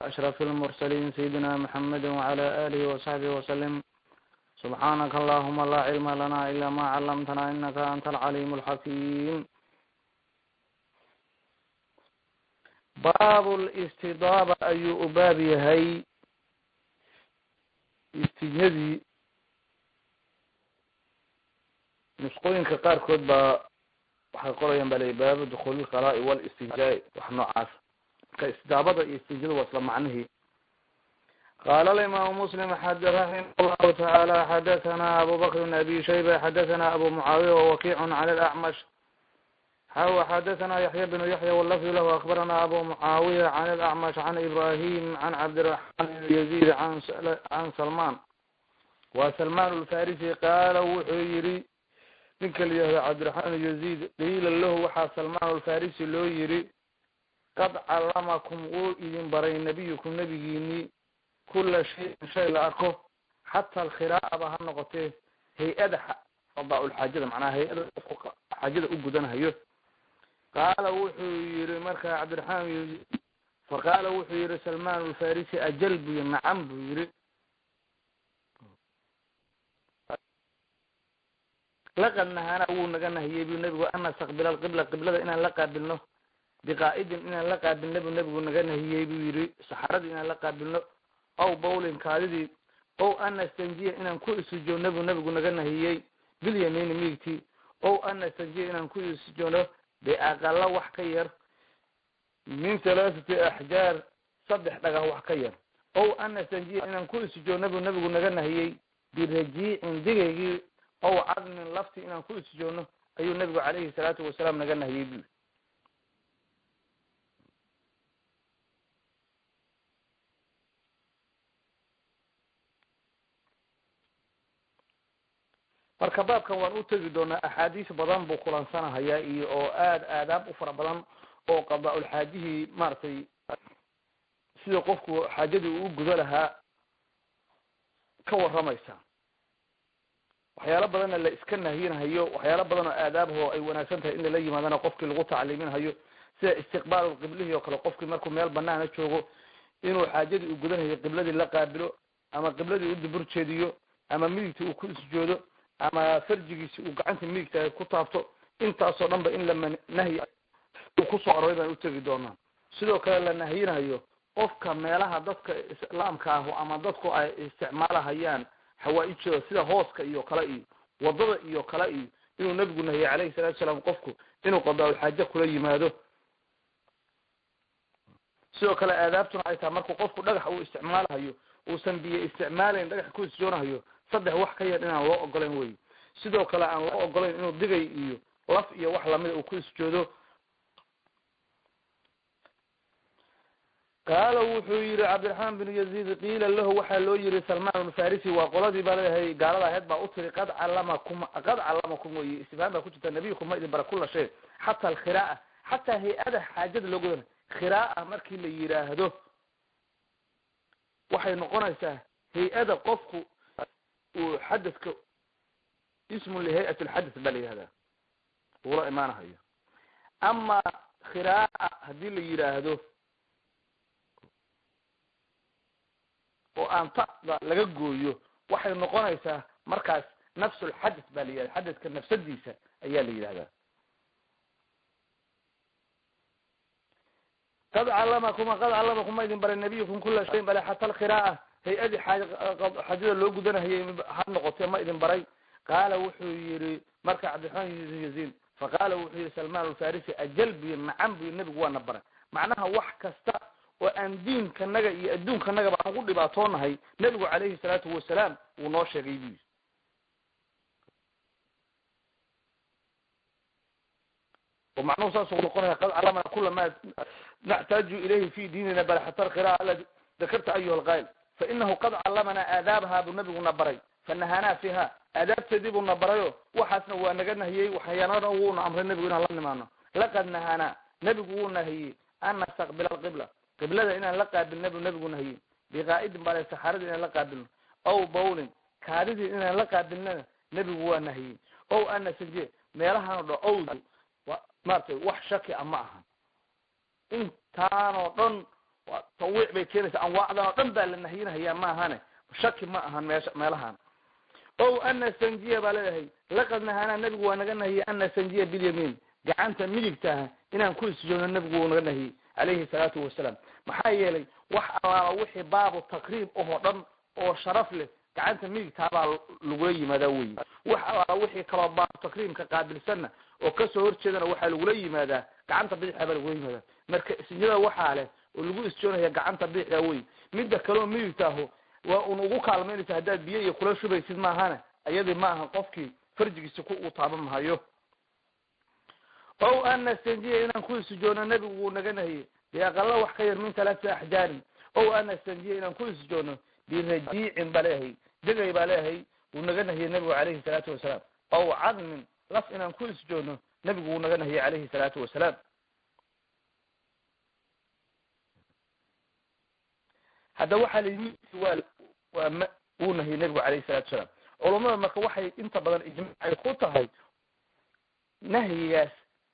أشرف المرسلين سيدنا محمد وعلى آله وصحبه وسلم سبحانك اللهم لا علم لنا إلا ما علمتنا إنك أنت العليم الحكيم باب الاستضابة ayuu u baab yahay istijnadii nusqooyinka qaarkood baa waxay qorayaan ba la baabu dukuuli lkhalaa'i wاlistijaa wax noocaas marka istidaabada iyo istijnada waa isla macnihii qala alimaamu muslim raximah llahu tacaala xadathana abu bakr bn abi shayba xadathana abu mucaawiya wawakiic can alacmash xaw xadathana yaxya bnu yaxya wlafdu lahu akbarana abu mucaawiya can alacmash can ibrahim can cabdiraxman bn yazid can salman wa salman lfarisi qaala wuxuu yihi ninka la yihahdo cabdiraxmaan bn yazid qiila lahu waxaa salman alfarisi loo yihi qad callamakum wuu idin baray nabiyukum nabigiinii kula shayin shay la arko xata alkhiraaba ha noqotee hay-ada qadaaulxaajada macnaha hay-ada qofku xaajada u gudanhayo qaala wuxuu yihi marka cabdiraxmaan yazid faqaala wuxuu yihi salman alfarisi ajal buu yihi nacam buu yihi laqad nahana wuu naga nahiyey bu nebigu an nastaqbila alqibla qiblada inaan la qaabilno biqaa'idin inaan la qaabilno bu nebigu naga nahiyey buu yihi saxaradii inaan la qaabilno aw bawlin kaadidii ow an nastanjiya inaan ku isujoogno buu nebigu naga nahiyey bilyamiini miigtii ow an nastanjiya inaan ku isujoogno biaqala wax ka yar min halaathati axjaar saddex dhagax wax ka yar ow an nastanjiya inaan ku isujoogno buu nebigu naga nahiyey birajiicin digaygii ow cadmin lafti inaan ku isjoogno ayuu nebigu calayhi salaatu wasalaam naga nahiyey bui marka baabkan waan u tegi doonaa axaadiis badan buu kulansanahayaa iyo oo aad aadaab u fara badan oo qadaa-ulxaajihii maaragtay sida qofku xaajadii uu gudo lahaa ka waramaysa waxyaalo badanna la iska nahiyinhayo waxyaalo badan oo aadaabho ay wanaagsan tahay in lala yimaadana qofkii lagu tacliiminhayo sida istiqbaal qiblihii oo kale qofkii markuu meel banaana joogo inuu xaajadii uu gudanhayo qibladii la qaabilo ama qibladii u dibur jeediyo ama midigta uu ku isjoodo ama farjigiisi uu gacanta midigta ku taabto intaasoo dhan ba in la nahyi uu kusoo aroray baan utegi doonaa sidoo kale la nahyinahayo qofka meelaha dadka islaamka ahu ama dadku ay isticmaalahayaan xawaa-ijooda sida hooska iyo kale iyo wadada iyo kale iyo inuu nabigu nahiyey calayhi salatu salaam qofku inuu qadaa-ulxaaje kula yimaado sidoo kale aadaabtuna ay tahay markuu qofku dhagax uu isticmaalahayo uusan biyo isticmaalayn dhagax ku isjoonahayo saddex wax ka yar inaan loo ogolayn wey sidoo kale aan loo ogolayn inuu digay iyo laf iyo wax lamida uu ku isjoodo qaala wuxuu yihi cabdiraxmaan binu yaziid qiila lahu waxaa loo yihi salman alfarisi waa qoladii baa leeyahay gaalada aheyd baa u tiri qad callamakum qad callamakum wey istifhaam baa ku jirta nabiyukum ma idin bara kula shay xata alkhira'a xataa hay-ada xaajada loo godana khira'a markii la yiraahdo waxay noqonaysaa hay-ada qofku uu xadadka ismun lihayat lxadath baa la yihahdaa uula imaanahayo ama khira'a hadii la yiraahdo oo aan tada laga gooyo waxay noqonaysaa markaas nafsulxadath baa la yihahda xadadka nafsadiisa ayaa la yidhahdaa qad calamakum qad callamakum ma idin baray nabiyukum kula shayin bale xata alkhira'a hay-adii xaajada loo gudanahayay ha noqotee ma idin baray qaala wuxuu yihi marka cabdiraxmaan bn yaziid faqaala wuxuu yihi salman alfarisi ajal buyi nacam buyi nebigu waana baray macnaha wax kasta oo aan diinkanaga iyo adduunkanagaba aan ugu dhibaatoonahay nebigu calayhi salaatu wasalaam wuu noo sheegay buyi oo macnuhu saasuu noqonaya qad calamana kula ma naxtaaju ilayhi fi diinina bal xata alqira'a aladi dakarta ayuha alqail fainahu qad callamana aadaabaha buu nabiguna baray fanahanaa fiha aadaabteedii buu na barayo waxaasna waa naga nahiyey waxyaanada wuuna amray nebigu inaan la nimaano laqad nahanaa nebigu wuu nahiyey an nastaqbila alqibla qiblada inaan la qaabilna buu nebigu nahiyey biqaa'idin bale saxaaradii inaan la qaabilno ow bawlin kaadidii inaan la qaabilnana nebigu waa nahiyey ow anasaje meelahaan dha owdu maratay wax shaki a ma aha intaanoo dhan tawiic bay keenaysaa anwaacdan oo dhan baa la nahyinahayaa maahane shaki ma ahan meesha meelahan o ana sanjiya baa leedahay laqad nahanaa nabigu waa naga nahiyey ana sanjiya bilyamiin gacanta midigtaha inaan ku isjoogno nabigu wuu naga nahiyey calayhi salaatu wasalaam maxaa yeelay wax allaala wixii baabu takriib ahoo dhan oo sharaf leh gacanta midigtaabaa lagula yimaadaa weyi wax allaala wixii kaloo baabu takriimka qaabilsanna oo kasoo horjeedana waxaa lagula yimaadaa gacanta bidixda baa lagula yimaadaa marka isjada waxaa leh oo lagu isjoonaya gacanta bidixda wey midda kaleoo midigtaaho waa un ugu kaalmaynaysa haddaad biyo iyo kula shubaysid maahane ayadii ma aha qofkii farjigiisa ku uu taaban mahayo o ana stanjiya inaan ku isjoono nebigu wuu naga nahiyey biaqala wax ka yar min talaati axjaarin o ana stanjiya inaan ku isjoono birajiicin baa leeyahay degay baa leeyahay wuu naga nahiyey nebigu calayhi salaatu wasalaam ow cadmin laf inaan ku isjoono nebigu wuu naga nahiyey calayhi salaatu wasalaam hadda waxaa la yimi waa waa m wuu nahiyey nebigu calayhi salatu wasalaam culummada marka waxay inta badan ijmaac ay ku tahay nahyigaas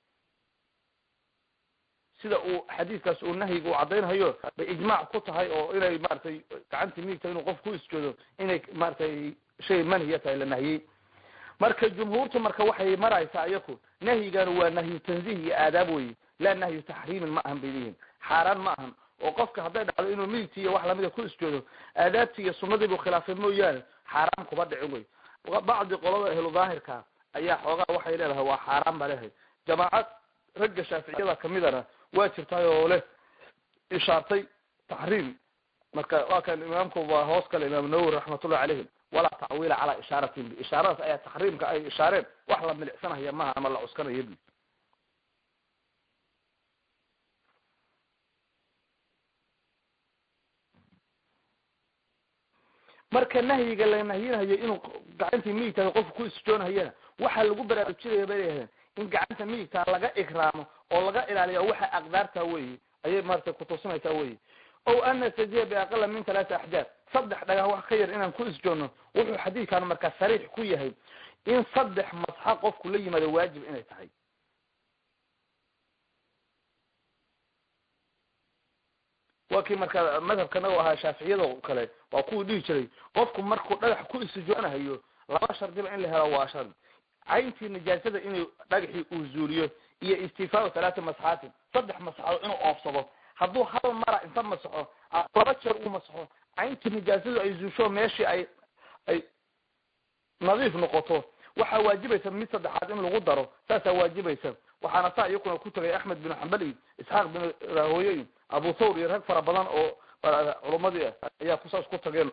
sida uu xadiiskaas uu nahyiga uu caddaynhayo bay ijmaac ku tahay oo inay maratay gacantii miigta inuu qof ku isjoodo inay maratay shay manhiya tahay la nahiyey marka jumhuurtu marka waxay maraysaa iyaku nahyigan waa nahyu tanziih iyo aadaab weye laa nahyu taxriimin ma ahan bay leeyihin xaaraan ma ahan oo qofka hadday dhacdo inuu midigtii iyo wax lamida ku isjoodo aadaabtii iyo sunadii buu khilaafay mooyaane xaaraan kuma dhicin wey bacdi qolada ahlu daahirka ayaa xoogaa waxay leedahay waa xaaraan baa leedahay jamaacad ragga shaaficiyada kamidana waa jirtaay oo leh ishaartay taxriim marka waa kan imaamku waa hoos kale imaam nawowi raxmatullahi calayhim walaa tacwiila calaa ishaaratin ishaaradaas ayaa taxriimka ay ishaareen wax la milicsanaya maaha ama la cuskanayo bi marka nahyiga la nahyinahayo inuu gacantii midigtaa qofka ku isjoonhayana waxaa lagu baraarujinaya bay leeyahdeen in gacanta midigtaa laga ikraamo oo laga ilaaliya waxa aqdaarta weyi ayay maratay kutusinaysaa weyi o ana sajiya biaqala min talaata axjaar saddex dhagax wax ka yar inaan ku isjoonno wuxuu xadiidkan markaa sariix ku yahay in saddex masxa qofku la yimaado waajib inay tahay waa kii marka madhabkana u ahaa shaaficiyada kale waa kuwii dhihi jiray qofku markuu dhagax ku isjoonahayo laba shardiba in la helo waa shard cayntii nijaasada inuu dhagaxii uu zuuliyo iyo istifaau talaata masxaatin saddex masxadood inuu oofsado hadduu hal mara inta masaxo laba jeer uu masaxo cayntii nijaasadu ay zuusho meeshii ay ay nadiif noqoto waxaa waajibaysa mid saddexaad in lagu daro saasaa waajibaysa waxaana saa iyakuna ku tagay axmed bin xambal iyo isxaaq bin rahooye iyo abu thawr iyo rag fara badan oo culumadii ah ayaa kusaas ku tageen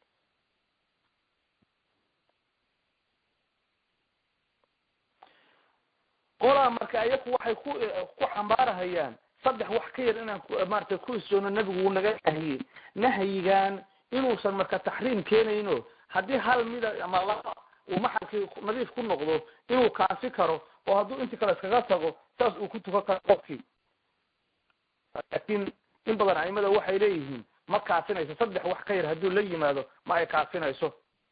qolaa marka iyaku waxay ku ku xambaarahayaan saddex wax ka yar inaan maratay ku isjoono nebigu wuu naga nahiyey nahyigan inuusan marka taxriim keenayno haddii hal mida ama laba uu maxalkii nadiif ku noqdo inuu kaasi karo oo hadduu intii kale iskaga tago saas uu ku tukan karo qofkii laakiin in badan aimada waxay leeyihiin ma kaafinayso saddex wax ka yar hadduu la yimaado ma ay kaafinayso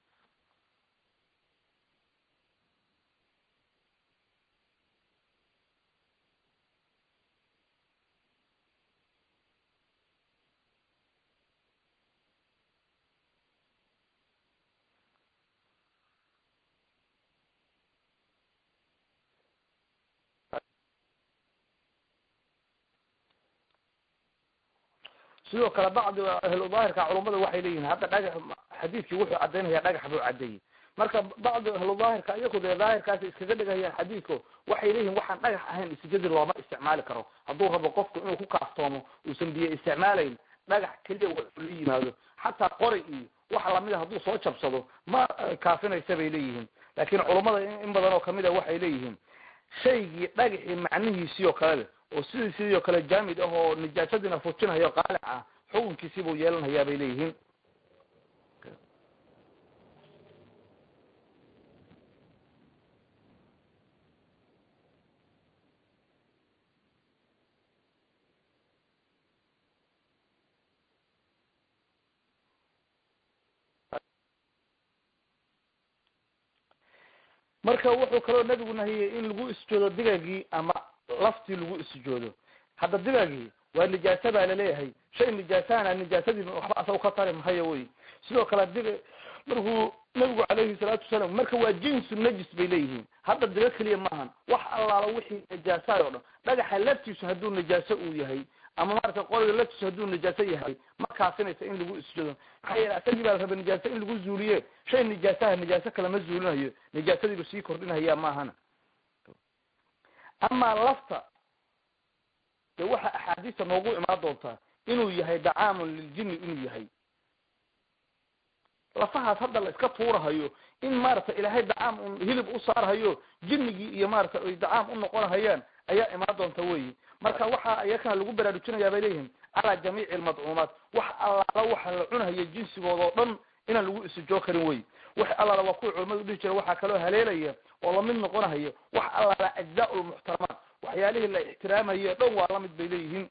sidoo kale bacdi ahlu daahirka culummada waxay leeyihin hadda dhagax xadiidkii wuxuu cadaynaya dhagax buu cadeeyey marka bacdi ahlu daahirka iyaku dee daahirkaasi iskaga dhigayaan xadiidko waxay leeyihin waxaan dhagax ahayn isjadi looma isticmaali karo hadduu rabo qofku inuu ku kaaftoomo uusan biyo isticmaalayn dhagax keliya wuxuu la yimaado xataa qori iyo wax lamida hadduu soo jabsado ma kaafinaysa bay leeyihiin laakiin culummada in badan oo kamid a waxay leeyihiin shaygii dhagaxii macnihiisii oo kale leh oo sidii sidii oo kale jaamid ah oo nijaasadiina fujinayo qaalic ah xukunkiisii buu yeelanayaa bay leeyihiin marka wuxuu kaloo nebigu nahiyey in lagu isjoodo digaagii ama laftii lagu isjoodo hadda digaagii waa nijaasa baa laleeyahay shay nijaasahana nijaasadiiba waxba asaga ka tari mahayo wey sidoo kale diga markuu nabigu calayhi salaatu wasalaam marka waa jinsu najis bay leeyihiin hadda diga keliya maahan wax allaala wixii najaasaay o dhan dhagaxa laftiisu hadduu najaaso uu yahay ama maarata qoriga laftiisu hadduu najaaso yahay ma kaasinaysa in lagu isjado maxaa yeele asagii baa la raba nijaaso in lagu zuuliye shay nijaasaha nijaaso kale ma zuulinayo nijaasadiiba sii kordhinaya maahana amaa lafta dee waxa axaadiista noogu imaan doontaa inuu yahay dacaamun liljinni inuu yahay lafahaas hadda la iska tuurahayo in maarata ilaahay dacaam un hilib u saarhayo jinnigii iyo maarata ay dacaam u noqonahayaan ayaa imaan doonta weyi marka waxa iyakana lagu baraarujinayaa bay leeyihiin calaa jamiici almadcuumaat wax allaala waxa la cunahayo jinsigooda oo dhan inaan lagu isujoo karin wey wax allaala waa kuwa culamadu dhihi jira waxaa kaloo haleelaya oo lamid noqonahayo wax allaala ajzaa lmuxtaramaat waxyaalihii la ixtiraamayo dhan waa lamid bay leeyihiin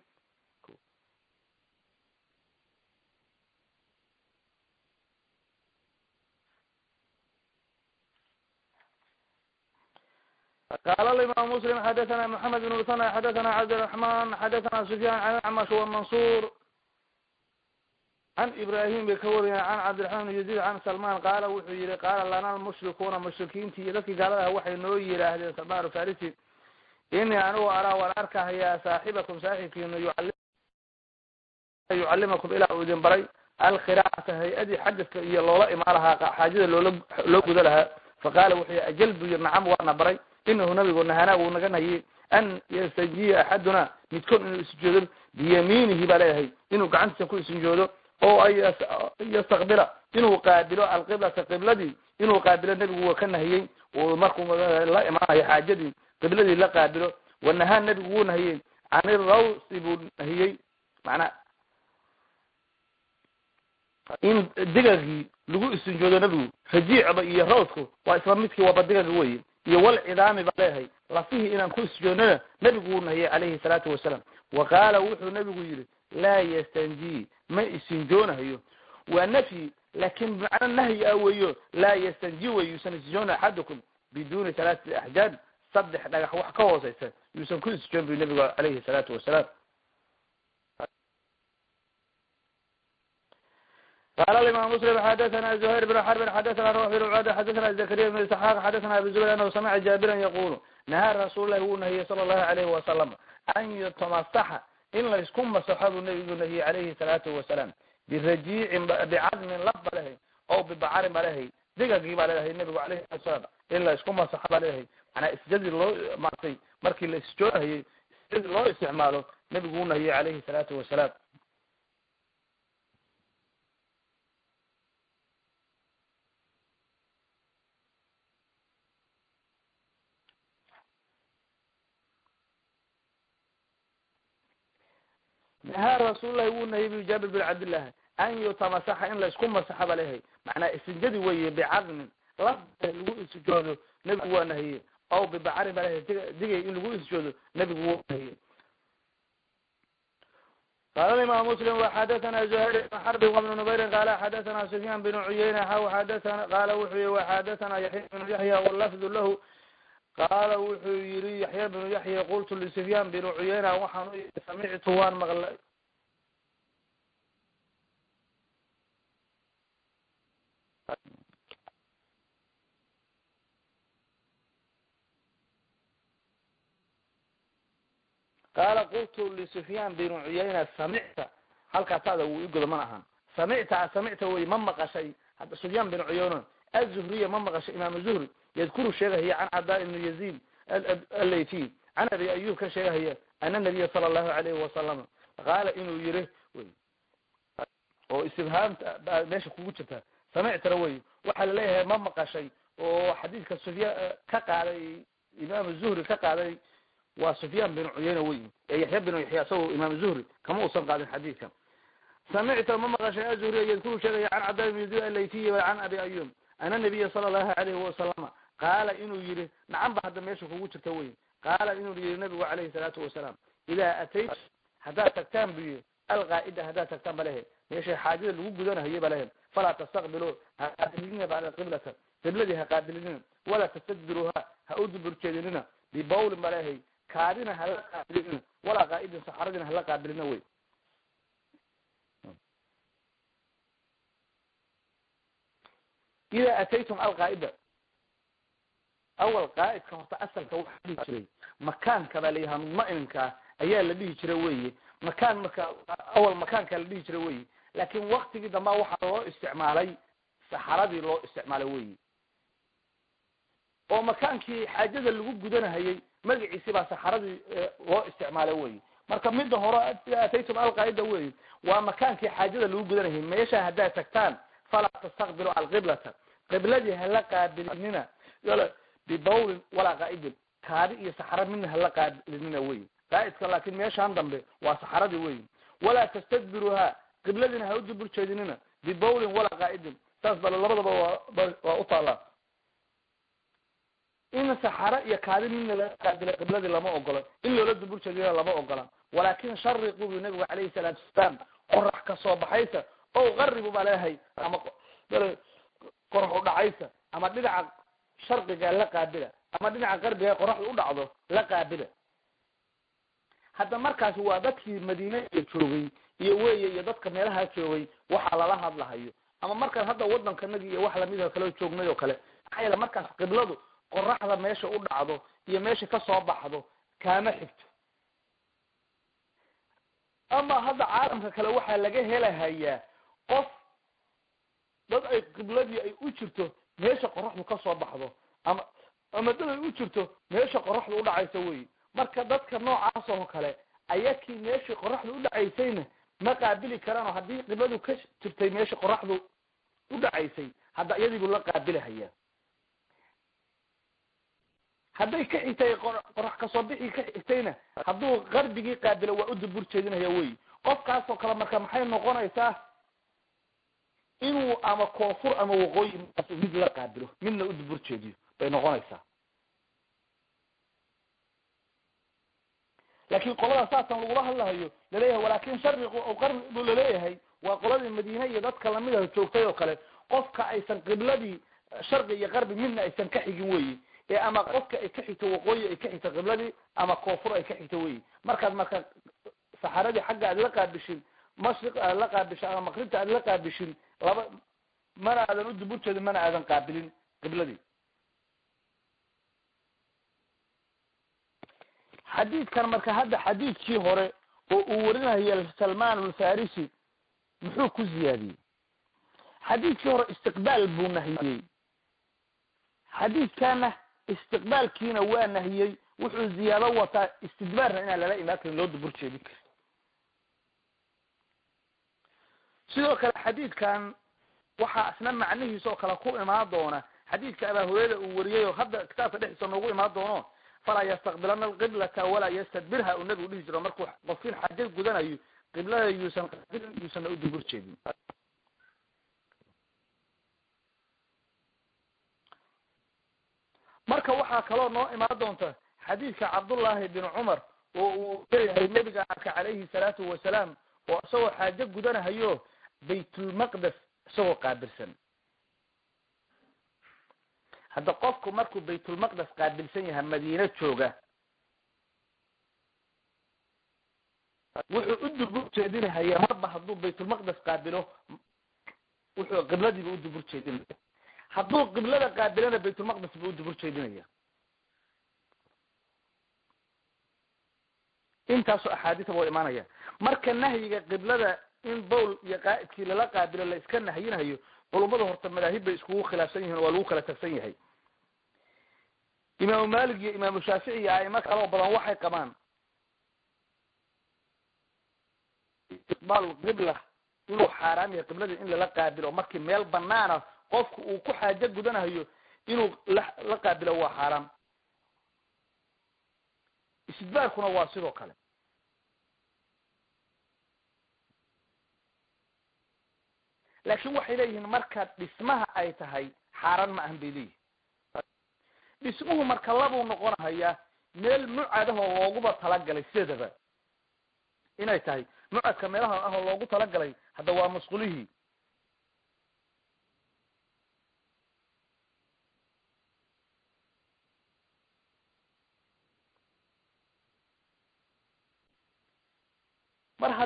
قال الإمام مسلم حدثنا محمد بن مثنى حدثنا عبد الرحمن حدثنا سفيان عن الأعمش والمنصور عن إبراهيم بكوري عن عبد الرحمن بن يزيد عن سلمان قال وحي قال لنا المشركون مشركين تي ذكي قال لها وحي نوي أهل سلمان الفارسي إني أنا أرى والأركه يا صاحبكم صاحبكم يعلم يعلمكم إلى أذن بري الخراعة هيئة حدث إيا لولا إمارها حاجة لو قد لها فقال وحي أجلد نعم وأنا بري inahu nabigu nahanaa wuu naga nahiyey an yastajiya axaduna midkood inuu isjoodo biyamiinihi baa leeyahay inuu gacantiisa ku isnjoodo oo ay yastaqbila inuu qaabilo alqiblata qibladii inuu qaabilo nebigu waa ka nahiyey markuu la imaanayo xaajadii qibladii la qaabilo wanahaa nebigu wuu nahiyey can irawsi buu nahiyey macnaa in digagii lagu istinjoodo nebigu rajiicba iyo rawsku waa isla midkii waba digaga weye iyo walcidaami baa leeyahay lafihii inaan ku isjoonnana nebigu wuu nahiyey calayhi salaatu wasalaam wa qaala wuxuu nebigu yidhi laa yastanjii ma isinjoonahayo waa nafyi laakin bimacna nahyi ah weeyo laa yastanji wey yuusan isjoona axadukum biduuni talaatati axjaad saddex dhagax wax ka hooseysa yuusan ku isjoon bu nebigu calayhi salaatu wasalaam قال الإمام مسلم حدثنا زهير بن حرب حدثنا روح بن عبادة حدثنا زكريا بن إسحاق حدثنا أبي زبير أنه سمع جابرا يقول نهى رسول الله ونهي صلى الله عليه وسلم أن يتمسح إن لا يسكن مسحاب النبي نهي عليه الصلاة والسلام برجيع بعظم لب له أو ببعار له دقاقي له النبي عليه الصلاة والسلام إن لا يسكن مسحاب له أنا استجد الله معطي مركي الاستجوه هي استجد الله استعماله نبي نهي عليه الصلاة والسلام nahaa rasuullahi wuu nahiyey bu jaabir bin cabdillah an yutamasaxa in laysku masaxa ba lehay macnaa istinjadi weye bicadmin laf lagu isjoodo nebigu waa nahiyey aw bibacarin ba lehay digay in lagu isjoodo nebigu wuu nahiyey قال الإمام مسلم وحدثنا زهير بن حرب وابن نبير قال حدثنا سفيان بن عيينة حو حدثنا قال وحي وحدثنا يحيى بن يحيى واللفظ له قال wuxuu yiri yaxya bnu yaxya qultu lisufyaan binu cuyeyna waxaan u yii samictu waan maqlay qaala qultu lisufyaan binu cuyeyna samicta halkaasaada wuu igodo mana ahan samicta samicta wey ma maqashay hadda sufyaan binu cuyeyna azuhriya ma maqashay imaam zuhri yadkuru sheegahaya can cadaa ibnu yaziid allaytiy can abi ayub ka sheegahaya ana nabiya sala allahu alayhi wasalam qaala inuu yiri oo istifhaamta baa meesha kugu jirta samictana wey waxaa laleeyahay ma maqashay oo xadiidka sufyaan ka qaaday imaam zuhri ka qaaday waa sufyaan bin cuyeyna wey ee yaxya binu yaxya isagoo imaam zuhri kama uusan qaadin xadiidka samicta ma maqashay azuhriya yadkuru sheegaya can cadaa ibnu yaziid allaytiy can abi ayub ana nabiya sala allahu alayhi wasalama qaala inuu yihi nacan ba hadda meesha kugu jirta wey qaala inuu yihi nabigu calayhi salaatu wasalaam idaa atayt haddaad tagtaan bu yihi alqaa'ida haddaad tagtaan ba lehe meeshay xaajada lagu gudanahaye ba lehe falaa tastaqbiluu ha qaabilinina bacda qiblata qibladii ha qaabilinina walaa tastadbiruuha ha u duburjeedinina bibawlin ba lehay kaadina hala qaabilina walaa qaa'idin saxaradina hala qaabilina wey ida ataytum alqaa'ida awal qaa'idka horta asalka waxaa dhihi jiray makaanka baa layahaa mudma'ininkaa ayaa la dhihi jira weye makaan marka awal makaankaa la dhihi jira weye laakin waktigii dambaa waxaa loo isticmaalay saxaradii loo isticmaalay weye oo makaankii xaajada lagu gudanahayey magaciisi baa saxaradii loo isticmaalay weye marka midda hore ida ataytum alqaa'ida weye waa makaankii xaajada lagu gudanahayay meesha haddaad tagtaan falaa tastaqbilu alqiblata qibladii hala qaabilinina bibawlin walaa qaa'idin kaadi iyo saxara midna hala qaabilinina wey qaa'idka laakin meeshaan dambe waa saxaradii wey walaa tastadbiruha qibladiina ha u dubur jeedinina bibawlin walaa qaa'idin saas bale labadaba waa waa u taallaa in saxara iyo kaadi midna laga qaabila qibladii lama ogola in loola dubur jeedina lama ogola walaakin shariqu bu nabigu calayhi salaatu wasalaam qorax ka soo baxaysa o qaribu baa leeyahay ama qorax u dhacaysa ama dhinaca sharqiga la qaabila ama dhinaca qarbiga qoraxda u dhacdo la qaabila hadda markaasi waa dadkii madiine iyo joogay iyo weye iyo dadka meelaha joogay waxa lala hadlahayo ama markaan hadda wadankanagi iyo wax lamid kale joognay oo kale maxaa yeele markaas qibladu qoraxda meesha u dhacdo iyo meesha kasoo baxdo kaama xigto ama hadda caalamka kale waxaa laga helahayaa qof dad ay qibladii ay u jirto meesha qoraxdu kasoo baxdo ama ama dad ay u jirto meesha qoraxdu udhacaysa wey marka dadka noocaas oo kale ayakii meeshii qoraxdu udhacaysayna ma qaabili karaanoo haddii qibladu ka jirtay meesha qoraxdu udhacaysay hadda iyadiibu la qaabilahayaa hadday ka xigtay qorax kasoo bixii ka xigtayna hadduu qarbigii qaabilo waa u dubur jeedinaya wey qofkaasoo kale marka maxay noqonaysaa inuu ama koonfur ama waqooyi markaas mid la qaabilo midna u dubur jeediyo bay noqonaysaa laakin qolada saasan lagula hadlahayo laleeyahay walaakin shariqu o qarbu laleeyahay waa qoladii madiine iyo dadka lamida joogtay oo kale qofka aysan qibladii sharqi iyo qarbi midna aysan ka xigin weyi ee ama qofka ay ka xigto waqooyi ay ka xigto qibladii ama koonfur ay ka xigto weyi markaad marka saxaradii xagga aad la qaabishin mashriq aad la qaabishin ama maqribta aad la qaabishin laba mana aadan u dubur jeedin mana aadan qaabilin qibladii xadiidkan marka hadda xadiidkii hore oo uu warinayo salman alfarisi muxuu ku ziyaadiyey xadiidkii hore istiqbaal buu nahiyey xadiidkana istiqbaalkiina waa nahiyey wuxuu ziyaado wataa istidbaarna inaan lala imaan karin loo dubur jeedin karin sidoo kale xadiidkan waxaa isna macnihiisa oo kale ku imaan doona xadiidka abaa hureyra uu wariyey oo hadda kitaabka dhexdiisa noogu imaan doono falaa yastaqbilana alqiblata walaa yastadbirha uu nabigu dhihi jiro markuu qofkin xaja gudanayo qiblada yuusan qabilin yuusanna u dubur jeedin marka waxaa kaloo noo imaan doonta xadiidka cabdullaahi bin cumar oo uu leeyahay nebiga arka calayhi salaatu wasalaam oo isagoo xaajo gudanahayo baytulmaqdes isagoo qaabilsan hadda qofku markuu baytulmaqdes qaabilsan yahay madiine jooga wuxuu u dubur jeedinahayaa marba hadduu baytulmaqdes qaabilo wuxuu qibladiiba u dubur jeedinaya hadduu qiblada qaabilana baytulmaqdes buu u dubur jeedinaya intaasoo axaadiisa waa imaanaya marka nahyiga qiblada in bowl iyo qaa'idkii lala qaabilo la iska nahyinayo culummada horta madaahib bay iskugu khilaafsan yihin waa lagu kala tagsan yahay imaamu malik iyo imaamu shaafici iyo aimo kaloo badan waxay qabaan istiqbaal qibla inuu xaaraam yahay qiblada in lala qaabilo markii meel banaana qofku uu ku xaajo gudanayo inuu la la qaabilo waa xaaraam istidbaarkuna waa sidoo kale laakin waxay leeyihiin marka dhismaha ay tahay xaaraan ma ahan bay leeyihin dhismuhu marka labuu noqonahayaa meel mucadahoo looguba talagalay sideedaba inay tahay mucadka meelaha ahoo loogu talagalay hadda waa masqulihii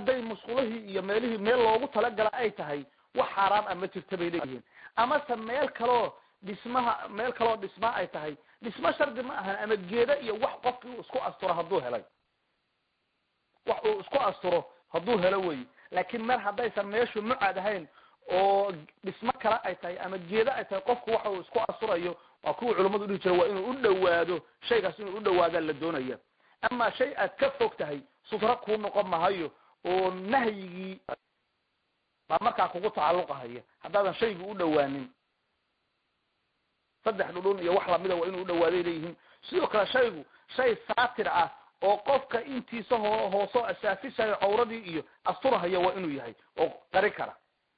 hadday musqulihii iyo meelihii meel loogu talagala ay tahay wax xaaraam a ma jirta bay leeyihiin amase meel kaloo dhismaha meel kaloo dhismaa ay tahay dhismo shardi ma ahan ama geeda iyo wax qofki uu isku asturo hadduu helay wax uu isku asturo hadduu helo wey laakiin meel haddaysan meeshu mucaad ahayn oo dhismo kale ay tahay ama geeda ay tahay qofku waxa uu isku asturayo waa kuwa culummadu dhihi jira waa inuu u dhawaado shaygaas inuu u dhawaadaa la doonaya ama shay aad ka fog tahay sutro kuu noqon mahayo oo nahyigii baa markaa kugu tacalluqahaya haddaadan shaygu u dhawaanin saddex dhudhun iyo wax lamida waa inuu u dhawaaday leeyihiin sidoo kale shaygu shay saatir ah oo qofka intiisa ho hoosoo asaafisayo cawradii iyo asturahaya waa inuu yahay oo qari kara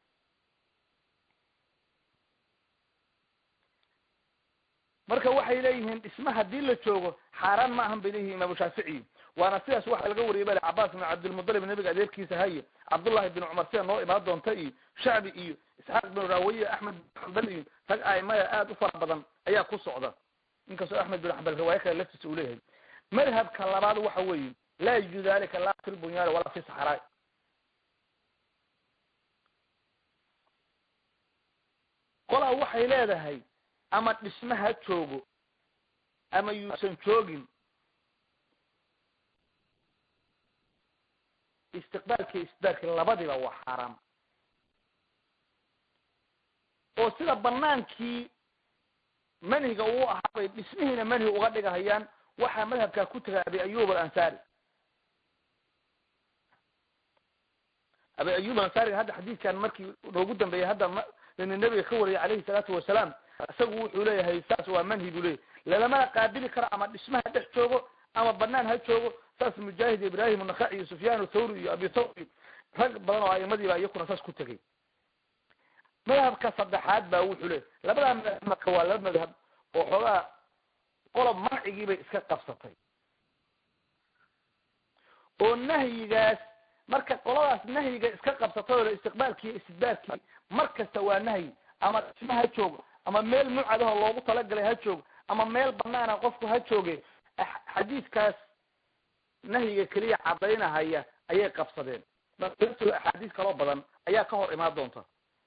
marka waxay leeyihiin dhisme hadii la joogo xaaraan ma ahan bay leeyihin imaamu shaaficiyi waana sidaas waxaa laga wariyay bale cabaas bin cabdilmudalib nabiga adeerkiisa haye cabdullahi bin cumar sida noo imaan doonta iyo shacbi iyo isxaaq bin raawiye axmed bin xambal iyo rag aimaya aada u fara badan ayaa ku socda inkastoo axmed bin xambal riwaayo kale laftiisa uu leeyahay madhabka labaad waxa weeye laa yajuuzu dalika laa fi lbunyaani walaa fi saxraa qolaa waxay leedahay ama dhisme ha joogo ama yuusan joogin istiqbaalki istidbaarki labadiba waa xaaraam oo sida banaankii manhiga uu ahaa bay dhismihiina manhi uga dhigahayaan waxaa madhabkaa ku tegay abi ayub alansari abi ayub alansariga hadda xadiidkan markii noogu dambeeyay hadda m nabiga ka wariyay calayhi salaatu wasalaam isagu wuxuu leeyahay saas waa manhi buu leeyahy lalamana qaabili karo ama dhismaha dhex joogo ama banaan ha joogo saas mujaahid ibrahim unakaci iyo sufyaan thawri iyo abi thawr iyo rag badan oo aimadii baa iyakuna saas ku tegay madhabka saddexaad baa wuxuu leeyahy labadaa madhab marka waa laba madhab oo xoogaa qolob mancigii bay iska qabsatay oo nahyigaas marka qoladaas nahyiga iska qabsatay oo istiqbaalkii iyo istidbaarkii mar kasta waa nahyi ama dhisma ha joogo ama meel mucadaho loogu talagalay ha joogo ama meel banaana qofku ha jooge xadiidkaas nahyiga keliya cadaynahaya ayay qabsadeen marto axaadiis kaloo badan ayaa ka hor imaan doonta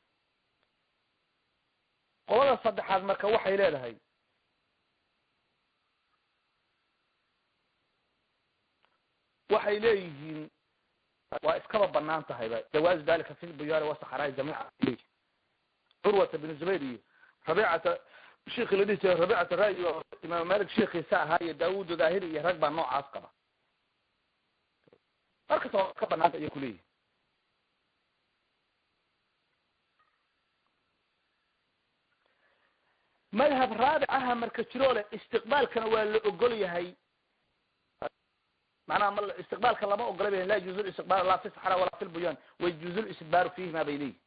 qolada saddexaad marka waxay leedahay waxay leeyihiin waa iskaba banaan tahayba jawaazu dalika fi lbuyaari wasaxraai jamiica curwata bin zubayr iyo rabiicata sheikhi la dhihi jiray rabiicata ra- iyo imaam malik sheikhiisa ahaa iyo daawud daahiri iyo rag baa noocaas qaba markasta waa ka banaanta ayay kuleeyihin madhab raabic aha marka jiroo leh istiqbaalkana waa la ogol yahay macnaha ma istiqbaalka lama ogola ba la yajuuzu listiqbaal laa fi saxra walaa fi lbuyaan wayajuuzu listidbaaru fiihima bay leeyihin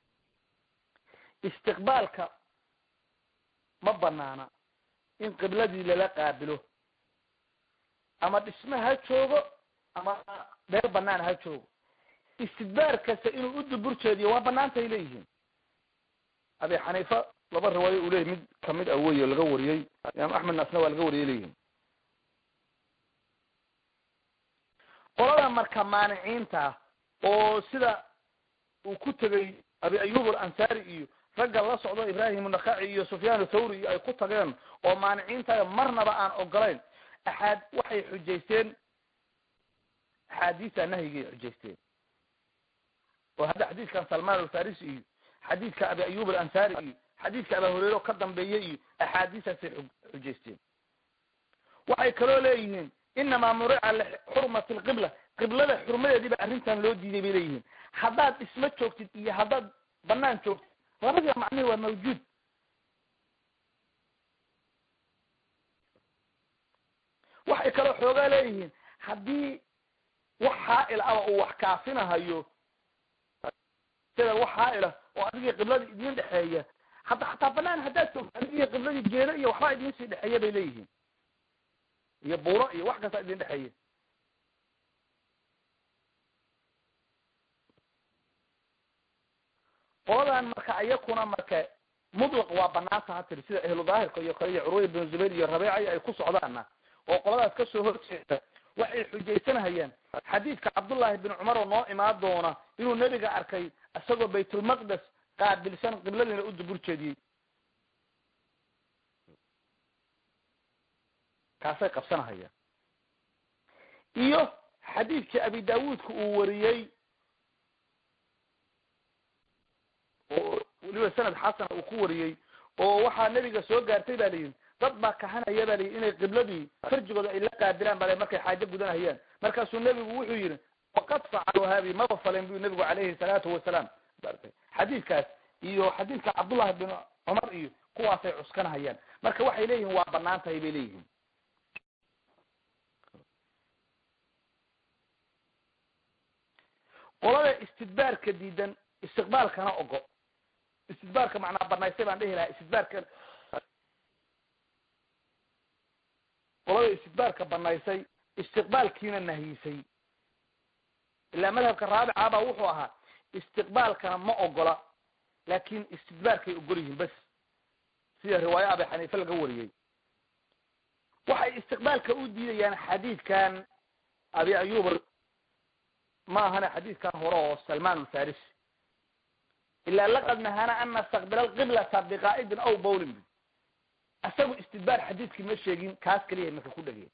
istiqbaalka ma banaana in qibladii lala qaabilo ama dhisme ha joogo ama meel banaan ha joogo istidbaar kasta inuu u dubur jeediyo waa banaantay leeyihiin abi xaniifa laba riwaayo uu leyahy mid kamid ah wey laga wariyey imaam axmed naasna waa laga wariyay leeyihin qolada marka maaniciinta oo sida uu ku tegay abi ayub alansari iyo ragga la socdo ibrahim nakaci iyo sufyaan thawri iyo ay ku tageen oo maaniciinta marnaba aan ogolayn axaad waxay xujaysteen axaadiisa nahyigay xujaysteen oo hadda xadiidkan salman alfarisi iyo xadiidka abi ayub alansari iyo xadiidka aba hureyre oo ka dambeeyey iyo axaadiisaasay xujaysteen waxay kaloo leeyihiin inamaa murica lixurmati alqibla qiblada xurmadeedii ba arrintan loo diiday bay leeyihiin haddaad dhismo joogtid iyo haddaad banaan joogtid labadiba macnihi waa mawjuud waxay kaloo xoogaa leeyihiin haddii wax xaail aba uu wax kaafinahayo sida wax xaaila oo adigii qibladii idin dhexeeya hadda hataa banaan haddaad joogto adigii qibladii geedo iyo waxbaa idin sii dhexeeya bay leeyihiin iyo buuro iyo wax kasta idin dhexeeya qoladan marka iyakuna marka mutlaq waa banaanta ha tiri sida ahlu daahirka iyo kale iyo curwaya bin zubayr iyo rabeeca ay ku socdaana oo qoladaas kasoo horjeeda waxay xujaysanhayaan xadiidka cabdullaahi bin cumar oo noo imaan doona inuu nebiga arkay isagoo baytulmaqdes qaabilsan qibladiina u dubur jeediyey kaasay qabsanahayaan iyo xadiidkii abi daawuudka uu wariyey oo weliba sanad xasana uu ku wariyey oo waxaa nebiga soo gaartay ba layihi dad baa kahanaya ba layihi inay qibladii farjigooda ay la qaabilaan ba markay xaajo gudanahayaan markaasuu nebigu wuxuu yihi waqad facaluu haadi maba falen bu nebigu calayhi salaatu wasalaam xadiidkaas iyo xadiidka cabdullahi bin cumar iyo kuwaasay cuskanahayaan marka waxay leeyihin waa banaan tahay bay leeyihiin qolada istidbaarka diidan istiqbaalkana ogo istidbaarka macnaa banaystay baan dhihi lahaa istidbaarka qolada istidbaarka banaysay istiqbaalkiina nahyisay ilaa madhabka raabica baa wuxuu ahaa istiqbaalkana ma ogola laakin istidbaarkay ogol yihiin bas sida riwaayo abi xaniife laga wariyey waxay istiqbaalka u diidayaan xadiidkan abi ayub ma ahana xadiidkan hore oo salman alfarisi ilaa laqad nahana an nastaqbila alqiblata biqaa'idin aw bowlin isagu istidbaar xadiidkii ma sheegin kaas keliya marka ku dhegey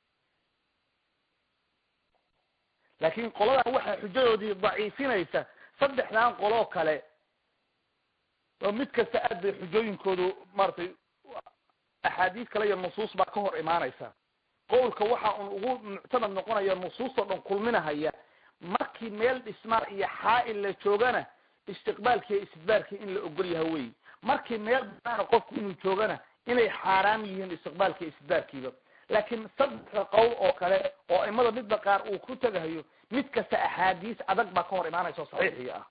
laakin qoladan waxay xujadoodii daciifinaysa saddexdan qoloo kale oo mid kasta aad bay xujooyinkoodu maratay axaadiis kale iyo nusuus baa ka hor imaanaysa qowlka waxa un ugu muctamad noqonaya nusuustoo dhan kulminahaya markii meel dhismaa iyo xaa-il la joogana istiqbaalki iyo istidbaarkii in la ogol yaha wey markii meel banaana qofku inuu joogana inay xaaraam yihiin istiqbaalki iyo istidbaarkiiba laakiin saddexda qowl oo kale oo imada midba qaar uu ku tegahayo mid kasta axaadiis adag baa ka hor imaanaysa oo saxiixii ah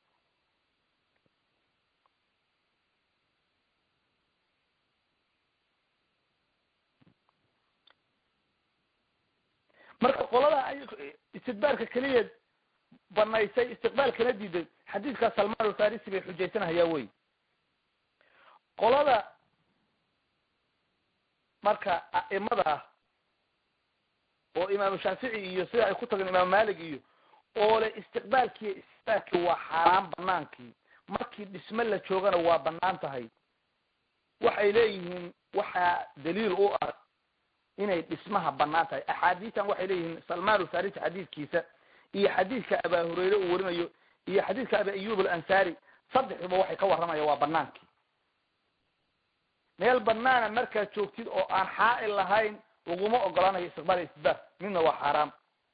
marka qolada istidbaarka keliya banaysay istiqbaalkana diiday xadiidka salman alfarisi bay xujaysanahayaa wey qolada marka a'imada ah oo imaamu shaafici iyo sida ay ku tageen imaamu malik iyo oo le istiqbaalkiiyo istidbaarkii waa xaaraan banaankii markii dhisme la joogana waa banaan tahay waxay leeyihiin waxaa daliil u ah inay dhismaha banaan tahay axaadiistan waxay leeyihiin salman alfarisi xadiidkiisa iyo xadiidka abaa hurayre uu warinayo iyo xadiidka abi ayub alansari saddexduba waxay ka warramaya waa banaankii meel banaana markaad joogtid oo aan xaa-il lahayn laguma ogolaanayo istiqbaal iyo istidbaar midna waa xaaraam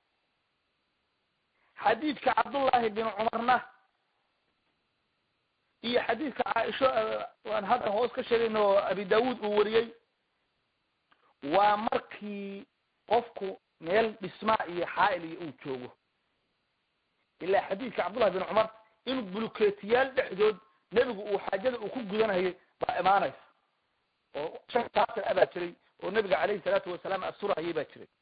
xadiidka cabdullaahi bin cumarna iyo xadiidka caaisho aan hadda hoos ka sheegayno oo abi daawuud uu wariyey waa markii qofku meel dhismaa iyo xaa-il iyo uu joogo ilaa xadiidka cabdullahi bin cumar in buluketiyaal dhexdood nebigu uu xaajada uu ku gudanayay baa imaanaysa oo shan saasar abaa jiray oo nebiga calayhi salaatu wasalaam asurahayay baa jiray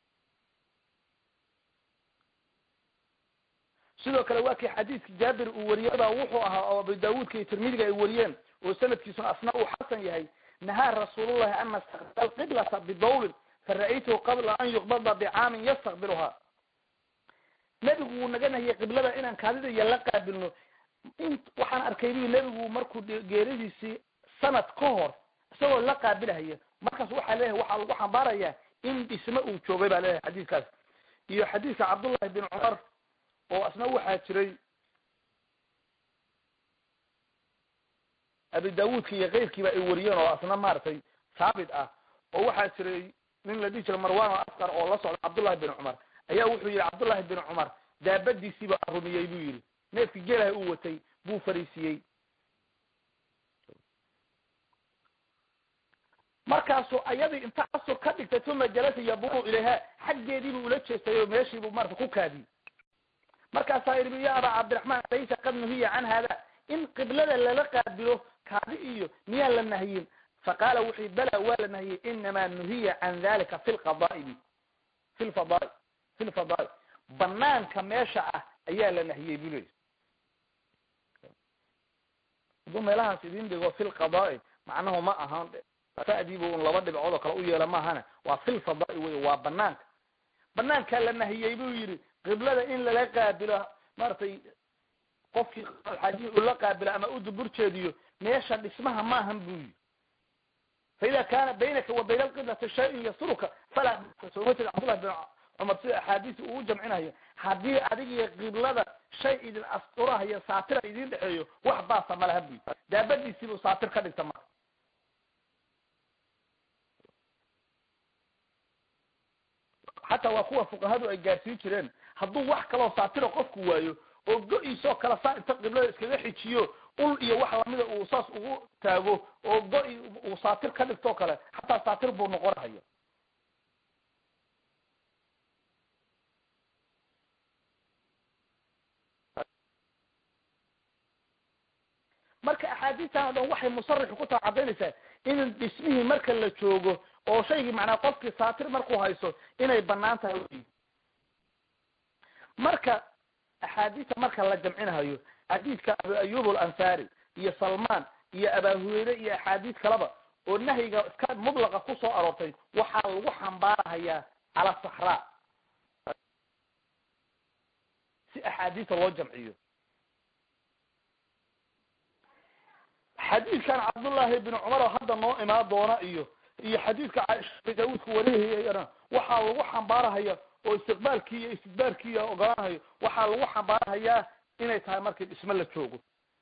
sidoo kale waa kii xadiidka jaabir uu wariyey baa wuxuu ahaa oo abu daawuudka iyo tirmidiga ay wariyeen oo sanadkiisuna asna uu xasan yahay nahaa rasuulullahi an nastaqbila alqiblata bidawlin fara'aytuhu qabla an yuqbada bicaamin yastaqbiluhaa nebigu wuu naga nahiyey qiblada inaan kaadida iyo la qaabilno in waxaan arkay bu nebigu markuu geeridiisii sanad ka hor isagoo la qaabilahaya markaas waxaa leeyahay waxaa lagu xambaarayaa in dhisme uu joogay baa leeyahay xadiidkaas iyo xadiidka cabdullahi bin cumar oo asna waxaa jiray abi daawuudka iyo keyrkiiba ay wariyeen oo asna maaragtay saabit ah oo waxaa jiray nin la dhihi jira marwan o askar oo la socda cabdullahi bin cumar ayaa wuxuu yihi cabdullahi bin cumar daabadiisiiba rumiyey buu yihi neefkii geelaha uu watay buu fariisiyey markaasuu ayadii inta casur ka dhigtay uma jalasa yaburu ilayha xaggeediibuu ula jeestay oo meeshiibuu marata ku kaadiyey markaasaa yidhi ya abaa cabdiraxmaan laysa qad nuhiya can hada in qiblada lala qaabilo kaadi iyo miyaan la nahiyin faqaala wuxuu bala waa la nahiyey inamaa nuhiya can dalika fi lqadaa'i fi lfadaai fi lfadaai banaanka meesha ah ayaa la nahiyey buu leyi hadduu meelahaas idin dhigo fi lqadaa'i macnahu ma ahan fadiibu un laba dhibcood oo kale u yeela maahana waa fi lfadaai wey waa banaanka banaankaa la nahiyey buu yidhi qiblada in lala qaabilo maaragtay qofkii xaajihi ula qaabilo ama u dubur jeediyo meesha dhismaha maahan buu yidhi faida kana baynaka wa bayna alqiblati shayun yasuruka falaa sooma jeed cabdullahi bin cumar sida axaadiisi uu jamcinayo haddii adigiyo qiblada shay idin asturahayo saatira idin dhexeeyo wax baasa malaha buu yidhi daabadiisiibuu saatir ka dhigta marka xataa waa kuwa fuqahadu ay gaarsiin jireen hadduu wax kaloo saatira qofku waayo oo go-iisoo kale saa inta qiblada iskaga xijiyo ul iyo wax lamida uu saas ugu taago oo go-i uu saatir ka dhigtoo kale xataa saatir buu noqonahaya marka axaadiistan o dhan waxay musarixu ku taa cadaynaysaa in dhismihii marka la joogo oo shaygii macnaa qofkii saatir markuu hayso inay banaan tahay wy marka axaadiista marka la jamcinahayo xadiidka abu ayub alansari iyo salman iyo abaa hureyre iyo axaadiis kaleba oo nahyiga iska mudlaqa kusoo aroortay waxaa lagu xambaarahayaa cala saxraa si axaadiista loo jamciyo xadiidkan cabdullaahi bin cumar oo hadda noo imaan doona iyo iyo xadiidka caaisha daawuudka warihayana waxaa lagu xambaarahaya oo istiqbaalkii iyo istidbaarkii ogolaanahayo waxaa lagu xambaarahayaa inay tahay markii dhismo la joogo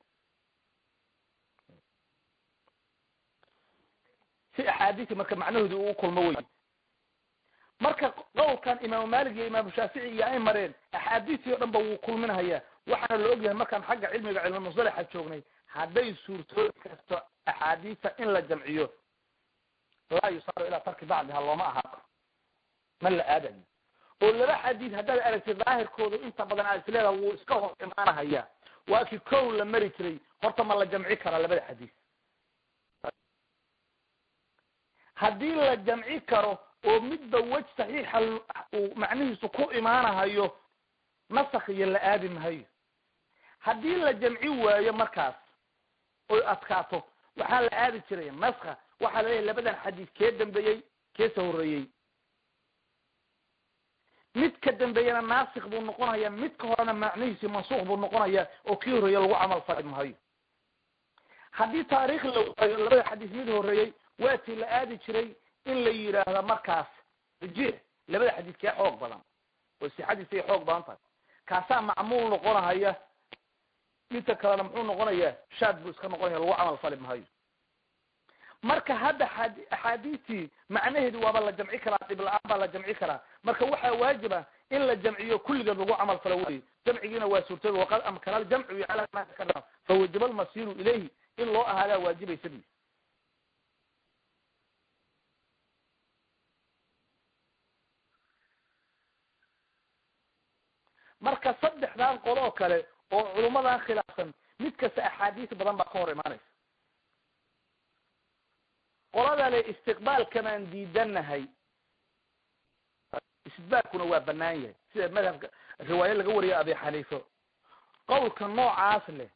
si axaadiisi marka macnahoodii uu kulmo wey marka qowlkan imaamu malik iyo imaamu shaafici iyo ay mareen axaadiistii o dhan ba wuu kulminahayaa waxaana la ogyahay markaan xagga cilmiga cilmi musalaxa joognay hadday suurtoobi karto axaadiista in la jamciyo laa yusaaru ilaa tarki bacdiha looma ahaato ma la aadayo oo laba xadiid haddaad aragtid daahirkoodu inta badan aad isleedaha wuu iska hor imaanahaya waa kii kow la mari jiray horta ma la jamci karaa labada xadiis haddii la jamci karo oo midba wej saxiixa uu macnihiisu ku imaanahayo nasakh iyo la aadi mahayo haddii la jamci waayo markaas oy adkaato waxaa la aadi jiray naska waxaa la leeyahy labadan xadiis kee dambeeyey keesa horreeyey mid ka dambeeyana naasik buu noqonaya mid ka horena macnihiisi mansuuq buu noqonaya oo kii horreeye lagu camal fali mahayo haddii taariikh la waayo labada xadiis mid horreeyey waatii la aadi jiray in la yidhaahda markaas rajix labada xadiis kee xoog badan oo sixadiisay xoog badan tahay kaasaa macmuul noqonahaya midka kalena muxuu noqonayaa shaad buu iska noqonaya lagu camal fali mahayo marka hadda axaadiistii macnaheedu waaba la jamci karaa dhib la-aan baa la jamci karaa marka waxaa waajiba in la jamciyo kulligeed lagu camal falo wey jamcigiina waa suurtooda waqad amkana aljamcu ala ma takarama fawajaba almasiru ilayhi in loo ahaadaa waajibaysa bi marka saddexdan qoloo kale oo culummadan khilaafsan mid kasta axaadiis badan baa ka hor imaanaysa qolada le istiqbaalkamaan diidanahay istidbaalkuna waa banaan yahay sida madhabka riwaayo laga wariyo abi xaniifo qawlka noocaas leh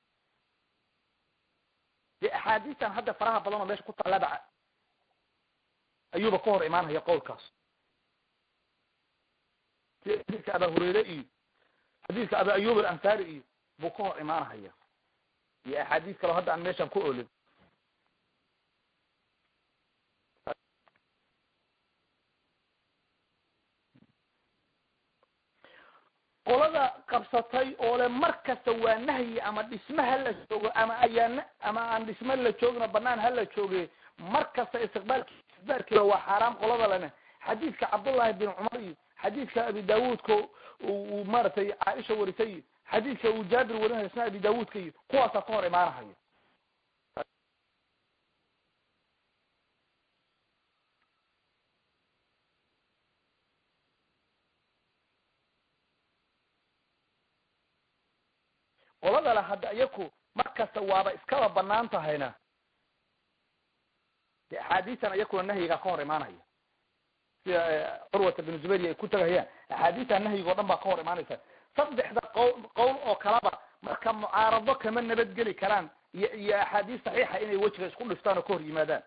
dee axaadiistan hadda faraha badan oo meesha ku tallabaca ayuuba ka hor imaanaya qowlkaas sida xadiidka aba hureyre iyo xadiidka abi ayub alansari iyo buu ka hor imaanahaya iyo axaadiis kaleo hadda aan meeshan ku olin qolada qabsatay oo le mar kasta waa nahyi ama dhisme ha la joogo ama ayaan ama aan dhisme la joogno banaan ha la jooge mar kasta istiqbaalki istidbaarkiiba waa xaaraam qolada lena xadiidka cabdullahi bin cumar iyo xadiidka abi daawuudka uu maaragtay caaisha warisay iyo xadiidka uu jaabir warinayo isna abi daawuudka iyo kuwaasaa ka hor imaanahayo qolada le hadda iyaku mar kasta waaba iskaba banaan tahayna de axaadiistan iyakuna nahyigaa ka hor imaanaya sida curwata bin zubayr ay ku tagahayaan axaadiistan nahyiga o dhan baa ka hor imaanaysa saddexda qowl qowl oo kalaba marka mucaarado kama nabadgeli karaan iyo iyo axaadiis saxiixa inay wejiga isku dhiftaan oo ka hor yimaadaan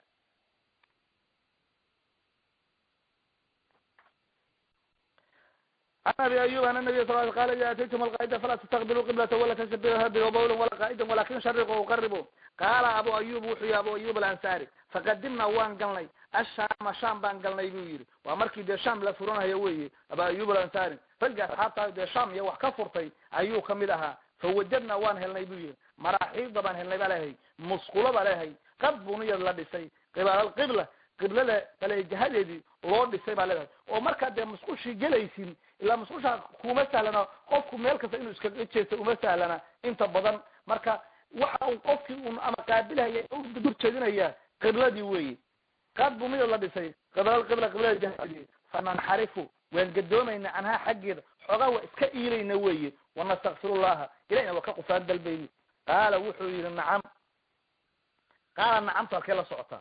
can abi ayub an nabiy sal qala ida ataytum alqaa'ida falaa tastaqbilu qiblata wala tasbiha bawlan wala qaa'idan walakin shariqu uqaribu qaala abu ayub wuxuu yihi abu ayub alansari faqadimna waan galnay ashaama sham baan galnay buu yidhi waa markii dee sham la furanayo weye abu ayub alansari ragga asxaabta dee sham iyo wax ka furtay ayuu kamid ahaa fawajadna waan helnay buu yihi maraaxiida baan helnay baa lehay musqulo ba lehay qad buniyad la dhisay qibaalalqibla qiblada kale jihadeedii loo dhisay baa leedahay oo markaa dee musqushii gelaysin ilaa musqusha kuma sahlana qofku meel kasta inuu iskaga jeesto uma sahlana inta badan marka waxa uu qofkii un ama qaabilhaya dur jeedinaya qibladii weyi qad buniyad la dhisay qibaalalqibla qiblada jihadeedii fananxarifu waan gadoomayna canhaa xaggeeda xoogaa waa iska iilayna weye wanastakfirullaha ilahina waa ka qufaan dalbayni qaala wuxuu yihi nacam qaala nacamtu halkee la socotaa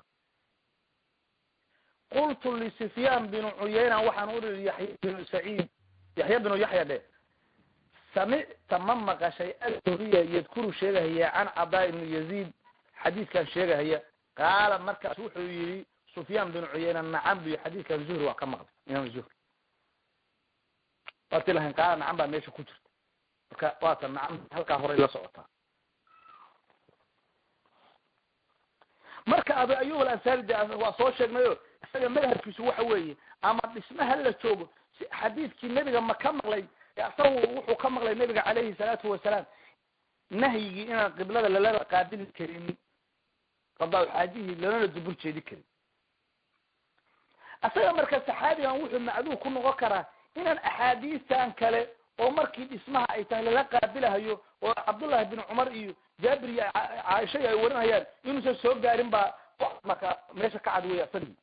qultu lisufyaan binu cuyayna waxaan uri yaxya binu saciid yaxya binu yaxya dhe samicta ma maqashay athuriya yadkuru sheegahaya can cadaa ibnu yaziid xadiidkan sheegahaya qaala markaas wuxuu yihi sufyaan binu cuyayna nacam buy xadiidkan zuhri waa ka maqlay imaam zuhri waati lahayn qaala nacam baa meesha ku jirta marka waata nacam halkaa horay la socotaa marka abu ayub alansari de waa soo sheegnayo isaga madhabkiisu waxa weeye ama dhismaha la joogo xadiidkii nebiga ma ka maqlay isagu wuxuu ka maqlay nebiga calayhi salaatu wasalaam nahyigii inaan qiblada lalala qaabili karin qadaa xaajihii lalana dubur jeedi karin isaga marka saxaabigan wuxuu macduur ku noqon karaa inaan axaadiistan kale oo markii dhismaha ay tahay lala qaabilahayo oo cabdullahi bin cumar iyo jaabir iyo caaisha ay warinayaan inuusan soo gaarin baa marka meesha ka cad weya asagii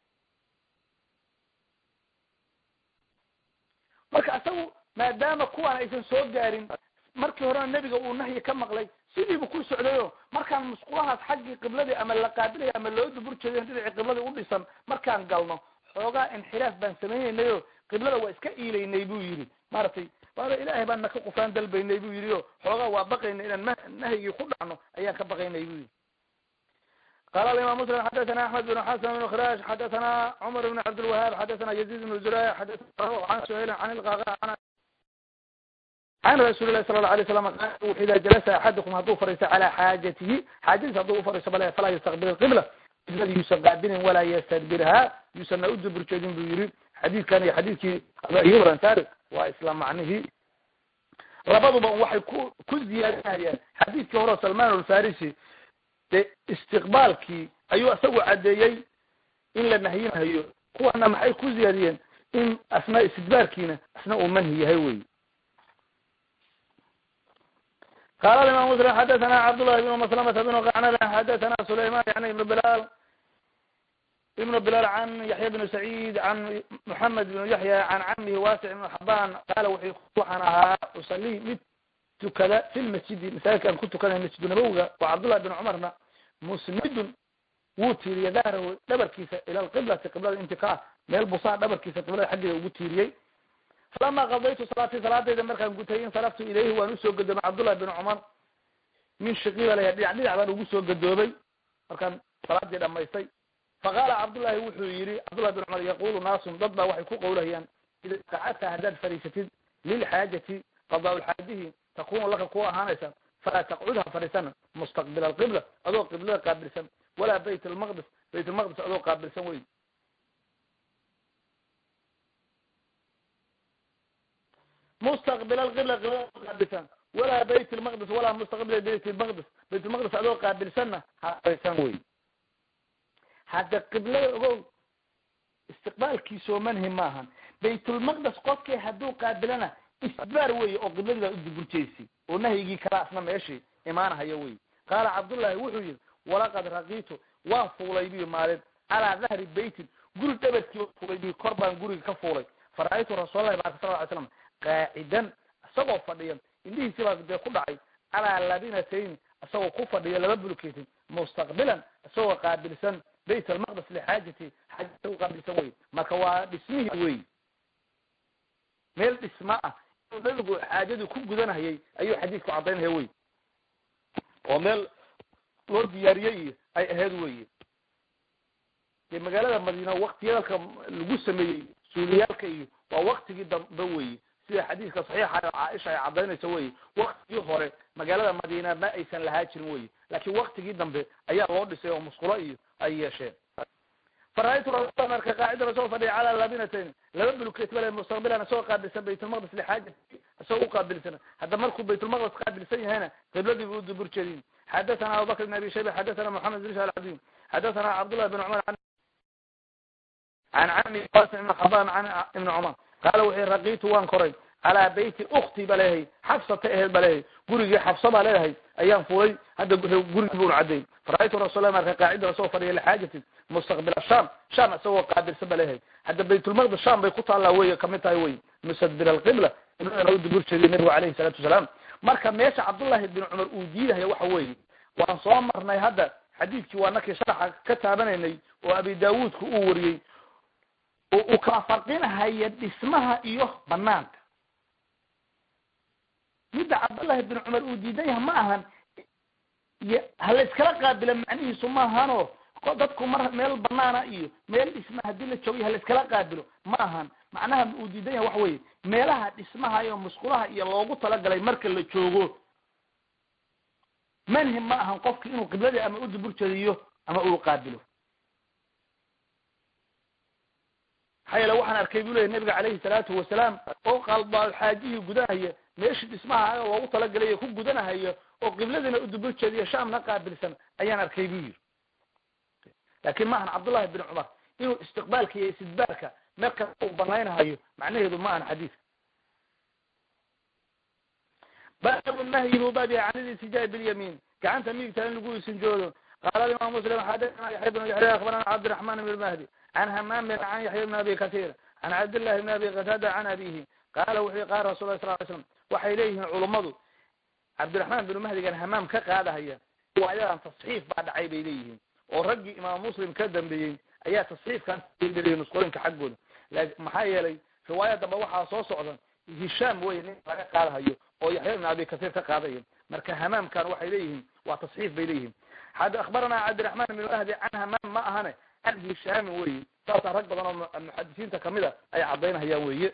marka isagu maadaama kuwaan aysan soo gaarin markii horena nebiga uu nahyi ka maqlay sidiibu ku socdayo markaan musqulahaas xaggii qibladii ama la qaabilaya ama loo dubur jeeday dhinacii qibladii u dhisan markaan galno xoogaa inxiraaf baan samaynaynayoo qiblada waa iska iilaynay buu yidhi maaragtay waaba ilaahay baan naka qufaan dalbaynay buu yidhi o xoogaa waa baqaynay inaan nahyigii ku dhacno ayaan ka baqaynay buu yidhi qala alimam muslim xadathana axmed bn xasan bn khiraash xadathana cumar bn cabdilwahaab xadathana yaziid bn zuraya xadathana can suhayl can ilqaqa can rasuuli lahi sala la alay slam qaal wuxu ida jalasa axadukum hadduu fariisto calaa xaajatihi xaajadiisa hadduu ufariisto bale falaa yastaqbil qibla qiblada yuusan qaabilin walaa yastadbirha yuusanna u dubur jeedin buu yihi xadiidkan iyo xadiidkii abu ayub ansari waa isla macnihii labaduba waxay ku ku ziyaadinayaan xadiidkii hore salman alfarisi de istiqbaalkii ayuu isagu caddeeyey in la nahyinahayo kuwana maxay ku ziyaadiyeen in asna istidbaarkiina asna uu manhi yahay wey qala imam muslim xadathana cabdullahi bn maslamata bn qacnada xadathana sulayman yani ibn bilal ibn bilal can yaxya bn sacid can moxamed bn yaxya can camihi wasic ibn xaban qaala w waxaan ahaa usali mid tukada fi lmasjidi masaajidkaan ku tukanay masjidu nabowiga wa cabdullahi bin cumarna musnidun wuu tiiriyey dahrahu dhabarkiisa ila lqiblati qiblada inti ka ah meel busaa dhabarkiisa qiblada xaggeeda ugu tiiriyey falama qadaytu salaatii salaadayda markaan gutay insaraftu ilayhi waan usoo gadoomay cabdullahi bin cumar min shaqiiba laya dhinac dhinac baan ugu soo gadoomay markaan salaadii dhamaystay faqaala cabdullahi wuxuu yihi cabdullahi bin cumar yaqulu naasun dad baa waxay ku qawlahayaan ida qacadta haddaad fariisatid lilxaajati qadaa lxaajihi takunu laka ku ahaanaysa falaa taqcud ha fadhiisana mustaqbila alqibla adoo qiblada qaabilsan walaa bayt lmaqdis bayt lmaqdis adoo qaabilsan wey mustaqbil alqibla qiblada qaabilsan walaa bayt lmaqdis walaa mustaqbila bayt lmaqdis bayt lmaqdis adoo qaabilsanna ha fadhiisan wey hadda qiblada ogow istiqbaalkiisoo manhi maahan baytulmaqdes qofkii hadduu qaabilana istidbaar weye oo qibladii baa uduburjeysi oo nahyigii kala asna meeshii imaanahayo wey qaala cabdullahi wuxuu yihi walaqad raqiitu waan fuulay biyo maalin calaa dahri beytin guri dhabarkii fuulay biyo kor baan guriga ka fuulay fara-aytu rasuulallahi baraka sal ly slam qaacidan isagoo fadhiya indhihiisi baa dee ku dhacay calaa labinatayn isagoo ku fadhiya laba bulkeetin mustaqbilan isagoo qaabilsan bayt almaqdes lixaajati xaajata u qaabilsan wey marka waa dhismihii wey meel dhisma ah inuu nabigu xaajadii ku gudanahayay ayuu xadiidku caddaynaya wey oo meel loo diyaariyey iyo ay ahayd weye dee magaalada madiina waktiyadalka lagu sameeyey suuliyaalka iyo waa waktigii dambe weye sida xadiiska saxiixa oo caaisha ay cadaynayso weye waktigii hore magaalada madiina ma aysan lahaa jirin weye laakiin waktigii dambe ayaa loo dhisay oo musqulo iyo ay yeesheen fara-aytu rasul marka qaacida isagoo fadhiya calaa labinatayn laba bulkeet bale mustaqbilan isagoo qaabilsan baytulmaqdis lixaajati isagoo uqaabilsan hadda markuu baytulmaqdis qaabilsan yahayna qibladii bu udubur jeedin xadathana abubakr ibn abi shayba xadathana moxamed bin shal cabdi xadathana cabdullah bin cumar can cami qasim ibn xaban can ibni cumar qaala wuxuu raqiitu waan koray calaa beyti ukti ba leeyahay xabsata aheed ba leeyahay gurigii xabsa baa leedahay ayaan fulay hadda gurigii bun cadday fara-aytu rasulla marka qaacida isagoo fadhiya lixaajatin mustaqbila sham sham isagoo qaabilsan ba leeyahay hadda baytulmaqdis sham bay ku taallaa wey kamid tahay wey mustadbir alqibla qibladana u dubur jeediy nabigu alayhi salaatu wasalaam marka meesha cabdullahi bin cumar uu diidahaya waxa weeye waan soo marnay hadda xadiidkii waa nakii sharaxa ka taabanaynay oo abi daawuudka uu wariyey oo uu kala farqinahaya dhismaha iyo banaanka midda cabdullahi bin cumar uu diidan yahay ma ahan hala iskala qaabila macnihiisu ma ahano dadku mar meel banaana iyo meel dhisma hadii la joogiy hala iskala qaabilo ma ahan macnaha uu diidan yahay waxa weye meelaha dhismaha iyo musqulaha iyo loogu talagalay marka la joogo manhim ma ahan qofki inuu qibladii ama u dubur jediyo ama uu qaabilo maxaa yeele waxaan arkay buu leyahy nabiga calayhi salaatu wasalaam oo qalbaal xaajihii gudanahaya meeshii dhismaha loogu talagalay ku gudanahayo oo qibladina u dubur jeediyo shaamna qaabilsan ayaan arkay buu yiri laakin ma ahan cabdullahi bin cumar inuu istiqbaalka iyo istidbaarka meel kasta uu banaynahayo macnaheedu ma ahan xadiiska baabu nahyi buu baab yahay can ilistijaabi bilyamiin gacanta midigta in lagu isinjoodo qaala imam muslim xadathana yaxya bn yaxya akhbarana cabdiraxman ibn mahdi can hamaam bin can yaxya bn abi katir can cabdillahi bn abi qatada can abihi qaala wuxuu qaala rasul lah sal ly slam waxay leeyihiin culummadu cabdiraxmaan binu mahdigan hamaam ka qaadahaya riwaayadan tasxiif baa dhacay bay leeyihiin oo raggii imaam muslim ka dambeeyey ayaa tasxiifkan nusqooyinka xaggooda maxaa yeelay riwaaya dambe waxaa soo socda hishaam wey nin laga qaadahayo oo yaxya ibn abi kasiir ka qaadaya marka hamaamkan waxay leeyihiin waa tasxiif bay leeyihiin had akhbarana cabdiraxmaan binu mahdi can hamaam ma ahane can hishaamin weye saasaa rag badan oo muxadisiinta kamida ay cadaynahayaan weye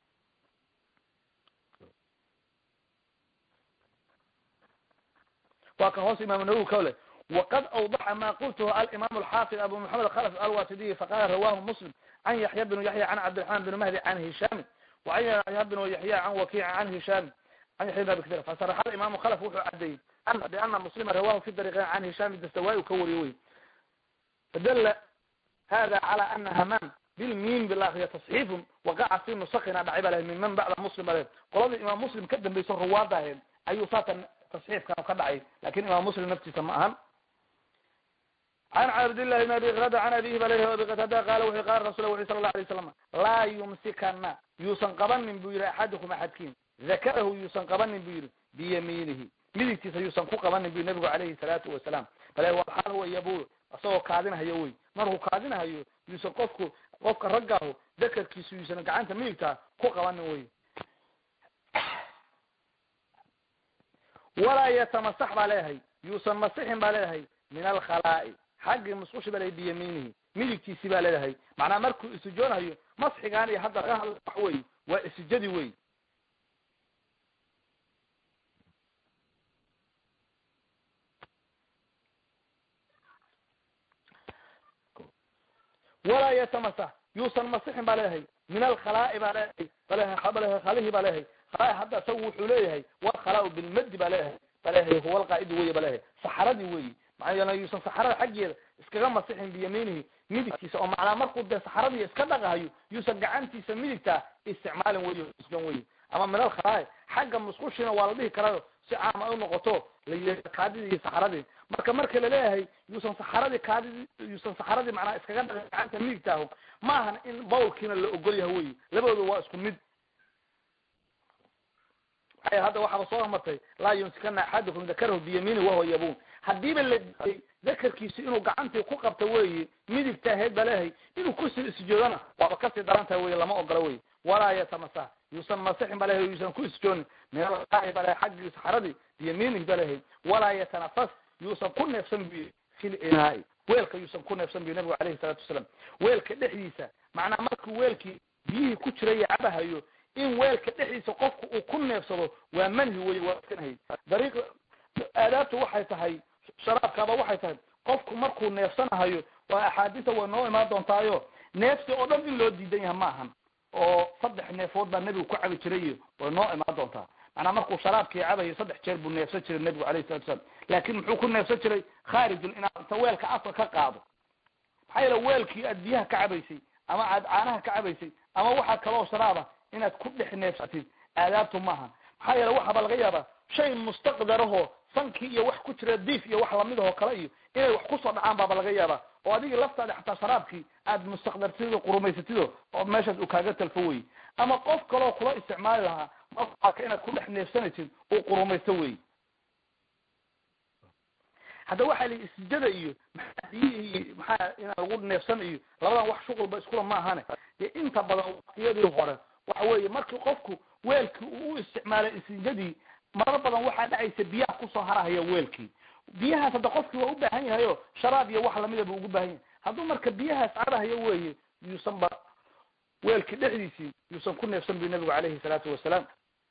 waa ka hoos imam nawowi ka le waqad awdaxa ma qultuhu alimam alxaafid abu maxamed khalf alwasidiy faqala rawahu muslim can yaxya bnu yaxya can cabdiraxman bn mahdi can hishaami wacan yaxya bnu yaxya can wakiica can hishaami can yaxya bn abi katir fasaraxa alimamu khalf wuxuu cadeeyey biana muslima rawahu fi dariqayn can hishaami dastawaay u ka wariye wey fadala hada cala ana hamaam bilmiim bilakriya tasxiifun waqaca fi nusakina dhacay ba lahay minman bacda muslim ba lahed qoladii imaam muslim ka dambayso ruwaada ahayd ayuu saatan tasxiifkan ka dhacay lakin imaam muslim naftiisa ma ahan can cabdillahi bn abi qtada can abihi balh abi qatada qala wuxu qala rasul wuxu sala la alay slam laa yumsikana yuusan qabanin buu yihi axadukum axadkiin dakarahu yuusan qabanin buu yihi biyamiinihi midigtiisa yuusan ku qabanin bu nabigu calayhi salaatu wasalaam bale waxaal wa yabul isagoo kaadinahayo wey markuu kaadinahayo yuusan qofku qofka raggaahu dakarkiisu yuusan gacanta midigtaa ku qabanin wey walaa yatamasax baa leeyahay yuusan masixin baa leeyahay min alkhalaa'i xaggii musqushi baa leeyahay biyamiinihi midigtiisi baa leedahay macnaa markuu isijoonayo masxigaan iyo hadda laga hadla wax wey waa isijadi wey walaa yatamasax yuusan masixin baa leeyahay min alkhalaa'i baa leeyahay baleha khalihi baa leeyahay khalaa hadda isagu wuxuu leeyahay walkhalaau bilmadi baa leeyahay ba leeyahay huwa alqaa'idi wey ba leeyahay saxaradii weyi maxaa yuusan saxarada xaggeeda iskaga masixin biyamiinihi midigtiisa oo macnaa markuu dee saxaradii iska dhaqahayo yuusan gacantiisa midigtaa isticmaalin wey isgan wey ama min alkhalaa'i xagga musqushina waa la dhihi karayo si caam ay unoqoto la kaadidii iyo saxaradii marka marka laleeyahay yuusan saxaradii kaadidii yuusan saxaradii macnaa iskaga dhaqin gacanta midigtaaho ma ahan in bawlkiina la ogol yahay wey labadooda waa isku mid hadda waxaaba soo martay laa yumsikana axadukum dakarahu biyamiini wahuwa yabun hadiiba la diiday dakarkiisi inuu gacantii ku qabta weyi midigta ahayd ba leeyahay inuu kusii isjoodana waaba kasii darantaha wey lama ogola wey walaa yatamasa yuusan masixin ba leeyahay yuusan ku isjooni min alqaa'i ba leeyahay xaggii saxaradii biyamiinihi ba leeyahay walaa yatanafas yuusan ku neefsan buy fil inaai weelka yuusan ku neefsan buy nabigu alayhi salaatu wasalaam weelka dhexdiisa macnaa markuu weelkii biyihii ku jiraya cabahayo in weelka dhexdiisa qofku uu ku neefsado waa manhi wey waa iskanahay dariiq aadaabta waxay tahay sharaabkaaba waxay tahay qofku markuu neefsanahayo waa axaadiisa way noo imaan doontaayo neefsi oo dhan in loo diidan yaha ma ahan oo saddex neefood baa nebigu ku cabi jiray iyo way noo imaan doontaa macnaa markuu sharaabkii cabayo saddex jeer buu neefsan jiray nebigu alayhi salatu salaam laakin muxuu ku neefsan jiray khaarijul inaad inta weelka afka ka qaado maxaa yeele weelkii aad biyaha ka cabaysay ama aad caanaha ka cabaysay ama waxaa kaloo sharaaba inaad ku dhex neefsatid aadaabtu maaha maxaa yeele waxaaba laga yaabaa shay mustaqdarahoo sankii iyo wax ku jira diif iyo wax lamidahoo kale iyo inay wax kusoo dhacaan baaba laga yaabaa oo adigii laftaada xataa sharaabkii aad mustaqdartid oo qurumaysatido oo meeshaas uu kaaga talfo wey ama qof kaloo kula isticmaali lahaa marka inaad ku dhex neefsanaysid uu qurumaysto wey hadda waxaa lii isjada iyo maxaa biyihii maxaa inaan lagu neefsan iyo labadan wax shuqulba iskula ma ahane dee inta badan waqtiyadii hore waxa weeye markii qofku weelkii uu u isticmaalay isjadii marar badan waxaa dhacaysa biyaha kusoo harahaya weelkii biyahaas hadda qofkii waa u baahan yahay o sharaab iyo wax lamida buu ugu baahan yahay hadduu marka biyahaas carahayo weeye yuusan ba weelkii dhexdiisii yuusan ku neefsan bu nabigu alayhi salaatu wasalaam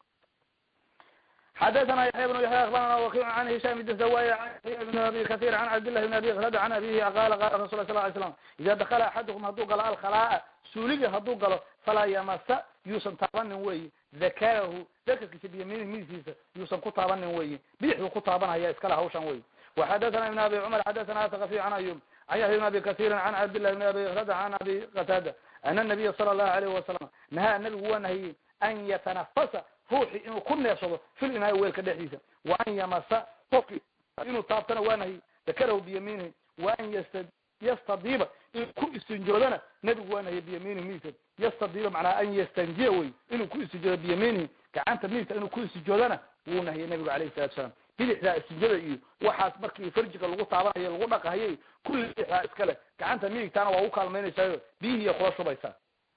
xadaثna yaحya بن yaحya aخbarana wakiع an hisham bn zawaya بn abi kaثيr an cabdالlahi بn abi klad an abihi qala qala rasul sl ly slam ida dakla axadukum hadduu galo alkhalaa suuliga hadduu galo falaa yamasa yuusan taabanin weyi dakarahu dakarkiisa biyamiini midiskiisa yuusan ku taabanin weyi bidixdu ku taabanaya iskale hawshan wey وxadaثna ibn abi cmar xadaثna atkafi an ayub an yaحya بn abi kaثيr an cabdالlahi بn abi klad an abi qatada ana الnabiya salى الlahu alayh wasalam nahaa nabigu waa nahiyey an yatanafasa ruuxi inuu ku neefsado fil inaaya weelka dhexdiisa wa an yamasa qofki inuu taabtana waa nahiy dakarahu biyamiinihi wa an yasta yastadiiba inuu ku istinjoodana nebigu waa nahiye biyamiinihi midigta yastadiiba macnaa an yastanjiya wey inuu ku istinjoodo biyamiinihi gacanta midigta inuu ku istinjoodana wuu nahiyey nebigu alayhi salatu salaam bidixdaa istinjada iyo waxaas markii farjiga lagu taabanayo lagu dhaqahayo kulli bidixdaa iskale gacanta midigtaana waa u kaalmaynaysaayo biyihiiya kula shubaysaa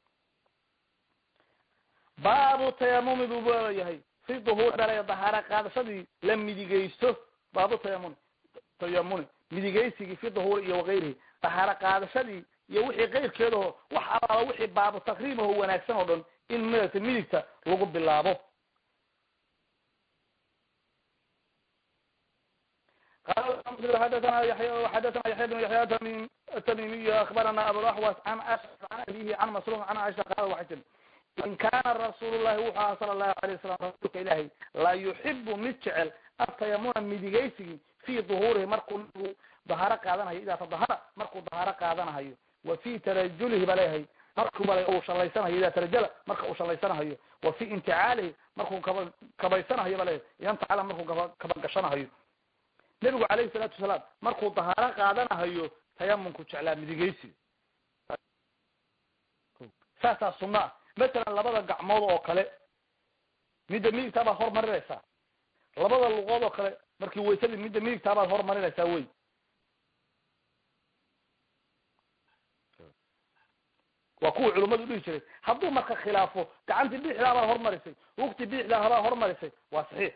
baabu tayamumi buu leeyahay fi duhuur dhalay dahaara qaadashadii la midigaysto baabu tayamuni tayamuni midigaysigii fi duhuuri iyo wakayrihi dahaaro qaadashadii iyo wixii kayrkeedaho wax alaala wixii baabu takriimaho wanaagsan oo dhan in midata midigta lagu bilaabo xadana yay xadana yaxya bn yaxya atamimiy akbarana abulaxwas an ashaf an abihi can masruq an aisha qaala waxay tiri in kaana rasuul llahi wuxuu aha sala allahu alay wasalam rasuulka ilaahay la yuxibu mid jecel atayamuna midigaysigii fi duhuurihi markuu nabigu dahaaro qaadanayo idaa tadahara markuu dahaaro qaadanahayo wa fi tarajulihi ba leeyahay markuu bale uu shalaysanayo idaa tarajala marka uu shalaysanahayo wa fi inticaalihi markuu kaba kabaysanahayo ba leeyahay idan tacala markuu kaba kabagashanahayo nebigu calayhi salaatu wasalaam markuu dahaaro qaadanahayo tayamunku jeclaa midigaysiga saasaa sunna ah masalan labada gacmood oo kale midda midigtaa baad hormarinaysaa labada luqood oo kale markii waysadii midda midigtaa baad hormarinaysaa wey waa kuwa culimmadu dhihi jiray hadduu marka khilaafo gacantii bidixdaa baad hormarisay wugti bidixdaa habaad hormarisay waa saxiix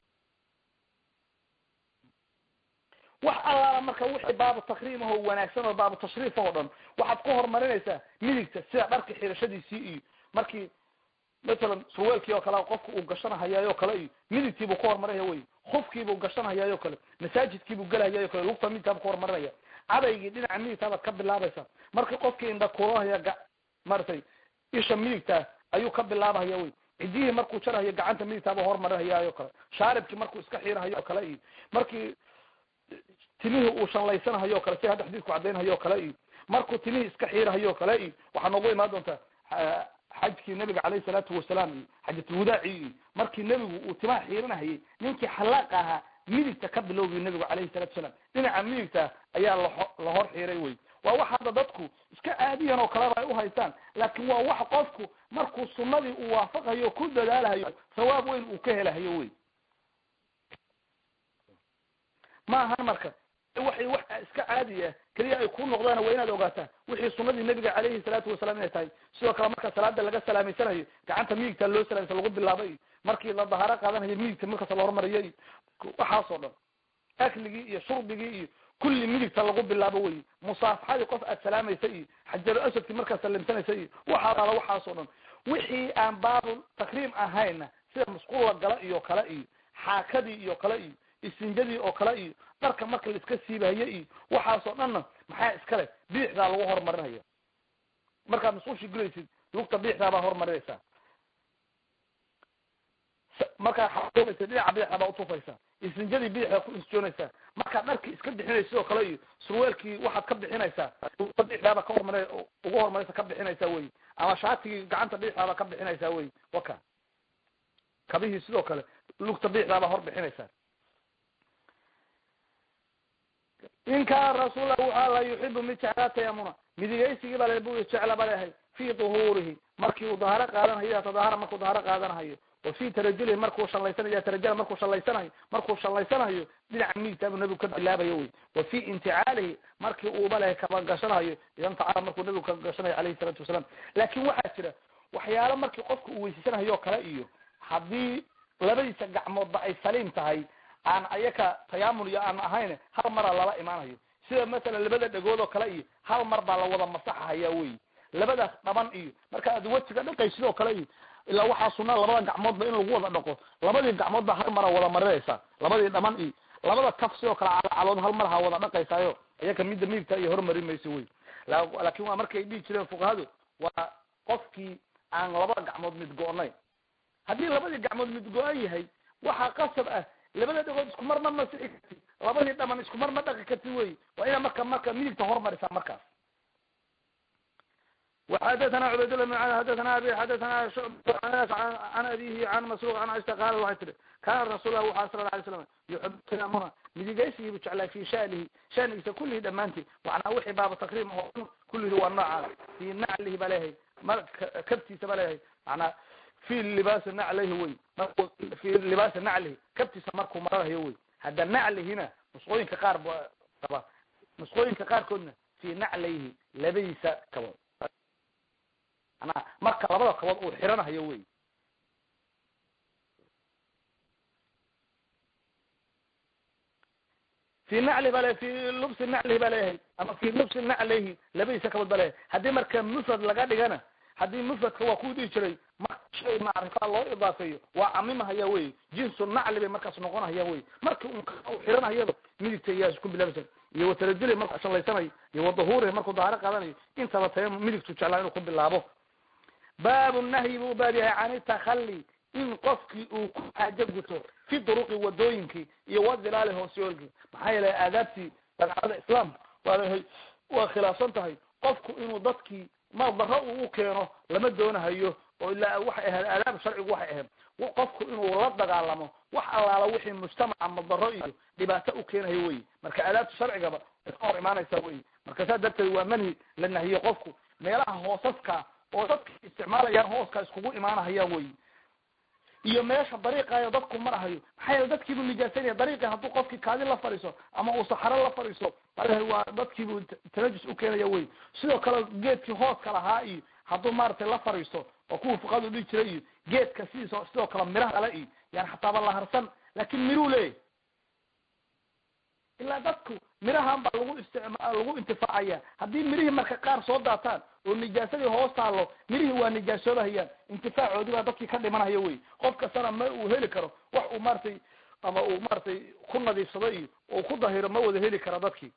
wax allaala marka wixii baabu takriimaho wanaagsan oo baabu tashriif oo dhan waxaad ku horumarinaysaa midigta sida dharka xirashadiisii iyo markii masalan surweelkii oo kale qofka uu gashanahayaayo kale iyo midigtiibuu ku horumarinaya wey khufkiibuu gashanahayaayo kale masaajidkiibuu gelahayaayo kale lugta midigtaaba ku horumarinaya cadaygii dhinaca midigtaabaad ka bilaabaysaa markii qofkii indhakuulahaya ga maratay isha midigtaa ayuu ka bilaabahaya wey cidiyihii markuu jarahayo gacanta midigtaaba horumarinhayaayo kale shaaribkii markuu iska xiirahayo kale iyo markii timihii uu shanlaysanahayo kale si hadda xadiidku caddaynhayo kale iyo markuu timihii iska xiirahayo kale iyo waxaa noogu imaan doontaa xajkii nabiga calayhi salaatu wasalaam iyo xajatulwadaaci iyo markii nebigu uu timaha xiiranahayay ninkii xalaaqa ahaa midigta ka bilowgiy nebigu calayhi salatu wasalaam dhinaca midigta ayaa lao la hor xiiray wey waa wax hadda dadku iska caadiyan oo kaleba ay uhaystaan laakin waa wax qofku markuu sunadii uu waafaqayo ku dadaalahayo sawaab weyn uu ka helahayo wey ma ahan marka waxay wax iska caadi ah keliya ay ku noqdaan waa inaad ogaataa wixii sunadii nabiga calayhi salaatu wasalaam inay tahay sidoo kale marka salaada laga salaamaysanayo gacanta midigta loo salaamsa lagu bilaabay markii la dahaaro qaadanayo midigta markaas la hormariyo iyo waxaasoo dhan akligii iyo shurbigii iyo kulli midigta lagu bilaabo wey musaafaxadii qof aad salaamaysa iyo xajaru asadkii markaad salimsanaysa iyo waxaa ala waxaasoo dhan wixii aan baabu takriim ahayna sida musqulla gala iyo kale iyo xaakadii iyo kale iyo isinjadii oo kale iyo dharka marka la iska siibahaye iyo waxaasoo dhanna maxaa iskale biixdaa lagu horumarinaya markaad musqushii gulaysid lugta biixdaa baa horumarinaysaa markaad xaoogaysa dhinaca biixda baa utufaysaa isinjadii biixdaa ku insjoonaysaa markaad dharkii iska bixinaysa sidoo kale iyo surweelkii waxaad ka bixinaysaa lugta biixdaaba ka hormar ugu horumaraysa ka bixinaysaa wey ama shaatigii gacanta biixdaaba ka bixinaysaa wey waka kabihii sidoo kale lugta biixdaabaa hor bixinaysaa in kaana rasuul waxaa la yuxibu mid jeclaa tayamuna midigaysigii baa bu jecla ba lehay fi duhuurihi markii uu dahaaro qaadanayo tadaahara markuu dahaaro qaadanahayo wa fi tarajulihi markuu shallaysanayo tarajala markuu shallaysanayo markuu shallaysanayo dhinaca midigta buu nabigu ka bilaabayo wey wa fi inticaalihi markii uuba lehay kaba gashanayo idantacala markuu nabigu ka gashanayo alayhi salaatu wasalaam laakin waxaa jira waxyaalo markii qofka uu weysaysanhayo o kale iyo haddii labadiisa gacmoodba ay saliim tahay aan ayaka tayaamun iyo aan ahayn hal mara lala imaanayo sida masalan labada dhegood oo kale iyo hal mar baa la wada masaxahaya wey labadaas dhaban iyo marka aad wejiga dhaqay sidoo kale iyo ilaa waxaa sunaa labada gacmoodba in lagu wada dhaqo labadii gacmood baa hal mara wada marinaysa labadii dhaban iyo labada kaf sidoo kale calcalood hal mar ha wada dhaqaysaayo iyaka midda midigta iyo hormari mayso wey laakin waa markay dhihi jireen fuqahadu waa qofkii aan labada gacmood mid go-nayn haddii labadii gacmood mid go-an yahay waxaa qasab ah labada dhagood isku mar ma masixi kartid labadii dhaman isku mar ma dhaqi kartid wey waa ina marka marka midigta hormarisaa markaas وxadثna cbaydالله بن xadثna abi xadثna an abihi an masruq an aisha qaala waxay tihi kana rasuul lah waxa sala lay slam yuxib tayamuna midigaysigii bu jeclaa fi shanihi shanigiisa kulihi dhamaanti macnaa wixii baaba takriim oo kulihi waa noocaas fi naclihi ba leeyahay ma kabtiisa ba leeyahay manaa fi libaasi naclihi wey marku fi libaasi naclihi kabtiisa markuu maranayo wey hadda naclihina nusqooyinka qaar b qaba nusqooyinka qaarkoodna fi naclayhi labadiisa kabood manaa marka labada kabood uu xiranahayo wey fi nacli ba le fi lubsi naclihi ba leeyahay ama fi lubsi naclayhi labadiisa kabood ba leeyahay haddii marka mufrad laga dhigana haddii mufradka waa ku dhihi jiray marka shay macrifa loo idaafeeyo waa camimahaya wey jinsu nacli bay markaas noqonahaya wey marki un xiranahayaba midigta iyaa isku bilaabaysa iyo watarajuli markuu shallaysanayo iyo wadahuurihi markuu dahaaro qaadanayo intaba taya midigtu jeclaa inuu ku bilaabo baabu nahyi buu baab yahay can itakhalli in qofkii uu ku xaajo guto fi duruqi wadooyinkii iyo wadilaali hoosyoolkii maxaa yeelay aadaabtii daacada islaamka waa waa khilaafsan tahay qofku inuu dadkii ma daro uu u keeno lama doonahayo oo ilaa waxay ahayd aadaab sharcigu waxay ahayd qofku inuu la dagaalamo wax allaala wixii mujtamaca madaro iyo dhibaato u keenayo wey marka aadaabta sharcigaba ka hor imaanaysa wey marka saa darteed waa manhi la nahiye qofku meelaha hoosaska oo dadka isticmaalayaan hooska iskugu imaanahayaan wey iyo meesha dariiqayo dadku marahayo maxaa yeele dadkiibuu nijaasanaya dariiqi hadduu qofkii kaadi la fadhiiso ama uu saxaro la fadhiiso waa dadkiibuu tanajus u keenaya wey sidoo kale geedkii hooska lahaa iyo hadduu maaragtay la fadhiisto oo kuwa fuqadu dhihi jiray iyo geedka sidiisa sidoo kale miraha kale iyo yani xataaba la harsan laakin miruu leeyahy ilaa dadku mirahan baa lagu isticma lagu intifaacaya haddii mirihii marka qaar soo daataan oo nijaasadii hoos taalo mirihii waa nijaasoobahayaan intifaacoodii baa dadkii ka dhimanaya wey qof kastana ma uu heli karo wax uu maratay ama uu maratay ku nadiifsado iyo uu ku dahiro ma wada heli kara dadkii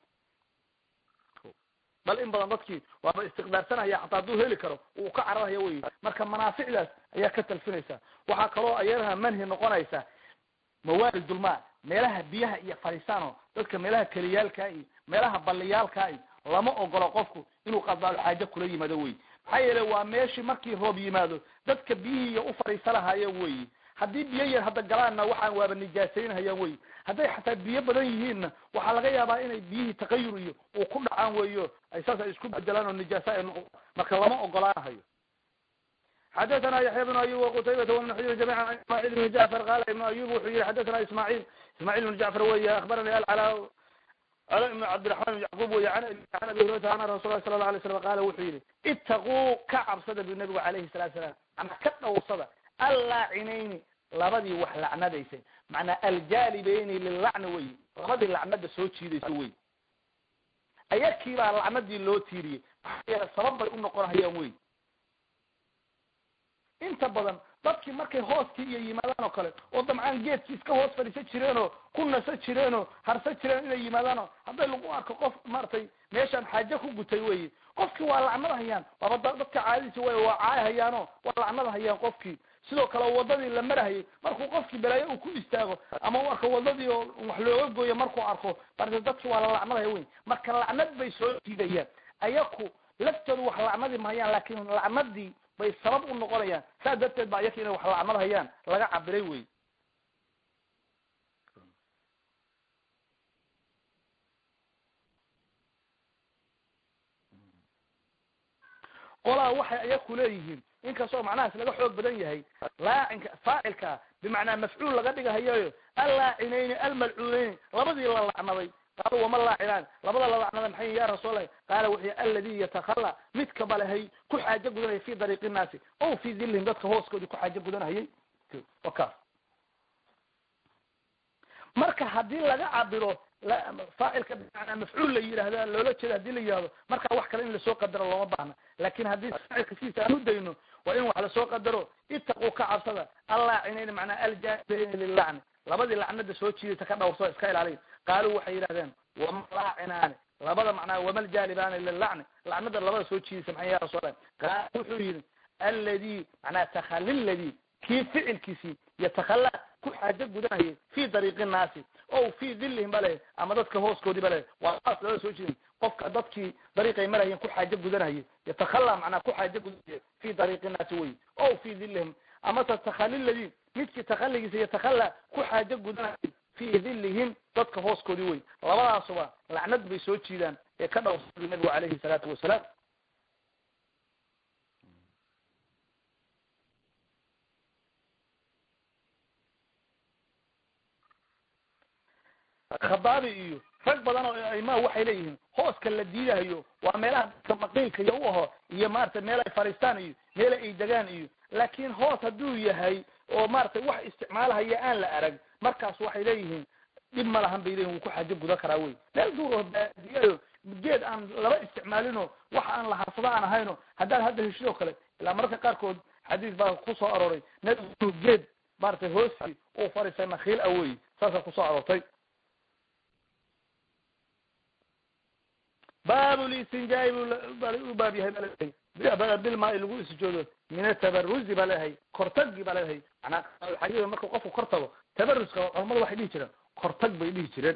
bal in badan dadkii waaba istiqdaarsanaya xataa hadduu heli karo uu ka cararaya wey marka manaaficdaas ayaa ka talfinaysa waxaa kaloo ayadaha manhi noqonaysa mawaalidulmaa meelaha biyaha iyo fadhiisaano dadka meelaha keliyaalkaa iyo meelaha balliyaalkaa iyo lama ogolo qofku inuu qadaalo xaajo kula yimaado wey maxaa yeele waa meeshii markii roob yimaado dadka biyihiiya u fadhiisa lahaayeen wey haddii biyo yar hadda galaanna waxaan waaba nijaasaynhayaan wey hadday xataa biyo badan yihiinna waxaa laga yaabaa inay biyihii takayur iyo uu ku dhacaan weyo ay saas ay isku bedelaan oo nijaasa ay noqo marka lama ogolaanahayo xadathana yaxya bnu ayub waqutaybata wbnu xujr jamica an ismaaciil bni jacfar qaala ibnu ayub wuxuu yihi xadathana ismaaciil ismaaciil bnu jacfar weya akhbarani alcala cala ibnu cabdiraxman ibn yacquub wey an an abi hurayrata ana rasul lah sala la alay slam qaala wuxuu yihi itaquu ka cabsada bu nabigu alayhi salatu salaam manaa ka dhowrsada allaacinayni labadii wax lacnadaysay macnaa aljaalibeyni lilacni wey labadii lacnada soo jiidaysa wey ayakii baa lacnadii loo tiiriyey maxaa yeele sabab bay u noqonhayaan wey inta badan dadkii markay hooskii iyo yimaadaan oo kale oo damcaan geedkii iska hoos fadhiisan jireenoo ku nasa jireenoo harsan jireen inay yimaadaanoo hadday lagu arko qof maaragtay meeshaan xaajo ku gutay weye qofkii waa lacnada hayaan waaba dadka caadadiisi way waa caay hayaano waa lacnada hayaan qofkii sidoo kale wadadii la marahayay markuu qofkii balaayo uu ku istaago ama u arko wadadii oo wax looga gooyo markuu arko marka dadki waa la lacnadaya wey marka lacnad bay soo jiidayaan ayaku laftoodu wax lacnadi mahayaan laakin lacnadii bay sabab u noqonayaan saas darteed ba ayaka inay wax lacnad hayaan laga cabiray wey qolaa waxay ayaku leeyihiin inkastoo macnahaas laga xoog badan yahay laacinka faacilka bimacnaa mafcuul laga dhigahayo allaacinayni almalcuunayn labadii la lacnaday qaalu wama laacinaan labada la lacnada maxay ya rasuullahi qaala wuxuu alladii yatakhala midka balehay ku xaajo gudanaya fi dariiqi innaasi o fi dillihim dadka hooskoodii ku xaajo gudanahayay wakaas marka haddii laga cabiro faacilka bimacnaa mafcuul la yidhahda loola jeeda hadii la yihahdo marka wax kale in lasoo qadaro looma baahna lakin haddii faacilka sidiisa aan u dayno waa in wax lasoo qadaro itaquu ka cabsada allaacinayni macnaa aljaanibayni lilacni labadii lacnada soo jiidaysa ka dhawrsoo iska ilaaliya qaaluu waxay yidhahdeen wama laacinaani labada macnaa wama ljaalibaani lilacni lacnada labada soo jiidaysa maxay ya rasuul qaal wuxuu yidhi alladii macnaa takhali ladii kii ficilkiisii yatakhala ku xaajo gudanayay fi dariiqi nnaasi o fi dillihim ba le ama dadka hooskoodii ba le waa saas labada soo jiidin qofka dadkii dariiqay marayeen ku xaajo gudanayay yatakhala macnaa ku xaajo gudanaya fi dariiqi nnaasi wey o fi dillihim amase takhali ladii midkii takhaligiisa yatakhala ku xaajo gudanayay fi dillihim dadka hooskoodii wey labadaasuba lacnad bay soo jiidaan ee ka dhowrsada nabigu calayhi salaatu wasalaam khadaabi iyo rag badan oo aimaa waxay leeyihiin hooska la diidahayo waa meelaha dadka maqiilka iyo u aho iyo maaragtay meel ay fadhiistaan iyo meel ay degaan iyo laakin hoos hadduu yahay oo maaragtay wax isticmaalahaya aan la arag markaas waxay leeyihiin dhib ma lahan bay leyihin wuu ku xaajo gudan karaa wey meel duur oo baadiyayo geed aan laba isticmaalino wax aan la harsado aan ahayno haddaad hadda heshidoo kale ilaa mararka qaarkood xadiis baa kusoo arooray nabigu inuu geed maaragtay hoosi uu fadhiistay nakhiil a wey saasaa kusoo aroortay baab listinjaai u baab yahay bilmaa lagu isjoodo min atabaruzi baa leeyahay kortagi baa leeyahay manaa xaqiiqa marka qofku kor tago tabaruska culamada waxay dhihi jireen kortag bay dhihi jireen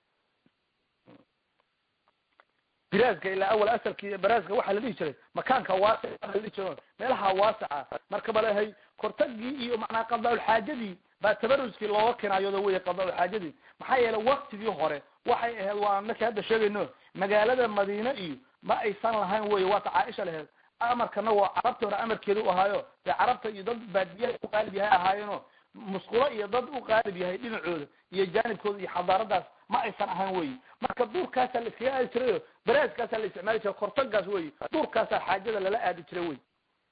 biraaska ilaa awal asalki baraaska waxaa la dhihi jiray makaanka waasic la dhihi jiro meelaha waasica marka ba leeyahay kortagii iyo macnaa qadaaulxaajadii baa tabaruskii looga kinaayoodo wey qadaaulxaajadii maxaa yeelay waktigii hore waxay ahayd waa markii hadda sheegayno magaalada madiine iyo ma aysan lahayn wey waata caaisha laheed amarkana waa carabta hore amarkeeda u ahaayo dee carabta iyo dad baadiyaha u qaalib yahay ahaayeeno musqulo iyo dad u qaalib yahay dhinacooda iyo jaanibkooda iyo xadaaradaas ma aysan ahayn wey marka duurkaasaa la iskaga aadi jirayo baraaskaasaa la isticmaali jiray kortagaas wey duurkaasaa xaajada lala aadi jiray wey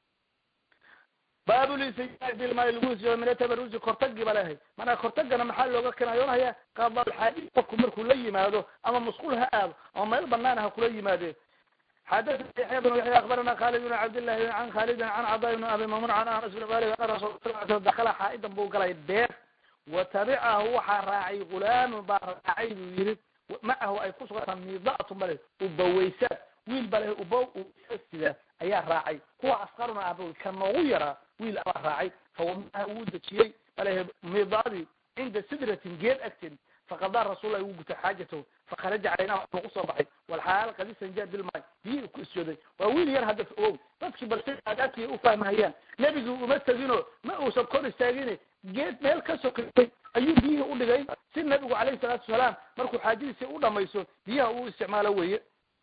baabulistijaa bilmaa lagu isjoodo min atabarusi kortagii ba leehay manaa kortagana maxaa looga kinaayoonaya qadaalxaaji qofku markuu la yimaado ama musqul ha aado ama meel banaan ha kula yimaadee xadathana yaxya bn yaxya akbarana khalid bn cabdillahi can khalidin can cadaa bn abi mamun can anas bn malik ana rasul sal dakala xaa'idan buu galay beer wa tabicahu waxaa raacay gulaamun baa raacay buu yihi macahu ay kusugantaa midaatu bale ubawaysaad wiil bale uba sida ayaa raacay kuwa asqaruna ah ka noogu yaraa wiil abaa raacay fawamaha wuu dejiyey balehe midaadii cinda sidratin geed agteed faqadaa rasuullahi wuu gutay xaajatahu fakharaja calaynahu uu kusoo baxay walxaal qad istanjaa bilmaay biyihii ku isjooday waa wiil yar hadda ogow dadkii balse aadaadkii u fahmahayaan nebigii uma tegino ma uusan kor istaagin geed meel ka sokatay ayuu biyihii udhigay si nabigu calayhi salaatu wasalaam markuu xaajadiisii u dhamayso biyaha uu isticmaalo weye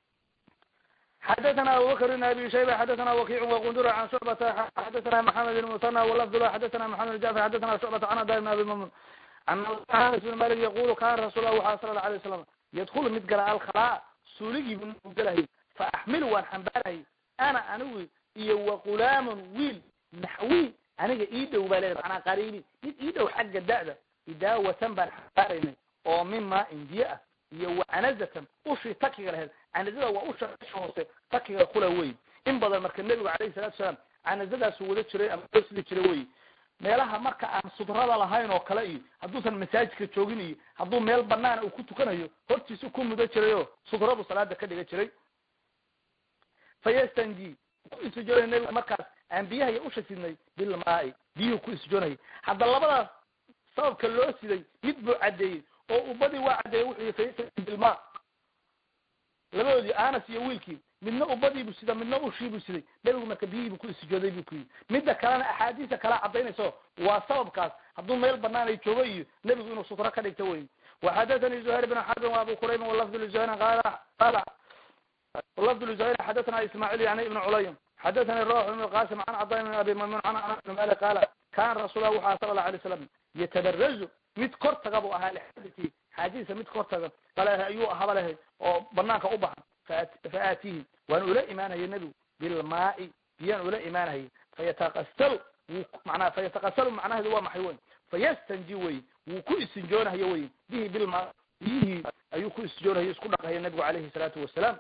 xadaثna abubakr بn abi shayba xadaثna wakic wqundur can shucbata xadaثna maxamed bn musana walafd lah xadaثna maxamed jafr xadaثna shucbata can ada bn abi mamun an anas bn malik yaqulu kana rasul lah waxa sala alay waslam yadkulu mid gala alkhalaa suuligii bu galahay faaxmilu waan xambaarahay ana anigu iyo waqulaamun wiil naxwi aniga ii dhow baa leeda manaa qariibi mid ii dhow xagga da'da idaawatan baan xambaaraynay oo mima indiye ah iyo wacanazatan ushii takiga lahayd canazada waa usha hoose takiga kula wey in badan marka nebigu calayhi salatu salaam canazadaasu wada jiray ama loo sidi jiray wey meelaha marka aan sudrada lahayn oo kale iyo hadduusan masaajidka joogin iyo hadduu meel banaana uu ku tukanayo hortiisu ku mudo jirayoo sudradu salaada ka dhiga jiray fayastanji ku isjoonay nabiga markaas aan biyaha iyo usha sidnay bilmaai biyuhu ku isjoonayay hadda labadaas sababka loo siday mid buu caddeeyey oo ubadii waa caddeeyey wuxuu yihi fayastanji bilma labadoodii anas iyo wiilkii midna ubadiibuu sida midna ushiibuu siday nebigu marka biyihiibuu ku isjooday buu ku yidhi midda kalena axaadiisa kala cadaynayso waa sababkaas hadduu meel banaan ay joogo iyo nebigu inuu sutro ka dhigto wey waxadathani zuhayr bn xarbin waabu quraybin walafdu lizuhayrin qala qala walafdu lizuhayrin xadathana ismaaciil yani ibn culaym xadathani rawx ibn qasim can caday min abi maymun can anas bn malik qaala kana rasulah waxaa sala allahu alay slam yatabarazu mid kor taga buu ahaa lixadisi xaajadiisa mid kor taga bale ayuu ahaba lehay oo banaanka u baxa fa aatihi waan ula imaanaya nebigu bilmaai biyaan ula imaanaya fayataqasalu wuu manaa fayataqasalu macnaheedu waa maxay wey fayastanji wey wuu ku istinjoonahayo wey bihi bilma biyihii ayuu ku istinjoonahayo isku dhaqahaya nebigu calayhi salaatu wasalaam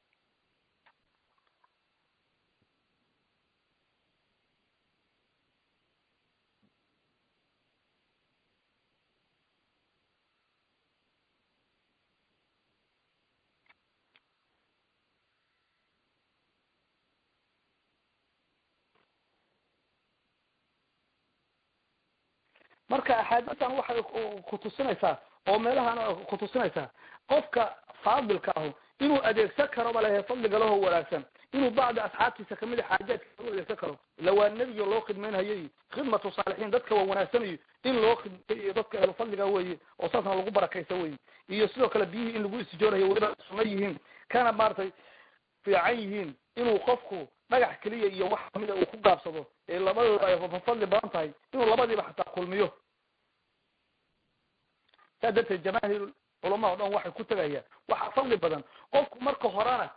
marka axaadiistan waxay kutusinaysaa oo meelahan kutusinaysaa qofka faadilka ahu inuu adeegsan karo ba lehe fadliga laho wanaagsan inuu bacdi asxaabtiisa kamid a xaajaadkiisa u adeegsan karo ila waa nebiga loo khidmaynayo iyo khidmatu saalixiin dadka waa wanaagsanayo in loo khidmayo iyo dadka ehlu fadliga weye oo saasna lagu barakaysa weye iyo sidoo kale biyihii in lagu istijoonayo weliba suma yihiin kana maaragtay fiican yihiin inuu qofku dhagax keliya iyo wax kamida uu ku gaabsado ee labadooda ay fadli badan tahay inuu labadiiba xataa kulmiyo saa darteed jamaahiir culama o dhan waxay ku tegayaan waxaa fadli badan qofku marka horena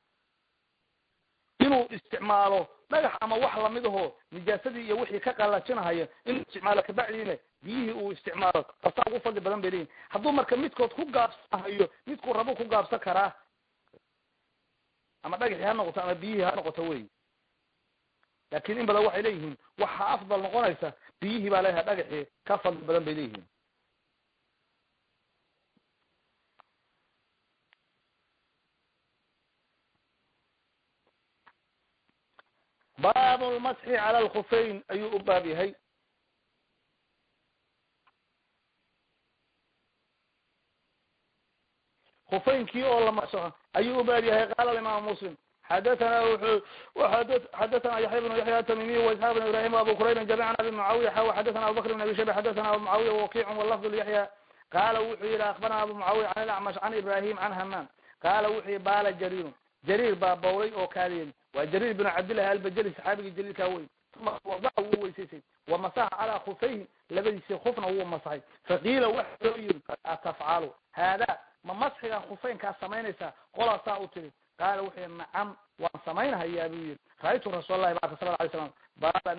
inuu isticmaalo dhagax ama wax lamid aho nijaasadii iyo wixii ka qalajinahaya inuu isticmaalo kabacdiina biyihii uu isticmaalo tasaa ugu fadli badan bay leeyihin hadduu marka midkood ku gaabsanahayo midkuu rabo ku gaabsan karaa ama dhagaxii ha noqoto ama biyihii ha noqoto wey laakin in badan waxay leeyihiin waxaa afdal noqonaysa biyihii baa leeyahay dhagaxii ka fadli badan bay leeyihiin baabu lmasxi cala alkhufeyn ayuu u baab yahay khufeynkii oo la masaxo ayuu u baab yahay qaala imaamu muslim xadathana wuxuu xadathana yaxya bnu yaxya atamimiy waisxaaq bn ibrahim abu quraybin jamican abi mucaawiya xaw xadathana abubakr bn abi shayba xadathana abu mucaawiya wakiicun walafdu lyaxya qaala wuxuu yihi akbarana abu mucaawiya can ilacmash can ibrahim can hamaan qaala wuxuu yihi baala jariirun jariir baa bawlay oo kaadiyen waa jariir binu cabdillahi albajali saxaabigii jaliilkaa wey uma wadaca wuu weysaysay wamasaxa calaa khufayhi labadiisii kufna wuu masaxay faqiila waxa loo yiri atafcalu haada ma masxigan khufeynkaa samaynaysaa qolaasaa u tiri qaala wuxuu yihi nacam waan samaynhayaa buu yihi ra-aytu rasuul lahi barka sala alay slam baala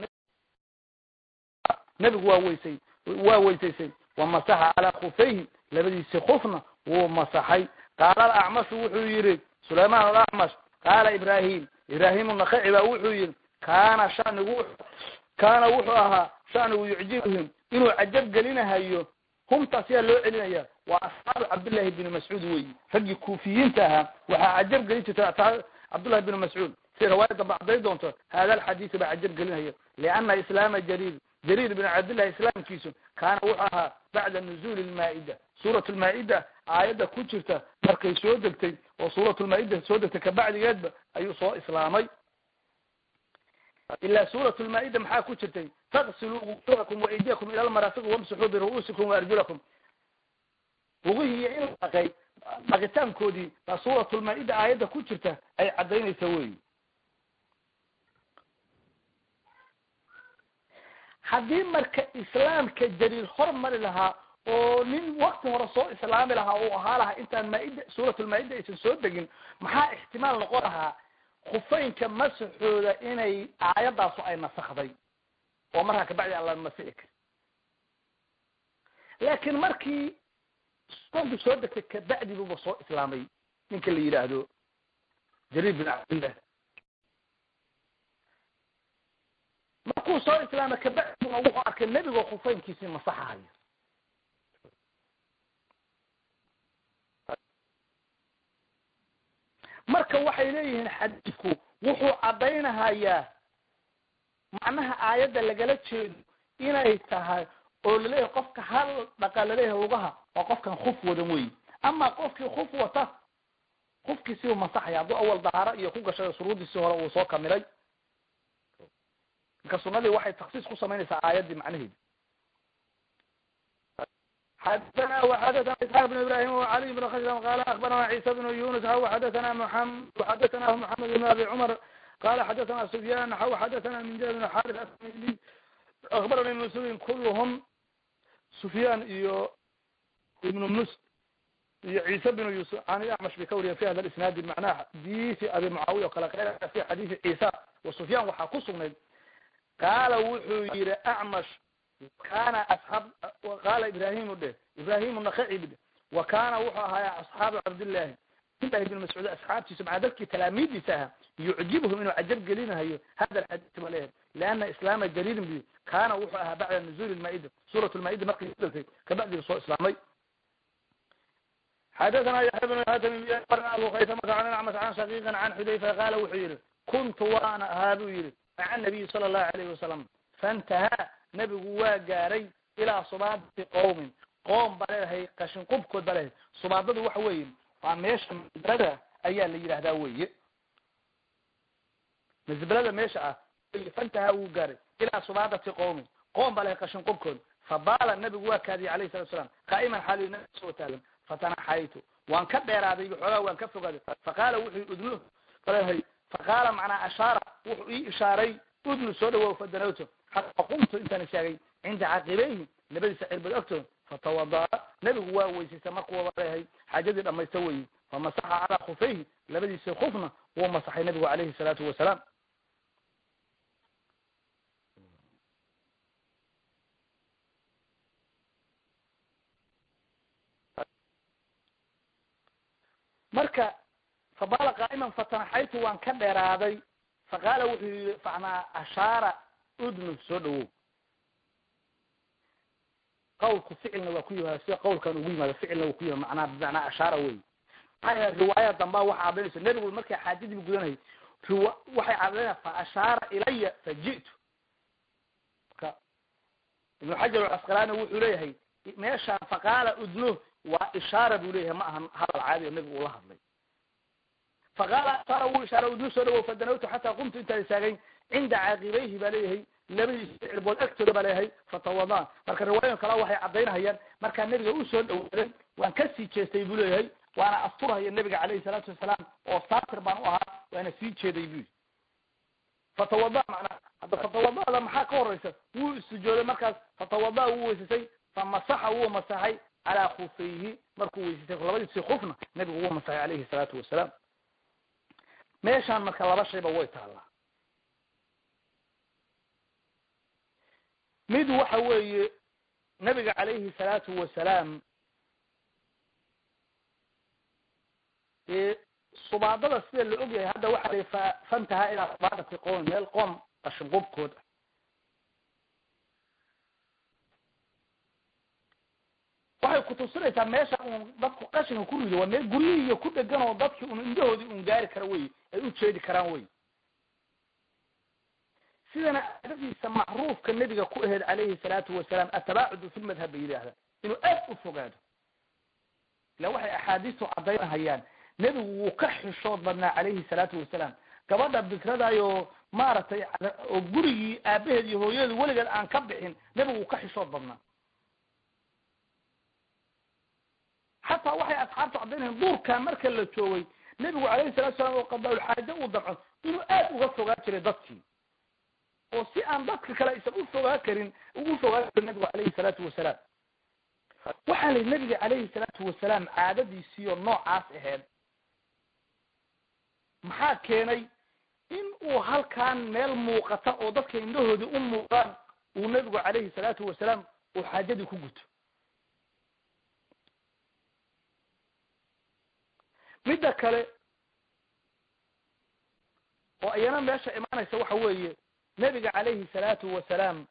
nebigu waa weysay waa weysaysay wamasaxa calaa khufayhi labadiisii kufna wuu masaxay qaala alacmashu wuxuu yihi sulayman alacmash qaala ibrahim ibrahim nakaci baa wuxuu yihi kaana shanigu kaana wuxuu ahaa shanigu yucjibuhum inuu cajab gelinahayo humtaas yaa loo celinaya waa asxaabu cabdillahi bni mascuud weyi raggii kuufiyiinta ahaa waxaa cajab gelin jirtay cabdullahi bni mascuud si riwaayad damba cadday doonto hada alxadiisi baa cajab gelinaya liana islaama jariir jariir bn cabdillahi islaamkiisu kaana wuxuu ahaa bacda nuzuuli lmaa-ida suurat lmaa-ida aayadda ku jirta markay soo degtay oo suurat lmaa-ida soo degtay kabacdigeedba ayuu soo islaamay ilaa suurat lmaa-ida maxaa ku jirtay taqsiluu wujuhakum waaydiyakum ila lmaraafiq wamsaxuu biru'uusikum waarjulakum lugihii in la dhaqay dhaqitaankoodii baa suurat lmaa-ida aayadda ku jirta ay caddaynaysa wey haddii marka islaamka jariir hormari lahaa oo nin wakti hore soo islaami lahaa uu ahaa lahaa intaan maaida suuratulmaa-ida aysan soo degin maxaa ixtimaal noqon lahaa khufeynka masaxooda inay aayadaasu ay nasakday oo markaa kabacdi aan la masixi karin laakiin markii suuraddu soo degtay kabacdi buuba soo islaamay ninka la yidhaahdo jariir bin cabdillah markuu soo islaama kabacdina wuxuu arkay nebigoo khufeynkiisii masaxahayo marka waxay leeyihiin xadiidku wuxuu caddaynahayaa macnaha aayadda lagala jeedo inay tahay oo laleeyahay qofka hal dhaqa laleeyahay lugaha waa qofkan kuf wadan weyi ama qofkii kuf wata kufkiisiu masaxaya hadduu awal dahaaro iyo ku gashay shuruuddiisii hore uu soo kamilay marka sunadii waxay taksiis ku samaynaysaa aayaddii macnaheedi xadana وxadثna isحاq بن ibrahim وعlي بن khsm qal akbarana عيسى بن yunus xw xadثna mحamed xadثna mحamed بن abi cmr qala xadثna سfyan xw xadثna min jabr بن xarث asmili akbarana ibn sudin kulhm sufyan iyo ibn mus iyo ciise bn yusuf an acmash bay ka wariyen fi hada isnaadi macnaha xadiisi abi mucaawiya o kale qeylaya fi xadiisi ciisa wa sufyan waxaa ku sugnayd qaala wuxuu yihi acmash kana asxaab qaala ibrahimu dheh ibrahimu nakaci dheh wa kana wuxuu ahaaya asxaabu cabdillahi cabdillahi ibn mascuud asxaabtiisa maca dadkii talaamiidiisa ahaa yucjibhum inuu cajab gelinahayo hada alxadiis ba leeyahay liana islaama jariirin bi kana wuxuu ahaa bacda nuzuuli lmaa-ida suurat lmaa-ida markii udaltay kabacdii soo islaamay xadathana yaxya bn hatim abu khaysamata an acmash can shaqiiqin can xudayfa qaala wuxuu yihi kuntu waana ahaa buu yihi maca nabiyi sala allahu alayhi wasalam faintahaa nebigu waa gaaray ilaa subaadati qowmin qoom ba leedahay qashin qubkood ba leedahay subaadadu waxa weeye waa meesha masbalada ayaa la yidhahdaa weye masbalada meesha ah fantahaa wuu gaaray ilaa subaadati qowmin qoom ba lehay qashin qubkood fabaala nebigu waa kaadiyay alayhi salatu salam qaa'iman xaaliy nabi soo taagan fatanaxaytu waan ka dheeraaday xoogaa waan ka fogaaday faqaala wuxuu udnu leedahay faqaala macnaa ashaara wuxuu ii ishaaray udnu soo dhawow fadanawto xataa qumtu intaan istaagay cinda caqibayhi labadiisa cirbood agtooda fatawada'a nebigu waa weysaystay markuu leeyahay xaajadii dhamaysta weyi famasaxa calaa khufayhi labadiisa kufna wuu masaxay nebigu calayhi salaatu wasalaam marka fabaala qaa'iman fatanaxaytu waan ka dheeraaday faqaala wuxuu yihi facnaa ashaara udnu soo dhawow qawlku ficilna waa ku yimaada sida qawlkan ugu yimaado ficilna waa ku yimaada macnaa bimacnaa ashaara wey maxaa riwaaya dambaa waxa caddaynaysa nebigu markay xaajadiibu gudanayay riwa waxay caddaynaya fa ashaara ilaya faji'tu marka ibnu xajar alcasqalaani wuxuu leeyahay meeshaan faqaala udnu waa ishaara buu leeyahay ma ahan hadal caadi oo nebigu ula hadlay faqaala ashaara wuu ishaara udnu soo dhawow fadanawtu xataa qumtu intaan istaagay cinda caaqibayhi baa leeyahay labadiisa cirbood agtooda baa leeyahay fatawadaan marka riwaayan kale waxay caddaynahayaan markaa nebiga usoo dhawaaday waan kasii jeestay buu leeyahay waana asturhaya nebiga calayhi salaatu wasalaam oo saatir baan u ahaa waana sii jeeday bu yidhi fatawada macnaa hadda fatawadada maxaa ka horeysa wuu istijooday markaas fatawada wuu weysasay famasaxa wuu masaxay calaa khufayhi markuu weysasay labadiisii kufna nebigu wuu masaxay calayhi salaatu wasalaam meeshaan marka laba shayba way taallaa mid waxa weeye nabiga calayhi salaatu wasalaam subaadada sida la og yahay hadda waxa la fa fantahaa ilaa subaadati qowm meel qoom qashin qubkood ah waxay kutusinaysaa meesha uun dadku qashinka ku rido waa meel guryihiiyo ku dhegan oo dadki un indhahoodii un gaari kara wey ay u jeedi karaan wey sidana aadadiisa macruufka nebiga ku aheyd calayhi salaatu wasalaam atabaacudu fi lmadhab bay yidhaahdaa inuu aad u fogaado ila waxay axaadiistu caddaynahayaan nebigu wuu ka xishood badnaa calayhi salaatu wasalaam gabadha bikradaayoo maaragtay oo gurigii aabaheed iyo hooyadeed weligeed aan ka bixin nebigu wuu ka xishood badnaa xataa waxay asxaabtu caddaynahayan duurkaa marka la joogay nebigu calayhi salatu salaam oo qadaaulxaaje uu damco inuu aad uga fogaa jiray dadkii oo si aan dadka kale aysan u fogaa karin ugu fogaa karin nabigu calayhi salaatu wasalaam waxaa layihi nabiga calayhi salaatu wasalaam caadadiisiiyo noocaas aheyd maxaa keenay in uu halkaan meel muuqata oo dadka indhahoodii u muuqdaan uu nebigu calayhi salaatu wasalaam uu xaajadii ku guto midda kale oo iyana meesha imaanaysa waxa weeye nebiga calayhi salaatu wasalaam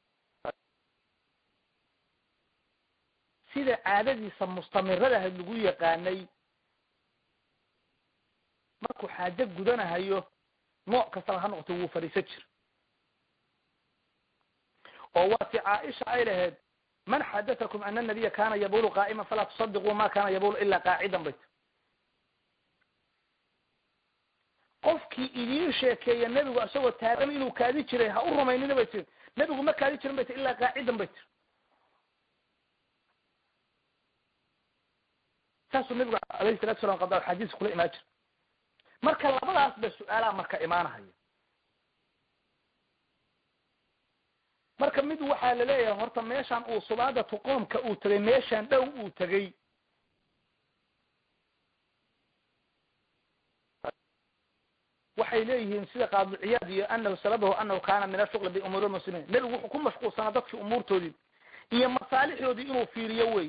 sida caadadiisa mustamiradaha lagu yaqaanay markuu xaajo gudanahayo nooc kastaba ha noqoto wuu fadhiisan jir oo waati caaisha ay lahayd man xadatakum ana nabiya kana yabulu qaa'ima falaa tusadiquu ma kana yabulu ilaa qaacidan bayt qofkii idiin sheekeeya nebigu isagoo taagan inuu kaadi jiray ha u rumaynina bay tiri nebigu ma kaadi jirin bay tiri ilaa qaacidan bay tiri saasuu nebigu alayhi salatu salam qada xadiis kula imaan jira marka labadaas ba su-aalaha marka imaanahaya marka mid waxaa laleeyahay horta meeshaan uu subaadatu qoomka uu tegay meeshaan dhow uu tegey waxay leeyihiin sida qaadiciyaad iyo anahu sababahu anahu kana min ashuqli biumuuri lmuslimiin nebigu wuxuu ku mashquulsanaa dadkii umuurtoodii iyo masaalixdoodii inuu fiiriyo wey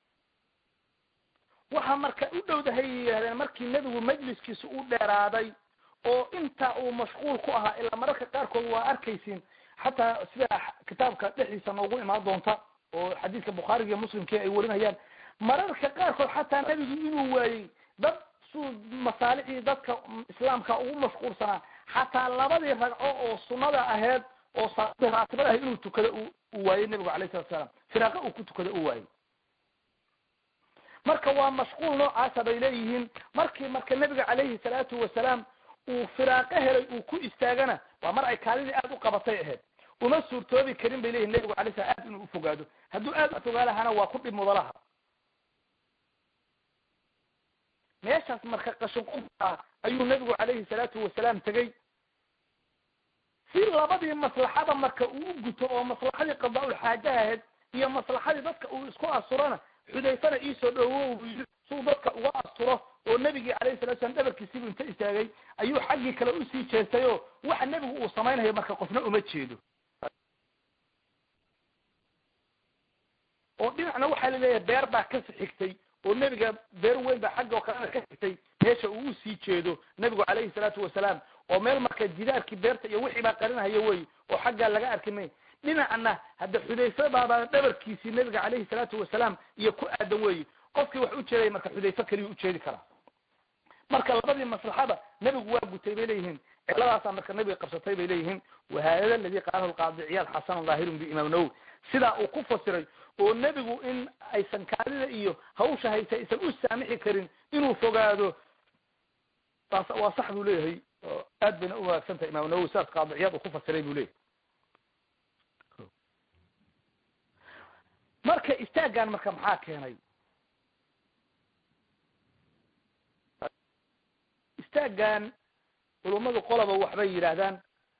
waxaa marka u dhowdahay yidhahdeen markii nebigu majliskiisa u dheeraaday oo intaa uu mashquul ku ahaa ilaa mararka qaarkood waa arkaysiin xataa sida kitaabka dhexdiisa noogu imaan doonta oo xadiiska bukhaariga iyo muslimkii ay warinayaan mararka qaarkood xataa nebigu inuu waayey dad suu masaalixdii dadka islaamka ugu mashquulsanaa xataa labadii ragco oo sunnada aheyd oo salaadii raatibada ahayd inuu tukado uu waayey nebigu alayh salatu salaam firaaqa uu ku tukado u waayey marka waa mashquul noocaasa bay leeyihiin markii marka nebiga calayhi salaatu wasalaam uu firaaqo helay uu ku istaagana waa mar ay kaalidii aada u qabatay ahayd uma suurtoobi karin bay leyihin nebigu alay slam aad inuu ufogaado hadduu aada ufogaa lahana waa ku dhib mudalaha meeshaas marka qashinqubka ayuu nebigu calayhi salaatu wasalaam tegey si labadii maslaxada marka uu u guto oo maslaxadii qadaa-ul xaajaha ahayd iyo maslaxadii dadka uu isku asurana xudayfana iisoo dhowow suu dadka uga asturo oo nebigii calayhi salatu slam dhabarkiisibu inta istaagay ayuu xaggii kale usii jeestay oo waxa nebigu uu samaynayo marka qofna uma jeedo oo dhinacna waxaa laleeyahay beer baa kasi xigtay oo nebiga beer weyn baa xagga oo kalena ka xigtay meesha uu usii jeedo nebigu calayhi salaatu wasalaam oo meel marka jidaarkii beerta iyo wixii baa qarinahayo wey oo xaggaa laga arki may dhinacna hadda xudayfe baabaa dhabarkiisii nebiga calayhi salaatu wasalaam iyo ku aadan weyi qofkii wax u jeedaya marka xudayfe keliya ujeedi karaa marka labadii maslaxada nebigu waa gutay bay leeyihiin ciladaasaa marka nebiga qabsatay bay leeyihiin wahada aladi qaalahu lqaadi ciyaad xasan daahirun biimaam nawowi sidaa uu ku fasiray oo nebigu in aysan kaadida iyo hawsha haysa aysan u saamixi karin inuu fogaado taas waa sax buu leeyahay oo aad bayna u wanaagsan tahay imaam nawowi sidaas qaadi ciyaad uu ku fasiray buu leeyahay marka istaaggan marka maxaa keenay istaaggan culummadu qoloba waxbay yidhaahdaan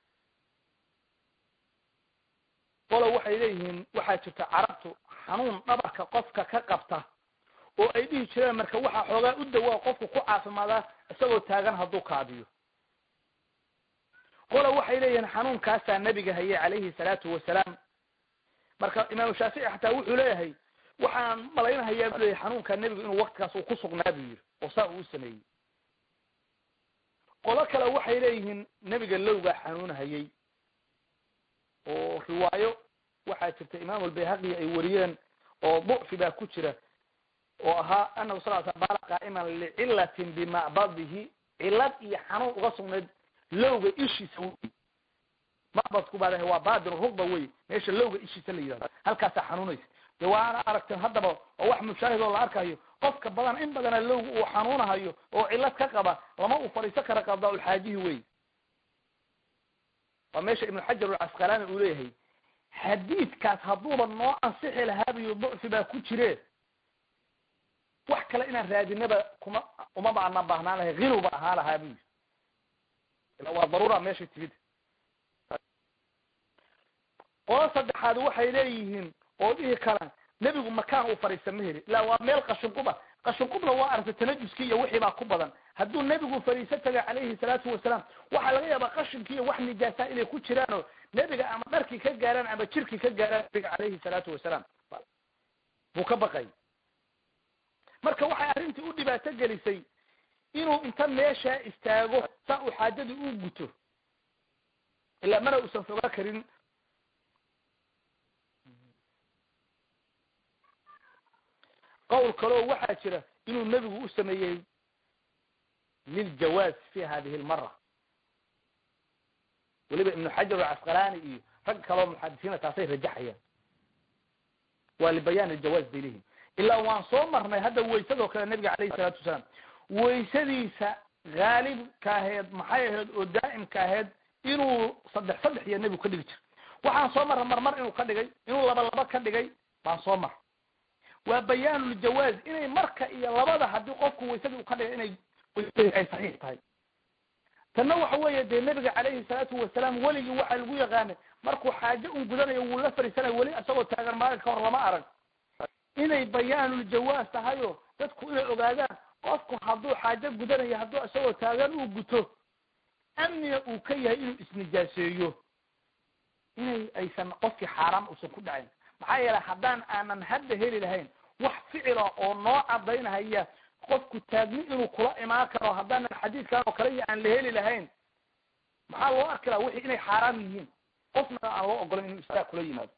qolo waxay leeyihiin waxaa jirta carabtu xanuun dhabarka qofka ka qabta oo ay dhihi jireen marka waxaa xoogaa u dawaa qofku ku caafimaadaa isagoo taagan hadduu kaadiyo qolo waxay leeyihiin xanuunkaasaa nebiga hayay calayhi salaatu wasalaam marka imaamu shaafici xataa wuxuu leeyahay waxaan malaynahayaa bu leyahay xanuunkaa nebigu inuu waktigaas uu ku sugnaa buu yidhi oo saa uu u sameeyey qolo kale waxay leeyihiin nebiga lowgaa xanuunhayay oo riwaayo waxaa jirta imaam albayhaqi ay wariyeen oo ducfi baa ku jira oo ahaa anahu sal sl baala qaa'iman licilatin bimacbadihi cilad iyo xanuun uga sugnayd lowga ishiisa wey macbadku baa lehay waa baadin rugba wey meesha lowga ishiisa la yidhahdo halkaasaa xanuunaysa de waana aragteen haddaba oo wax mushaahid oo la arkayo qofka badan in badana lowga uu xanuunahayo oo cilad ka qaba lama uu fadhiisan kara qadaa-ulxaajihi wey waa meesha ibnu xajar alcasqalaani uu leeyahay xadiidkaas hadduuba noo ansixi lahaabiyo ducfi baa ku jire wax kale inaan raadinaba kuma uma baana baahnaan lahay hinuba ahaa lahaa bu yii ila waa daruura meeshay timid qolo saddexaad waxay leeyihiin oo dhihi karaan nebigu makaan uu fadhiista ma heli ila waa meel qashinquba qashinqubna waa aragtay tanajuskii iyo wixii baa ku badan hadduu nebigu fadhiiso taga calayhi salaatu wasalaam waxaa laga yaabaa qashinkii iyo wax nijaasaa inay ku jiraanoo nebiga ama dharkii ka gaaraan ama jirkii ka gaaraan nebiga calayhi salaatu wasalaam buu ka baqay marka waxay arrintii u dhibaato gelisay inuu inta meeshaa istaago saa uu xaajadii u guto ilaa mana uusan fogaa karin qowl kaleo waxaa jira inuu nebigu u sameeyey liljawaaz fi hadihi lmara weliba ibnu xajar alcasqalaani iyo rag kaloo muxadisiina taasay rajaxayaan waa libayaan aljawaaz bay leeyihin ilaa waan soo marnay hadda waysadoo kale nabiga calayhi salaatu wasalaam waysadiisa haalibka aheed maxay ahayd oo daa'imka aheyd inuu saddex saddex iyo nebigu ka dhigi jira waxaan soo marra marmar inuu ka dhigay inuu laba laba ka dhigay baan soo mar waa bayaanuljawaaz inay marka iyo labada haddii qofku waysadii uu ka dhigay inay ay saxiix tahay tanna waxa weeye dee nebiga calayhi salaatu wasalaam weligii waxaa lagu yaqaanay markuu xaajo un gudanayo wuu la fariisanayo weli isagoo taagan maalinka ka hor lama arag inay bayaanuljawaaz tahayo dadku inay ogaadaan qofku hadduu xaajo gudanayo hadduu isagoo taagan uu guto amniga uu ka yahay inuu isnijaaseeyo inay aysan qofkii xaaraam uusan ku dhacayn maxaa yeelay haddaan aanan hadda heli lahayn wax ficila oo noo cadaynahaya qofku taagni inuu kula imaan karo haddaanan xadiidkan oo kale iyo aan la heli lahayn maxaa loo arki laha wixii inay xaaraam yihiin qofna aan loo ogolayn inuu istaag kula yimaado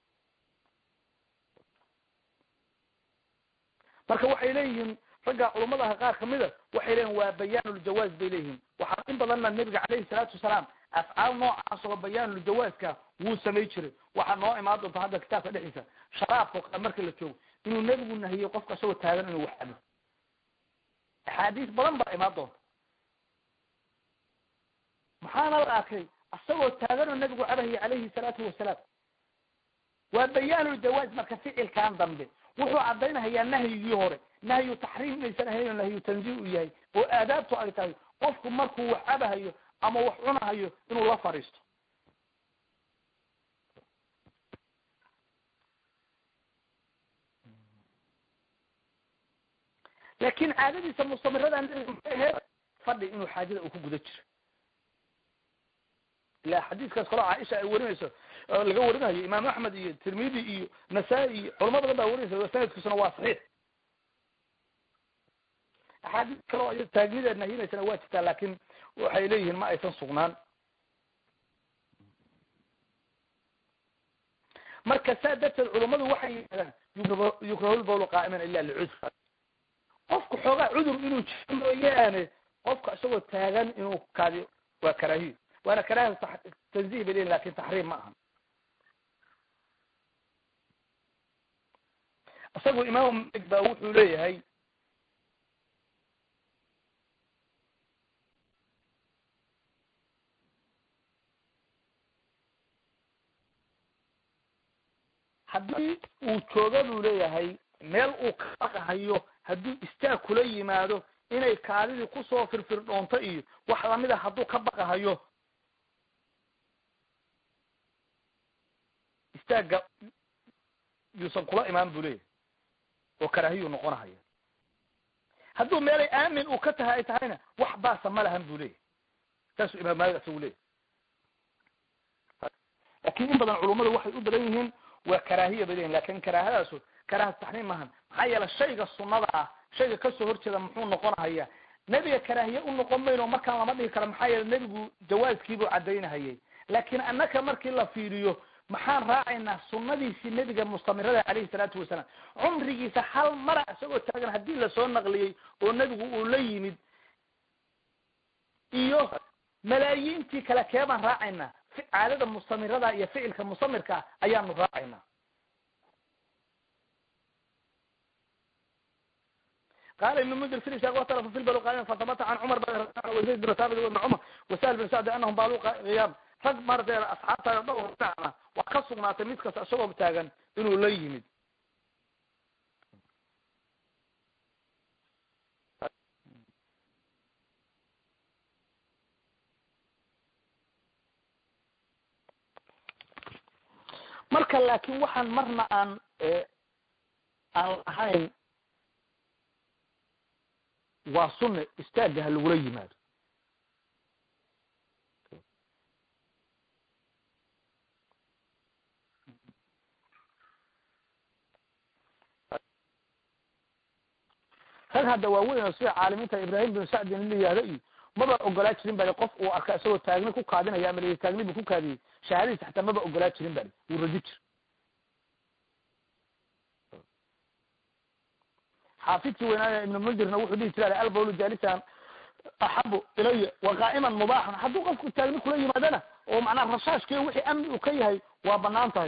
marka waxay leeyihiin ragga culummadaha qaar kamida waxay leeyihin waa bayaanuljawaaz bay leeyihiin waxaa in badanna nebiga calayhi salaatu wasalaam afcaal noocaas oo bayaanuljawaazka wuu samay jiray waxaa noo imaan doonta hadda kitaabka dhexdiisa sharaabka o kale marka la joogo inuu nebigu nahiyey qofka isagoo taagan inuu wax cabo axaadiis badan baa imaan doonta maxaana la arkay isagoo taaganoo nebigu cabahaya calayhi salaatu wasalaam waa bayaanuljawaaz marka ficilkan dambe wuxuu caddaynahayaa nahyigii hore nahyu taxriim inaysan ahayn oo nahyu tanziih u yahay oo aadaabtu ay tahay qofku markuu wax cabahayo ama wax cunahayo inuu la fadhiisto laakin caadadiisa mustamiradan maxay ahayd fadhi inuu xaajada uu ku guda jiro ila xadiiskaas kaloo caaisha ay warinayso laga warinayo imaam axmed iyo tirmidi iyo nasaa-i iyo culamo badan baa warinaysa sanadkiisuna waa saxiix axaadiis kaleo ay taagnideed nahinaysana waa jirtaa laakin waxay leeyihiin ma aysan sugnaan marka saa darteed culummadu waxay yidhahdaan yukrahulbawlu qaa'iman ila licudr qofku xoogaa cudur inuu jiro mooyaane qofka isagoo taagan inuu kaadiyo waa karaahiyo waana karaaha tanzih bay leyihin lakin taxriim ma aha isagu imaamu malik ba wuxuu leeyahay haddii uu jooga buu leeyahay meel uu ka baqahayo hadduu istaag kula yimaado inay kaadidii kusoo firfirdhoonto iyo wax lamida hadduu ka baqahayo istaagga yuusan kula imaan buu leeyahay oo karaahiyuu noqonahaya hadduu meelay aamin uu ka tahay ay tahayna wax baasa ma lahan buu leeyahay saasuu imaam maalik isagu leeyahy laakin in badan culummadu waxay u badan yihiin waa karaahiya bay leyihin lakin karaahadaasu karaaha taxriim maahan maxaa yeele shayga sunnada ah shayga kasoo horjeeda muxuu noqonahaya nebiga karaahiye u noqon mayno markaan lama dhigi karo maxaa yeele nebigu jawaaskiibuu cadaynahayay laakin annaka markii la fiiriyo maxaan raacaynaa sunadiisii nebiga mustamirada calayhi salaatu wasalaam cumrigiisa hal mara isagoo taagan haddii lasoo naqliyey oo nebigu uu la yimid iyo malaayiintii kale kee baan raacaynaa caadada mustamirada iyo ficilka mustamirka ayaanu raacaynaa qala ibn mundir fi ishaq watalafu fi lbal qaaima fatabata can cumar wazayd bin thabit ibn cumar wasahal bin sacdi anahum baalu qiyaam rag maratee asxaabta dhowr dhinacna waa ka sugnaatay mid kasta isagoo taagan inuu la yimid marka laakin waxaan marna aan aan lahayn waa sunne istaagga ha lagula yimaado rag hadda waaweyn oo sida caalimiinta ibrahim bin sacdin la yihahdo iyo maba ogolaa jirin bali qof uu arka isagoo taagni ku kaadinaya ama l taagni buu ku kaadiyey shahaadadiisa xataa maba ogolaa jirin bali wuu radi jir xaafidkii weynaaya ibnu mundirna wuxuu dhihi jira albawlu jalisan axabu ilaya wa qaa'iman mubaaxan hadduu qofku taagni kula yimaadana oo macnaha rashaashkii wixii amni uu ka yahay waa banaan tahay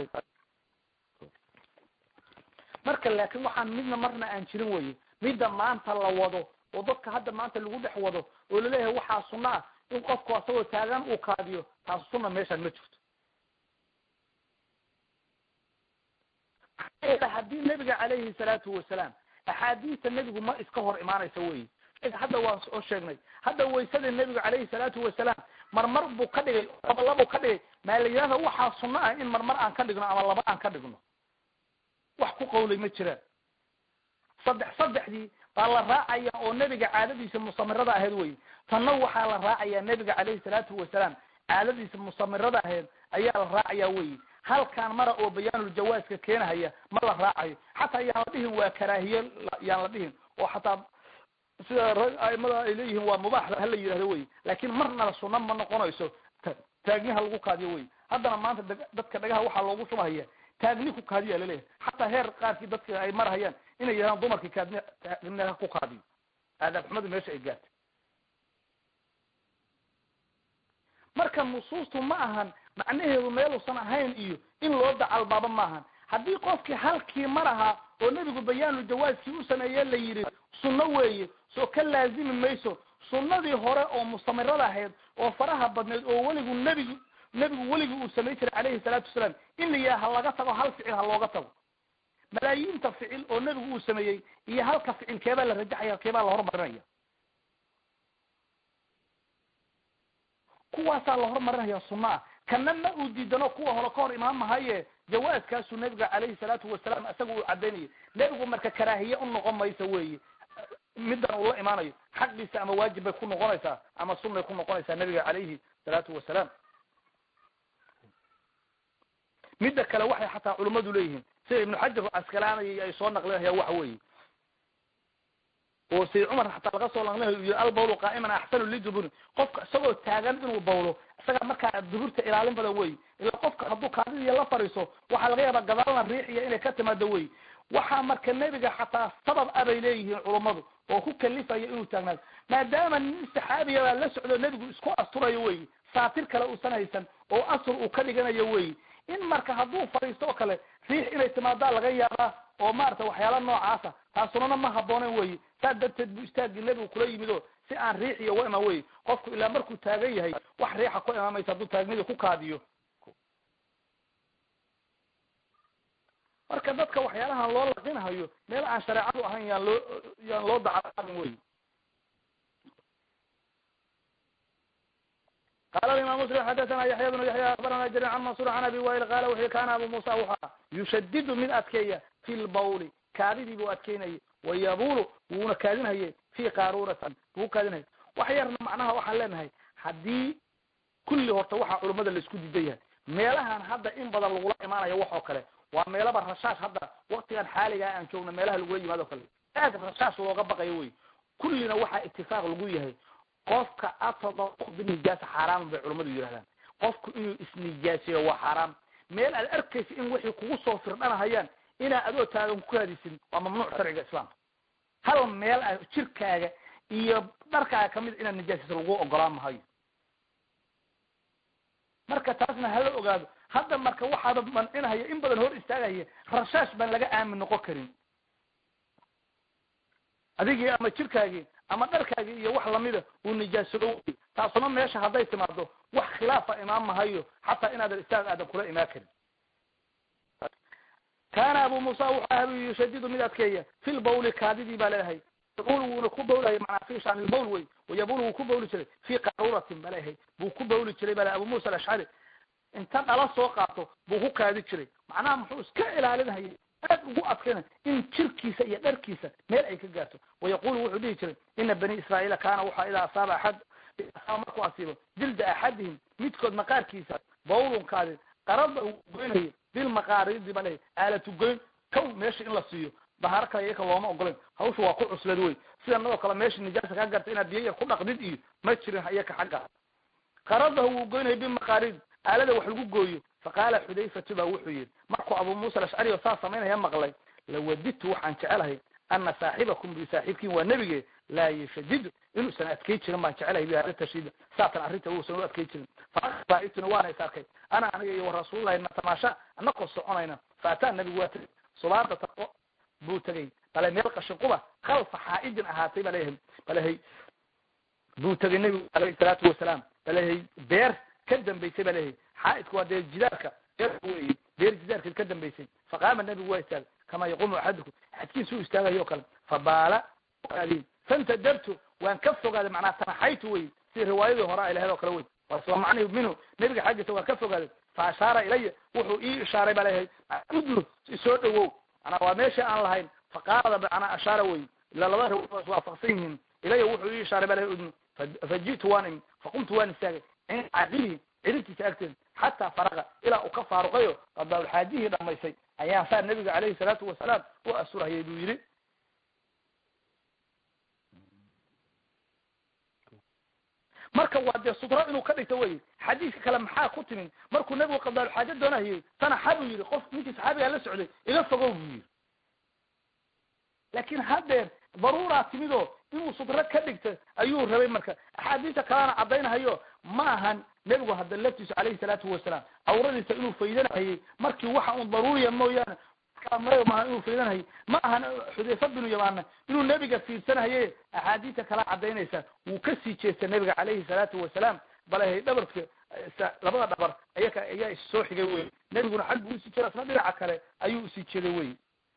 marka laakin waxaan midna marna aan jirin weye midda maanta la wado oo dadka hadda maanta lagu dhex wado oo laleeyahay waxaa sunna ah in qofku asagoo taagan uu kaadiyo taas sunna meeshaan ma jirto haddii nebiga calayhi salaatu wasalaam axaadiista nebigu ma iska hor imaanaysa wey hadda waan soo sheegnay hadda waysada nebigu calayhi salaatu wasalaam marmar buu ka dhigay labalabuu ka dhigay maa la yidhahda waxaa sunno ah in marmar aan ka dhigno ama laba aan ka dhigno wax ku qawlay ma jiraan saddex saddexdii baa la raacaya oo nebiga caadadiisa musamirada ahayd wey tanna waxaa la raacayaa nebiga calayhi salaatu wasalaam caadadiisa musamirada ahayd ayaa la raacaya wey halkaan mara oo bayaanuljawaazka keenahaya ma la raacayo xataa yaan la dhihin waa karaahiye yaan la dhihin oo xataa sida aimada ay leeyihiin waa mubaax hala yidhahdo wey laakin marnaba sunna ma noqonayso taagniha lagu kaadiyo wey haddana maanta dadka dhagaha waxaa loogu shubahaya taagni ku kaadiya laleeyahay xataa heer qaarkii dadka ay marhayaan inay yidhahdaan dumarkii kaadni taagniha ku kaadiyo aadaab xumadu meesha ay gaartay marka nusuustu ma ahan macnaheedu meeluusan ahayn iyo in loo dacalbaaba maahan haddii qofkii halkii mar ahaa oo nebigu bayaanu jawaaskii u sameeye la yidhi sunno weeye soo ka laazimi mayso sunnadii hore oo mustamirada ahayd oo faraha badneed oo weligu nebigu nebigu weligii uu samay jiray calayhi salaatu wasalaam in la yidhaha ha laga tago hal ficil ha looga tago malaayiinta ficil oo nebigu uu sameeyey iyo halka ficil keebaa la rajaxaya keebaa la hormarinaya kuwaasaa la hormarinaya sunna ah kana ma uu diidano kuwa hore ka hor imaan mahaye jawaaskaasuu nebiga calayhi salaatu wasalaam isaga uu cadaynayay nebigu marka karaahiye u noqon maysa weeye middan uu la imaanayo xaqiisa ama waajib bay ku noqonaysaa ama sunnay ku noqonaysaa nebiga calayhi salaatu wasalaam midda kale waxay xataa culummadu leeyihiin sida ibnu xajar askalaanay ay soo naqlinaya waxa weeye oo sayd cumar xataa laga soo naqlinayo yii albawlu qaa'iman axsanu liduburi qofka isagoo taagan inuu bawlo isaga markaa duburta ilaalin badan wey ilaa qofka hadduu kaadidiya la fariiso waxaa laga yaabaa gadaalna riixiya inay ka timaado wey waxaa marka nebiga xataa sabab a bay leeyihiin culummadu oo ku kalifaya inuu taagnaado maadaama nin saxaabiya baa la socdo nebigu isku asturayo wey saatir kale uusan haysan oo asur uu ka dhiganayo wey in marka hadduu fadhiisto oo kale riix inay timaadaa laga yaabaa oo maarata waxyaala noocaasa taasunana ma habboonen wey saa darteed buu istaagii nebigu kula yimid oo si aan riix iyo uga imaan wey qofku ilaa markuu taagan yahay wax riixa ku imaamaysa hadduu taagnidii ku kaadiyo marka dadka waxyaalahan loo laqinhayo meel aan shareecadu ahayn yaan loo yaan loo dacaain wey qala imam muslim xadathana yaxya bnu yaxya abarana jari can mansur can abi wail qala wuxu kana abu musa wuxua yushadidu mid adkeeya fi lbawli kaadidii buu adkeynayay wayabulu wuuna kaadinhaye fi qaruuratin wuu kaadinhaya wax yarna macnaha waxaan leenahay haddii kulli horta waxaa culummada laisku diidan yahay meelahan hadda in badan lagula imaanayo wax oo kale waa meelaba rashash hadda waktigan xaaligaa aan joogno meelaha lagula yimaado kale aad rashash looga baqayo wey kullina waxaa itifaaq lagu yahay qofka atadau binijaasa xaaraaman bay culammadu yidhahdaan qofku inuu isnijaaseeyo waa xaaraam meel aad arkaysa in wixii kugu soo firdhanahayaan inaa adoo taagan ku hadisin waa mamnuuc sharciga islaamka hal meel a jirkaaga iyo dharkaaga kamid inaad nijaasaysa lagu ogolaan mahayo marka taasna hala ogaado hadda marka waxaaba mancinahaya in badan hor istaagahaya rashash baan laga aamin noqon karin adigii ama jirkaagii ama dharkaagii iyo wax lamida uu nijaasado wey taasuna meesha hadday timaado wax khilaafa imaan mahayo xataa inaadan istaag aadan kula imaan karin kaana abu musa wuxuu aha yushadidu mid adkeeya fi lbawli kaadidii baa leedahay yabul wuuna ku bawlaya manaa fi shan ilbawl wey wayabul wuu ku bawli jiray fi qaruuratin ba leeyahay buu ku bawli jiray bale abu musa alashcari inta dhala soo qaato buu ku kaadi jiray macnaha muxuu iska ilaalinhaya aad ugu adkayna in jirkiisa iyo dharkiisa meel ay ka gaarto wayaqulu wuxuu dhihi jiray ina bani israa'iila kaana waxaa idaa asaaba axad asaaba markuu asiibo jilda axadihim midkood maqaarkiisa bawlunkaadi qarada uu goynayo bilmaqaaridi ba lehay aalatu goyn kow meesha in la siiyo dahaaro kale iyaka looma ogolayn hawsha waa ku cuslad wey sida nadoo kale meesha nijaasa kaa garta inaad biyo yar ku dhaqdid iyo ma jirin iyaka xagga qaradahu wuu goynaya bimaqaarid aalada wax lagu gooyo faqaala xudayfatu baa wuxuu yihi markuu abu muusa alashcari oo saas samaynaya maqlay lawadidtu waxaan jecelahay ana saaxibakum bi saaxiibkiin waa nebige laa yashadidu inuusan adkay jirin baan jecelahay bi hada tashiida saatan arrinta uusan u adkay jirin faituna waana is arkay ana aniga iyo warasuulillahi natamaasha anakoo soconayna faataa nabigu waa tegay subaada taqo buu tegay bale meel qashin quba khalfa xaa'idin ahaatay ba leeyahay balehay buu tegay nebigu alayhi salaatu wasalaam balehay beer ka dambaysay ba leeyahay xaaidku waa dee jidaarka beer wey beer jidaarkeed ka dambaysay faqaama nebigu waa istaagay kama yaquumu axadukum axadkiisa u istaagayo o kale fabaala fantadabtu waan ka fogaaday macnaa tanaxaytu wey sida riwaayadii hore ay lahayd oo kale wey waa isla macnihi minhu nebiga xaggiisa waan ka fogaaday fa ashaara ilaya wuxuu ii ishaaray baa leeyahay udnu isoo dhawow manaa waa meesha aan lahayn faqaalada macnaa ashaara wey ila labada riwaaya is waafaqsan yihiin ilaya wuxuu ii ishaaray baa lehay udnu faji'tu waan imi faqumtu waan istaagay cinda caqilihi ciribtiisa agteeda xataa faraqa ilaa uu ka faaruqayo qadaalxaajihii dhamaysay ayaan saa nebiga calayhi salaatu wasalaam u asurhayay buu yidhi marka waa dee sutro inuu ka dhigto wey xadiiska kale maxaa ku timin markuu nebigu qadaalxaajo doonahayey tanaxa buu yidhi qof ninkii saxaabigaa la socday iga fogow buu yidhi laakin haddeer daruuraa timidoo inuu sutro ka dhigto ayuu rabay marka axaadiista kalena caddaynahayo ma ahan nebigu hadda laftiisu calayhi salaatu wasalaam cawradiisa inuu faydanahayey markii waxa un daruuriya mooyaane maaha inuu faydanahayey ma ahan xudayfa binu yamaana inuu nebiga fiirsanahaye axaadiista kala cadaynaysa wuu kasii jeesta nebiga calayhi salaatu wasalaam balehay dhabarka labada dhabar ayaka ayaa issoo xigay wey nebiguna xag buu usii jira isna dhinaca kale ayuu usii jeeday wey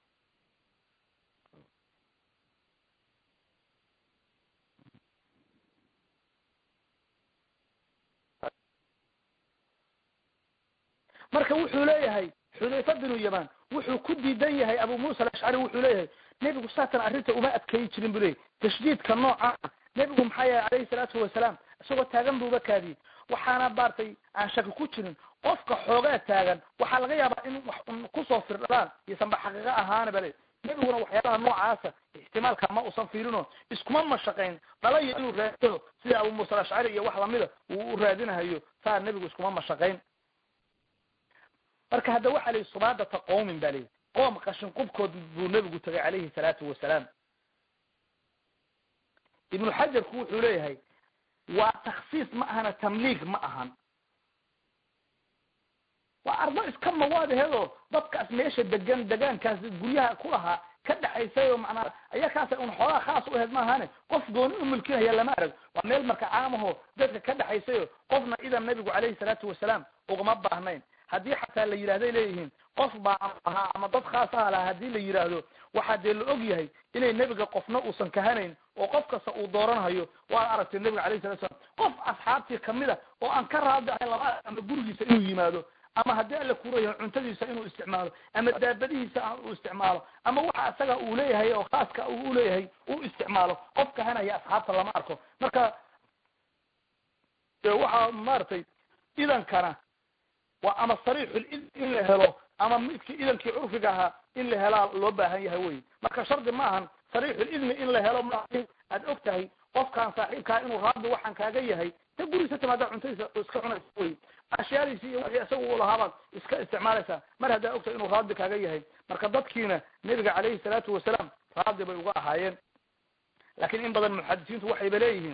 marka wuxuu leeyahay xudayfa binu yaman wuxuu ku diidan yahay abu muusa alashcari wuxuu leeyahay nebigu saatan arrinta uma adkeyi jirin bu leyahy tashdiidka nooca nebigu maxaa yahay calayhi salaatu wasalaam isagoo taagan buuba kaadiyey waxaana baartay aan shaki ku jirin qofka xoogaa taagan waxaa laga yaabaa in wax un kusoo firdhalaan iyosanba xaqiiqo ahaana ba le nebiguna waxyaabaha noocaasa ixtimaalka ma usan fiirino iskuma mashaqayn dhalaya inuu raadiyo sida abu muusa alashcari iyo wax lamida uu u raadinahayo saa nebigu iskuma mashaqayn marka hadda waxa layihi subaadata qowmin ba layihi qoom qashin qubkood buu nebigu tegay calayhi salaatu wasalaam ibnu xajarku wuxuu leeyahay waa taksiis ma ahana tamliig ma ahan waa ardo iska mawaadaheedoo dadkaas meesha degan degaankaas guryaha ku lahaa ka dhexaysay oo macnaa ayakaasa un xoogaa khaas u aheyd maahane qof gooni u mulkinaya lama arag waa meel marka caamaho dadka ka dhexaysayo qofna idan nebigu calayhi salaatu wasalaam ugama baahnayn haddii xataa la yidhahday leeyihiin qof baa ahaa ama dad khaas aha lahaa haddii la yidhaahdo waxaa dee la og yahay inay nebiga qofna uusan kahanayn oo qof kasta uu dooranhayo waad aragtay nebiga alayh salatu slam qof asxaabtii kamid a oo aan ka raadi ahay laba ama gurigiisa inuu yimaado ama haddii alla kurayo cuntadiisa inuu isticmaalo ama daabadihiisa uu isticmaalo ama waxa isaga uu leeyahay oo khaaska uu uleeyahay uu isticmaalo qof kahanaya asxaabta lama arko marka waxaa maaragtay idankana waa ama sariixul id in la helo ama midki idankii curfiga ahaa in la helaa loo baahan yahay wey marka shardi ma ahan sariixul idni in la helo ma aad og tahay qofkaan saaxiibkaa inuu raadi waxaan kaaga yahay ta guriisa timaada cuntadiisa iska cunaysa wey ashyaadiisi iyo wixii isaga u lahaabaad iska isticmaalaysaa mar haddaa ogtahay inuu raadi kaaga yahay marka dadkiina nebiga calayhi salaatu wasalaam raadi bay uga ahaayeen laakiin in badan muxadisiintu waxayba leeyihiin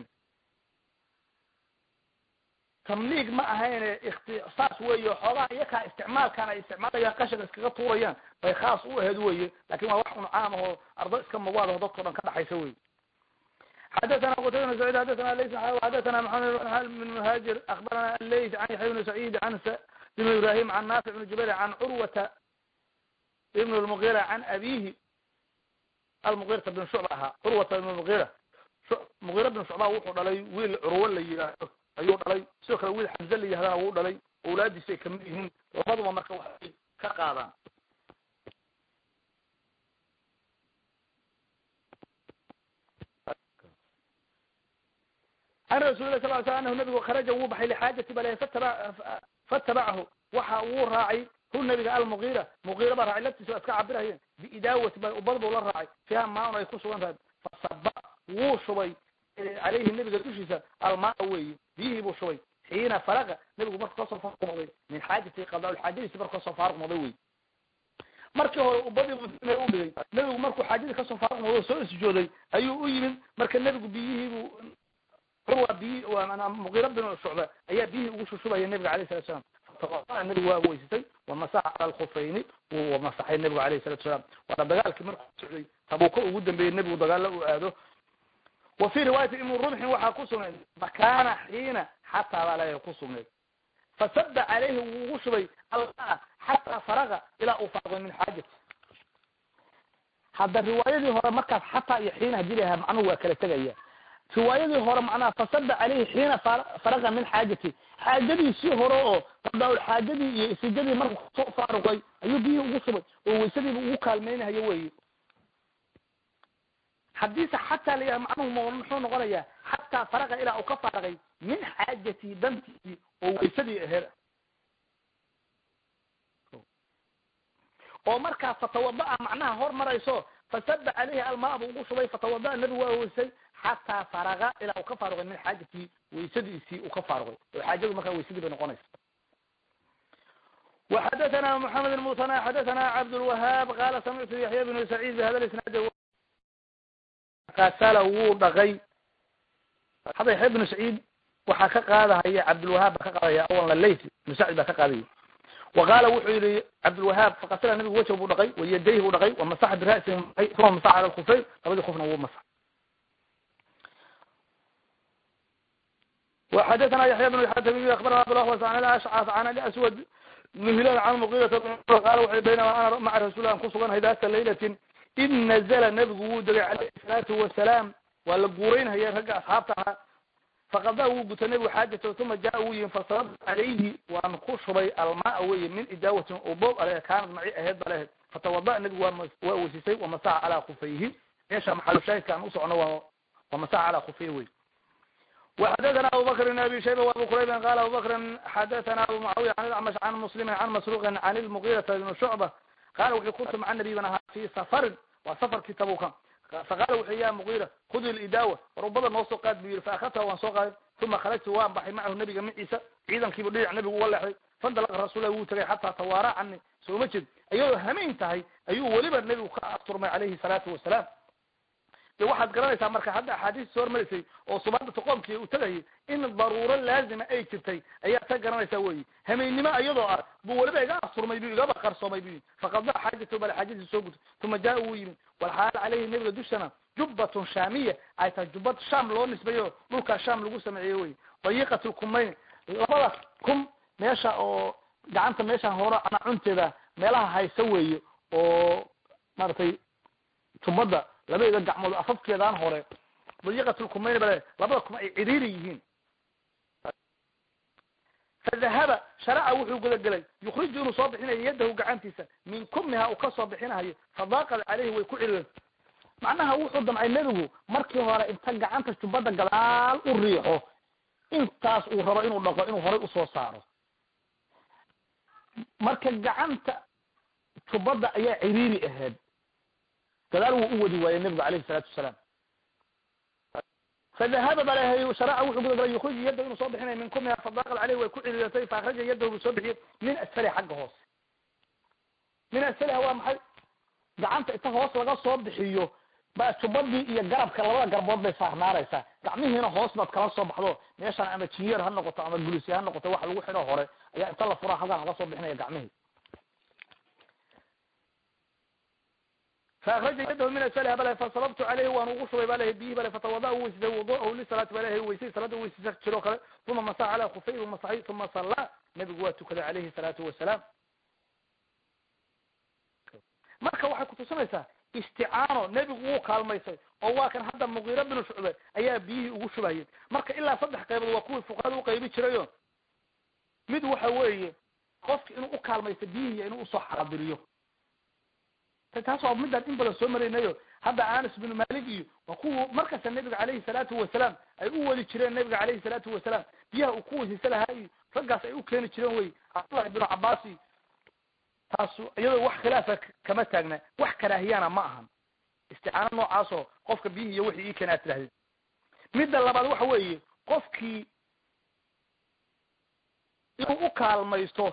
tamliig ma ahayne ikhtisaas weeye xoogaa iyakaa isticmaalkaan ay isticmaalayaan qashinka iskaga tuurayaan bay khaas u aheed weye lakin waa wax un caam ahoo ardo iska mawaadaho dadkao dhan ka dhaxaysa wey xadaثna qtayba بن سعيid xadaثna lays xadaثna محamed بن مهاجir aخbarana lays عan yaحya بن سعيid عan بن ibrahim عan ناfiع بن jubayr عan curwata بن المغيرة عan abihi almغيرata بن shucba ahaa curwata بن مغيرة مغيرة بن shucba wuxuu dhalay wiil curwo la yidhaahdo ayuu dhalay sidoo kale wiil xamze la yihahdana wuu dhalay awlaadiisa ay kamid yihiin labaduba marka waxay ka qaadaan an rasul lah sal ly sl anahu nabigu kharaja wuu baxay lixaajati bale fataba fatabacahu waxa wuu raacay hu nabiga almugiira mugiira baa raacay laftiisa waa iska cabirahayeen biidaawati ba ubad buu la raacay fiiha maan ay ku sugan tahay fasaba wuu shubay caleyhi nabiga dushiisa almaa weeye biyihii buu shubay xiina faraqa nabigu markuu kasoo faaruq noqday min xaajati qadaaulxaajadiisi markuu kasoo faaruq noqday wey markii hore ubadii u dhigay nebigu markuu xaajadii kasoo faaruq noqday soo isjooday ayuu u yimid marka nebigu biyihiibuu urwa biyi muqiira bin shucba ayaa biyihii ugu shushubaya nebiga alayh salatu salam fatawaa nebigu waa weysatay wamasaxa cala alkhufayni wuu masaxay nebigu alayh salatu salaam waana dagaalkii markuu socday tabuuka ugu dambeeyey nebigu dagaalla uu aado wa fi riwaayati ibni rumxin waxaa ku sugnayd makaana xiina xataa baa leeyahay ku sugnayd fasada caleyhi wuu ugu shubay almaa xataa faraga ilaa uu faaqay min xaajati hadda riwaayadii hore markaas xataa iyo xiina hadii layaha macnuhu waa kala tegaya riwaayadii hore macnaha fasada caleyhi xiina faraga min xaajati xaajadiisii hore oo qadaaul xaajadii iyo isijadii markuu kasoo faaruqay ayuu biyihii ugu shubay oo weysadiiba ugu kaalmaynahayo weyi haddiise xataa layaha macnuhu muxuu noqonayaa xataa faraga ilaa uu ka faaraqay min xaajatii dantiisii oo weysadii aheed oo markaa fatawada-a macnaha hor marayso fasada caleyhi almaa buu ugu shubay fatawada-a nebigu waa weysay xataa faraga ilaa uu ka faaruqay min xaajatii weysadiisii uu ka faaruqay oo xaajadu markaa weysadii bay noqonaysa وxadثna محamed المثنى xadثna cabdالوهاab qala samictu yaحya بن سacيid bhada isnaad kasala wuu dhaqay hadda yaxya bnu saciid waxaa ka qaadahaya cabdilwahaab baa ka qaadaya awan lalayt ibnu sacid baa ka qaadaya wa qaala wuxuu yihi cabdilwahaab fakasala nabigu wajh buu dhaqay wayadayhi buu dhaqay wamasaxa bira'si uma masaxa cala lkufayn labadii kufna wuu masax وxadثna yaحya بن xatmi abarna abdاlaحwas an ashcas an aswad bn hilal can muqirata qala wuxu baynama ana maca rasuul an kusuganhay data laylatin id nazla nabigu wuu degay calayhi salaatu wasalaam waa la guuraynhaya ragga asxaabta ahaa faqadaa wuu guta nebigu xaajata uma jaa wuu yimi fasababtu calayhi waan ku shubay almaa weye min idaawatin uboob ale kaanad maci aheed ba lehed fatawada nebigu waa weysisay wamasaxa calaa kufayhi meesha maxalu shaahidka aan usocno waa wamasaxa calaa kufayhi wey وxadثna abubakr بn abi shayba وabu qurayba qala abubakri xadaثna abu mucaawiya an acmash can muslimi can masruqin can lmugiirata bn shucba qala wuxuu kuntu maca nabiy ban ahaa fi safarin waa safarkii tabuka faqala wuxu ya mugiira khudi lidaawa warubada noo soo qaad bu yihi faakadta waan soo qaaday uma kharajtu waan baxay macahu nabiga maciisa ciidankiibu dhinac nabigu uga leexday fandalaqa rasulah wuu tagay xataa tawaara cani sooma jeed iyadoo hamayn tahay ayuu weliba nebigu ka asturmay calayhi salaatu wasalaam de waxaad garanaysaa marka hadda axaadiis soo hormaraysay oo subaadata qoomkii uu tagayay in daruuro laazima ay jirtay ayaad ka garanaysaa weyi hamaynimo iyadoo ah buu weliba iga asturmay bu igaba qarsoomay bu faqada xaajatu bal xaajadii soo gutay uma jaa wuu yimid walxaal caleyhi nabiga dushana jubbatun shaamiya ay tahay jubbad sham loo nisbeeyo dhulkaa sham lagu sameeyey wey dayiqat lkumayn labada kum meesha oo gacanta meesha hore ana cunteeda meelaha haysa weeye oo maaragtay jubbadda labadeeda gacmood afafkeedaan hore dayiqatulkumayn bale labada kuma ay ciriiri yihiin fadahaba sharaca wuxuu gudagelay yukriju inuu soo bixinayo yadahu gacantiisa min kumiha uu kasoo bixinahayo fadaaqad caleyhi way ku ciriireen macnaha wuxuu damcay nebigu markii hore inta gacanta jubbadda gadaal u riixo intaas uu rabo inuu dhaqo inuu horay usoo saaro marka gacanta jubbadda ayaa ciriiri ahayd gadaal wuu u wadi waayey nebigu alayhi salaatu wasalaam fadahaba balehay sharaca wuxuu gudagalay yukriju yadda inuu soo bixinayo min kumiha fadaaqad caleyhi way ku ciriiratay faakraja yadahu buu soo bixiyey min asfaliha xagga hoose min asfaliha waa maxay gacanta inta hoos laga soo bixiyo ba jubbadii iyo garabka labada garbood bay saarnaaraysaa gacmihiina hoos baad kala soo baxdo meeshaan ama jinyeer ha noqoto ama gulisi ha noqoto wax lagu xidho hore ayaa inta la furaa halkaan laga soo bixinaya gacmihii faakraja yadahu min asfaliha bale fasababtu caleyhi waan ugu shubay ba lehay biyihi bale fatawada u weysisay wuduahu lisalaati ba lehay weysay salaada weysisa jiroo kale uma masaxa calaa kufayhi umasaxay uma sallaa nabigu waa tukaday calayhi salaatu wasalaam marka waxay kutusinaysaa isticaano nebigu wuu kaalmaysay oo waa kan hadda mugiira binu shucbe ayaa biyihii ugu shubahayay marka ilaa saddex qaybood waa kuwii fuqahada uqaybi jirayo mid waxa weeye qofki inuu u kaalmaysto biyihii inuu usoo xaadiriyo taas waa midaan in badan soo maraynayo hadda anas binu malik iyo waa kuwa markasta nabiga calayhi salaatu wasalaam ay u wadi jireen nabiga calayhi salaatu wasalaam biyaha uu ku wasiisa lahaa iyo raggaas ay u keeni jireen wey cabdullahi binu cabaas iyo taasu iyadoo wax khilaafa kama taagna wax karaahiyana ma ahan isticaano noocaasoo qofka biyihii iyo wixii ii keen aad tidhahdid midda labaad waxa weeye qofkii inuu u kaalmaysto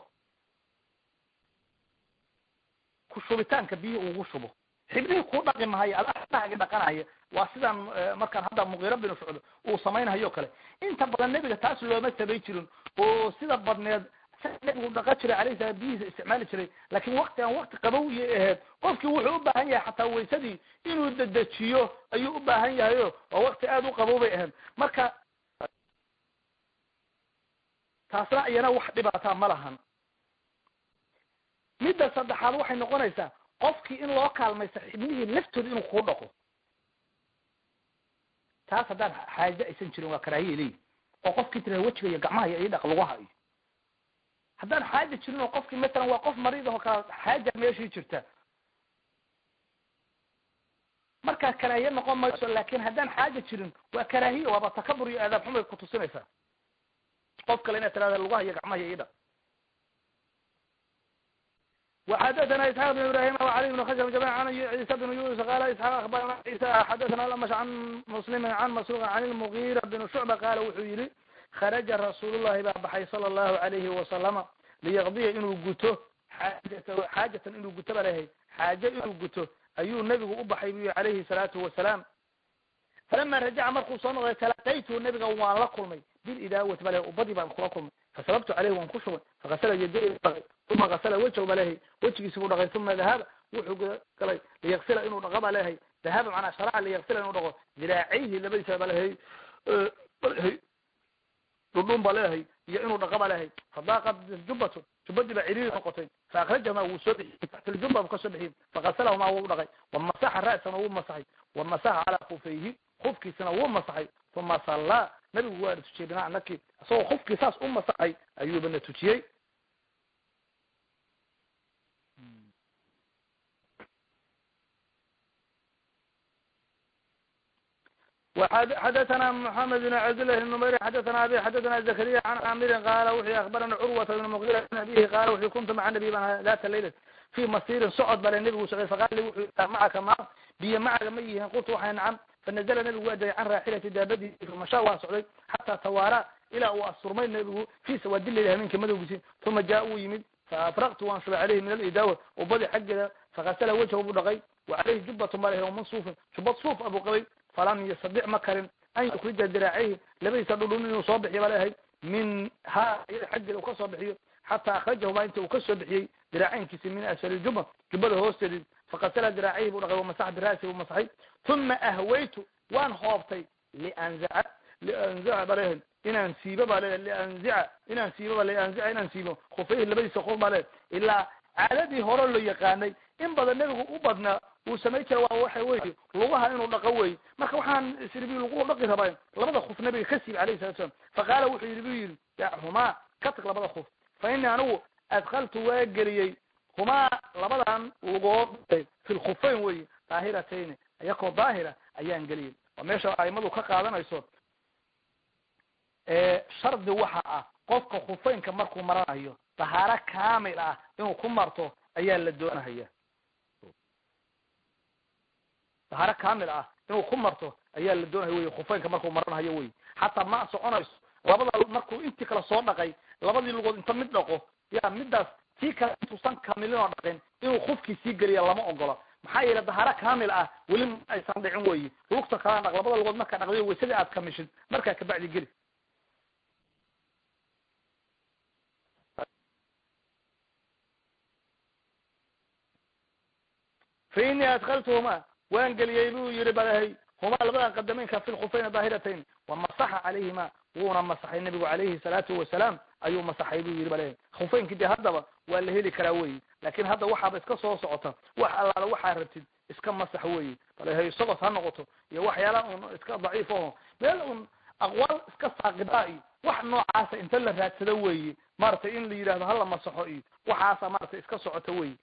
ku shubitaanka biyihii ugu shubo xibnihii kuu dhaqi mahayo adahagi dhaqanaya waa sidaan markaan hadda muqiiro binu shucb uu samaynahayo kale inta badan nebiga taas looma samay jirin oo sida badneed nebigu dhaqan jiray alayhi salaam biyihiisa isticmaali jiray laakiin waktigan wakti qabow iyo aheyd qofkii wuxuu u baahan yahay xataa waysadii inuu dedejiyo ayuu u baahan yahayo waa wakti aada u qabow bay ahayd marka taasna iyana wax dhibaataa ma lahan midda saddexaad waxay noqonaysaa qofkii in loo kaalmaysto xibnihii laftooda inuu kuu dhaqo taas haddaan xaaje aysan jirin waa karaahiya leeyi oo qofkii tira wejiga iyo gacmaha iyo idhaq lugaha iyo haddaan xaaja jirin oo qofkii matalan waa qof mariid aho kala xaaja meeshii jirta markaa karaahiye noqon mayso laakin haddaan xaaja jirin waa karaahiye waaba takabur iyo aadaab xumay kutusinaysaa qof kale inaad tirahda lugaha iyo gacmaha iyo idhaq وxdثna اسحاq بن ibrahim وعلي بن khشب جميعا عن عيسى بن يونس قال اسحاq اخبرna عيسى xdثna lmش عن مسلم عن مسروق عن المغيرة بن شعبة قال wuxuu yihi khرجa رasuul الlahi baa baxay صلى الlahu عaليهi وasلم liyqضiya inuu guto xaajat xaajatan inuu guto ba lehay xaaje inuu guto ayuu nebigu u baxay bu yihi عalayhi الصلاaةu وaسaلاam falama rajaca markuu soo noqday talaqaytu nebiga waan la kulmay bilidaawati bale ubadii baan kula kulmay fasababtu caleyhi waan ku shubay fakasala yaday dhaqay uma kasala wejhu ba lehay wejigiisi buu dhaqay uma dahaba wuxuu galay liyaksila inuu dhaqo ba lehay dahaba manaa sharaca liyaksila inuu dhaqo diraacayhi labadiisa ba lehay lehay dhudhun ba leehay iyo inuu dhaqo ba lehay fadaaqat jubbatu jubbadii baa ciriiri noqotay faakrajahuma wuu soo bixiyey taxta ljubba buu kasoo bixiyey fakasalahuma wuu dhaqay wamasaxa ra'sana wuu masaxay wamasaxa calaa kufayhi kufkiisana wuu masaxay uma sallaa nabigu waana tujiyey binaca naki isagoo kufkii saas u masaxay ayuubana tujiyey xadثna محamed بن cabdاللh بن نmayr xadثna abi xadثna زكريا عن camirin qala wuxuu aخbarana curwata بn mغira an abihi qala wuxuu kuntu maca nabi baan data laylat fi masirin socod bale nebigu socday faqala li wuxuu macaka ma biyo macaga ma yihiin qultu waxay nacam fanazla nebigu waa degay can raaxilati daabadiisi famasha waa socday xataa tawaara ilaa uu asturmay nebigu fi sawaadi leyl habeenka madowgiisi uma jaa uu yimid faafraqtu waan shubay caleyhi min alidaawa ubadi xaggeeda fakasala wajhu buu dhaqay wa caleyhi jubbatun baa lehay man suufin jubad suuf abuu qabay falam yastadic ma karin an yukrija diraacayhi labadiisa dhudhun inuu soo bixiyo ba lehay min ha iyada xaggeeda uu ka soo bixiyo xataa akrajahumaa inta uu ka soo bixiyey diraacaynkiisi min asfali juba jubada hoosteedi fakasala diraacayhi buu dhaqay wamasaxa bira'si buu masaxay uma ahwaytu waan hoobtay lianzaca lianzaca ba lehay inaan siibo ba le lianzica inaan siibo ba lianzica inaan siibo khufayhi labadiisa qof ba le ilaa caadadii hore lo yaqaanay in badan nebigu u badnaa uu samay jira waa waxa weye lugaha inuu dhaqo wey marka waxaan isribi lagu dhaqi rabaa labada kuf nabiga ka siib alayhi salatu slam faqaala wuxuu yidhi bu yidhi dachumaa ka tag labada kuf fa ini anigu adkaltu waa geliyey humaa labadan lugood fi lkufayn wey daahiratayn iyakoo daahira ayaan geliyey waa meesha aimadu ka qaadanayso shardi waxa ah qofka khufaynka markuu maranayo dahaaro kamil ah inuu ku marto ayaa la doonahaya dahaaro kamil ah inuu ku marto ayaa la doonahaya wey khufaynka markuu maranayo wey xataa ma soconayso labada markuu intii kale soo dhaqay labadii lugood inta mid dhaqo ya midaas tii kale intuusan kamilin oo dhaqin inuu kufkii sii geliya lama ogola maxaa yeele dahaaro kamil ah weli ma aysan dhicin weyi lugta kala dhaq labada lugood markaa dhaqday waysadii aad kamishid markaa kabacdi geli fa inii adkaltuhuma waan geliyey buu yihi balahay humaa labadan qadameynka fi lkufayni daahiratayn wamasaxa calayhima wuuna masaxay nabigu calayhi salaatu wasalaam ayuu masaxay buu yihi balahay khufaynkii dee haddaba waa la heli karaa weyi laakin hadda waxaaba iska soo socota wax allaala waxaa rabtid iska masax weyi balahay sogos ha noqoto iyo waxyaala un iska daciif aho meel un aqwaal iska saaqidaa iyo wax noocaasa inta la raadsado weyi maratay in la yidhahdo hala masaxo iyo waxaasa maratay iska socota weyi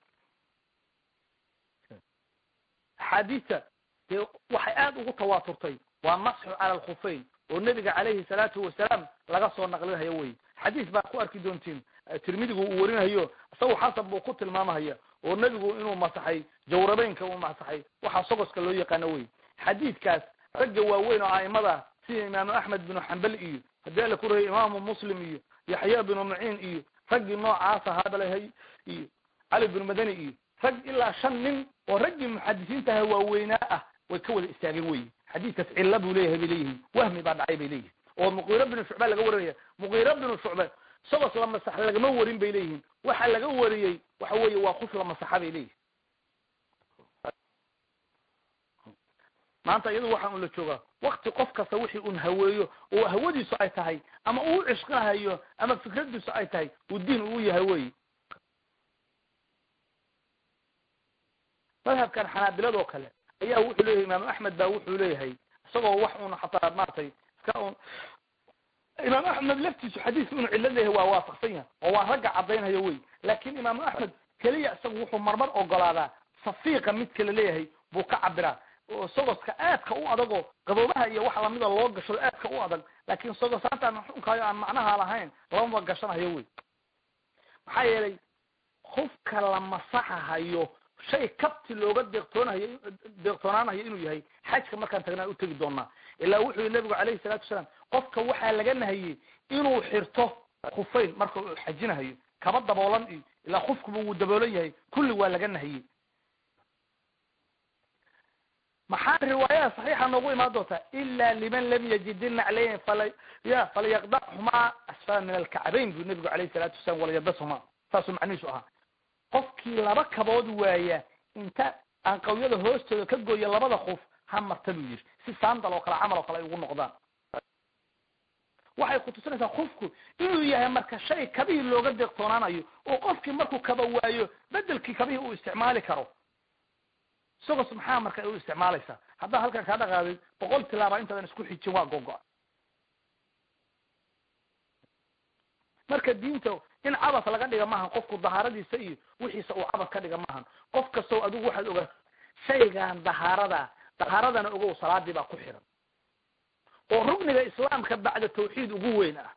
axaadiista dee waxay aada ugu tawaaturtay waa masxu cala alkhufayn oo nebiga calayhi salaatu wasalaam laga soo naqlinayo wey xadiis baa ku arki doontiin tirmidigu uu warinahayo isagu xasan buu ku tilmaamahaya oo nebigu inuu masaxay jawrabeynka uu masaxay waxaa sogoska loo yaqaano wey xadiidkaas ragga waaweyn oo a'imada sida imaamu axmed binu xambal iyo haddii alla ku rahey imaamu muslim iyo yaxya binu maciin iyo raggii noocaasa hadalahay iyo cali binu madani iyo rag ilaa shan nin oo raggii muxadisiintaha waaweynaa ah way ka wada istaageen wey xadiidkaas cilla buu leeyahay bay leeyihin wahmi baa dhacay bay leeyihin oo muqiiro binu shucba laga warinaya muqiiro binu shucbe sagos la masax lagama warin bay leeyihin waxa laga wariyey waxa weeye waa kuf la masaxa bay leeyihin maanta iyadu waxaa un la joogaa wakti qof kasta wixii un haweeyo oo hawadiisu ay tahay ama uu cishqahayo ama fikradiisu ay tahay uu diin uu yahay wey madhabkan xanaabiladoo kale ayaa wuxuu leeyahay imaamu axmed baa wuxuu leeyahay isagoo wax un xataa maratay iska un imaam axmed laftiisu xadiiska inuu cilo leeyahay waa waafaqsan yahay oo waa ragga caddaynhayo wey laakin imaamu axmed keliya isagu wuxuu marmar ogolaadaa safiiqa midka la leeyahay buu ka cabiraa oo sogoska aadka u adagoo qaboobaha iyo wax lamida loo gashado aadka u adag laakin sogosaantaan xunkaayo aan macnaha lahayn lamaba gashanahayo wey maxaa yeelay qofka la masaxahayo shay kabti looga deeqtoonahayo deeqtoonaanahayo inuu yahay xajka markaan tagnaa utegi doonaa ilaa wuxuu yihi nabigu calayhi salaatu wasalaam qofka waxaa laga nahiyey inuu xirto kufayn marka uu xajinahayo kaba daboolan iyo ilaa kufkuba wuu daboolan yahay kulli waa laga nahiyey maxaa riwaayada saxiixa noogu imaan doontaa ila liman lam yajid inaclayn fala ya falyaqdachumaa asfala min alkacbayn buu nabigu alayhi salaatu wasalam walayabashumaa saasuu macnihiisu ahaa qofkii laba kabood waaya inta aan qawyada hoostooda ka gooya labada kuf ha marta buu yidhi si saandal oo kale camal oo kale ay ugu noqdaan waxay kutusinaysaa kufku inuu yahay marka shay kabihii looga deeqtoonaanayo oo qofkii markuu kaba waayo bedelkii kabihii uu isticmaali karo isagos maxaa marka u isticmaalaysaa haddaa halkan kaa dhaqaadid boqol tilaaba intaadan isku xijin waa gogo marka diinta in cabas laga dhiga maahan qofku dahaaradiisa iyo wixiisa uu cabas ka dhiga maahan qof kastoo adigu waxaad ogaa shaygan dahaarada dahaaradana ogow salaadii baa ku xiran oo rugniga islaamka bacda tawxiid ugu weyn ah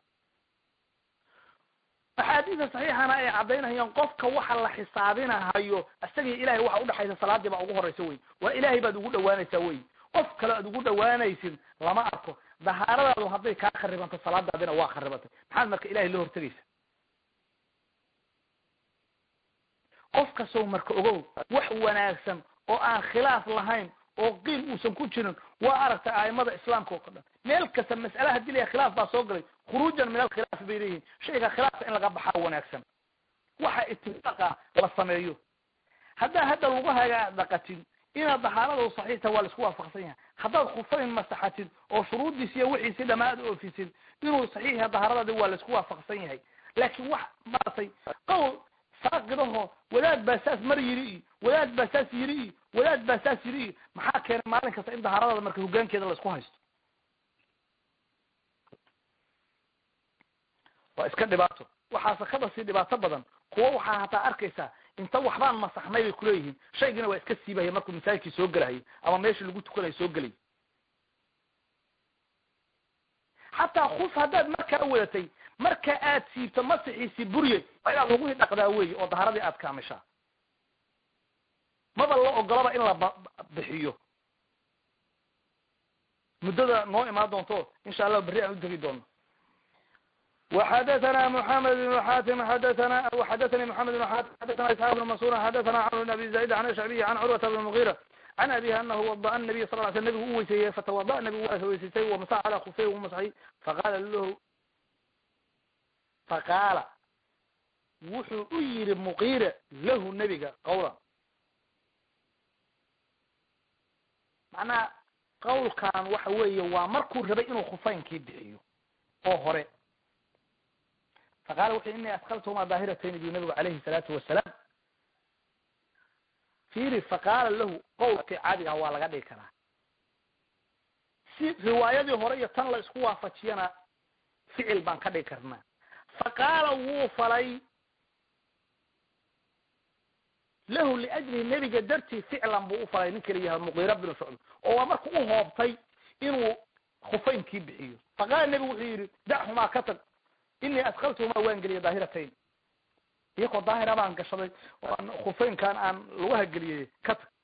axaadiista saxiixana ay caddaynayaan qofka waxa la xisaabinahayo isagii ilahay waxa udhexaysa salaadii baa ugu horeysa wey waa ilahay baad ugu dhawaanaysaa wey qof kale aad ugu dhawaanaysid lama arko dahaaradaadu hadday kaa kharibanto salaadaadina waa kharibantay maxaad marka ilahay la hortegaysa qof kastoo marka ogow wax wanaagsan oo aan khilaaf lahayn oo qiil uusan ku jirin waa aragtay aimada islaamka oo ka dhan meel kasta mas'ala hadii la khilaaf baa soo galay khuruujan min alkhilaaf bay leeyihin shayga khilaafka in laga baxaa wanaagsan waxa itifaaqa la sameeyo haddaa hadda lagu haga dhaqatin inaad dahaarada saxiixta waa laisku waafaqsan yahay haddaad kufayn masaxatid oo shuruuddiis iyo wixiisi dhamaad oofisid inuu saxiix yahay dahaaradaadi waa laisku waafaqsan yahay laakiin wax maaragtay qowl saaqidaho wadaad baa saas mar yiri iyo wadaad baa saas yiri iyo wadaad baa saas yiri iyo maxaa keenay maalin kasta in dahaaradaada marka hogaankeeda laisku haysto waa iska dhibaato waxaase kaba sii dhibaato badan kuwa waxaa hataa arkaysaa inta waxbaan masaxnay bay kuleeyihiin shaygina waa iska siibahaya markuu masaajidkii soo gelahayo ama meeshii lagu tukanayo soo gelay xataa kuf haddaad markaa wadatay marka aad siibto masixiisii burye waa inaad lagui dhaqdaa weyi oo daharadii aad kaamishaa maba la ogolaba in la bixiyo muddada noo imaan doonto insha allah berri aan u tegi doono وxdثna محمد بن حاتم xdثna وxdثnي محمد بن حاتم xdثna اسحاq بن منصور xdثna cمر بن أبي زايد عن الشعبي عن cروة بن المغيرة عن أبيه أنه وضأ النبي صل ل سل نبgu u weyseeyey فتوضأ نبgu waa weyseystay ومسح على خفey u masxay faqاla lahu faqاala wuxuu u yihi مqيرة lahu nebiga qawla macnaha qawlkan waxa weeye waa markuu rabay inuu khufaynkii bixiyo oo hore faqala wuxu ini askaltuma daahiratayn bu nabigu alayhi salaatu wasalaam fiiri faqaala lahu qowlkii caadiga waa laga dhigi karaa si riwaayadii hore iyo tan la isku waafajiyana ficil baan ka dhigi karnaa faqaala wuu falay lahu liajlihi nebiga dartii ficlan buu u falay ninka la yaha muqiira binu shucb oo waa marka u hoobtay inuu khufaynkii bixiyo faqaala nebigu wuxuu yidhi dachumaa ka tag inii adkaltumaa waan geliyay daahiratayn iyakoo daahira baan gashaday oo aan khufeynkan aan laguha geliyey ka tag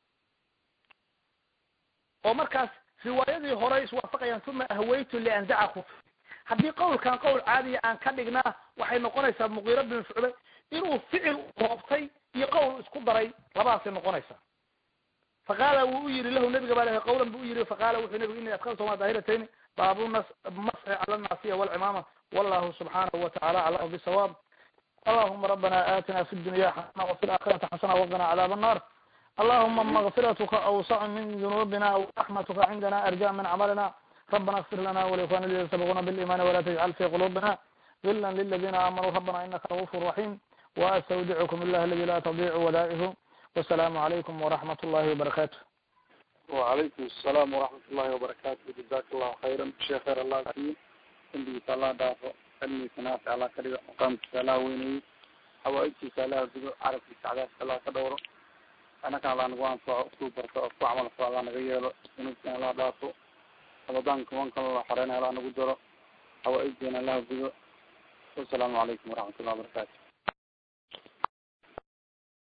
oo markaas riwaayadii hore iswaafaqayaan uma ahwaytu lianzaca khufey haddii qawlkan qowl caadiya aan ka dhignaa waxay noqonaysaa muqiira bin shucbe inuu ficil hoobtay iyo qowl isku daray labadaasay noqonaysaa faqaala wuu u yihi lahu nabiga baa qawlan bu u yihi faqaala wuxuu nabigu ini adkaltuma daahiratayn baabu nas masxi cala naasiya walcimaama wallahu subxaanahu watacala aclamu bisawaab allahuma rabbana aatina fi dunya xasana wafi laakhirati xasana waqina cadaab annar allahuma makfiratuka awsacu min dunubina wraxmatuka cindana arja min camalina ربنا اغفر لنا ولإخواننا الذين سبقونا بالإيمان ولا تجعل في قلوبنا غلا للذين آمنوا ربنا إنك رؤوف رحيم وأستودعكم الله الذي لا تضيع ودائعه والسلام عليكم ورحمة الله وبركاته وعليكم السلام ورحمة الله وبركاته جزاك الله خيرا شيخ خير الله فيه عندي الله دافع علمي سنافع على كلمة مقام سلا ويني حوائجي سلا بدو عرف السعادة سلا كدورو أنا كان الله نقوان فا أكتوبر فا عمل فا الله نغيره سنوكي الله دافع رمضان كمان كان الله حرينا على نقدره حوائجنا الله بدو والسلام عليكم ورحمة الله وبركاته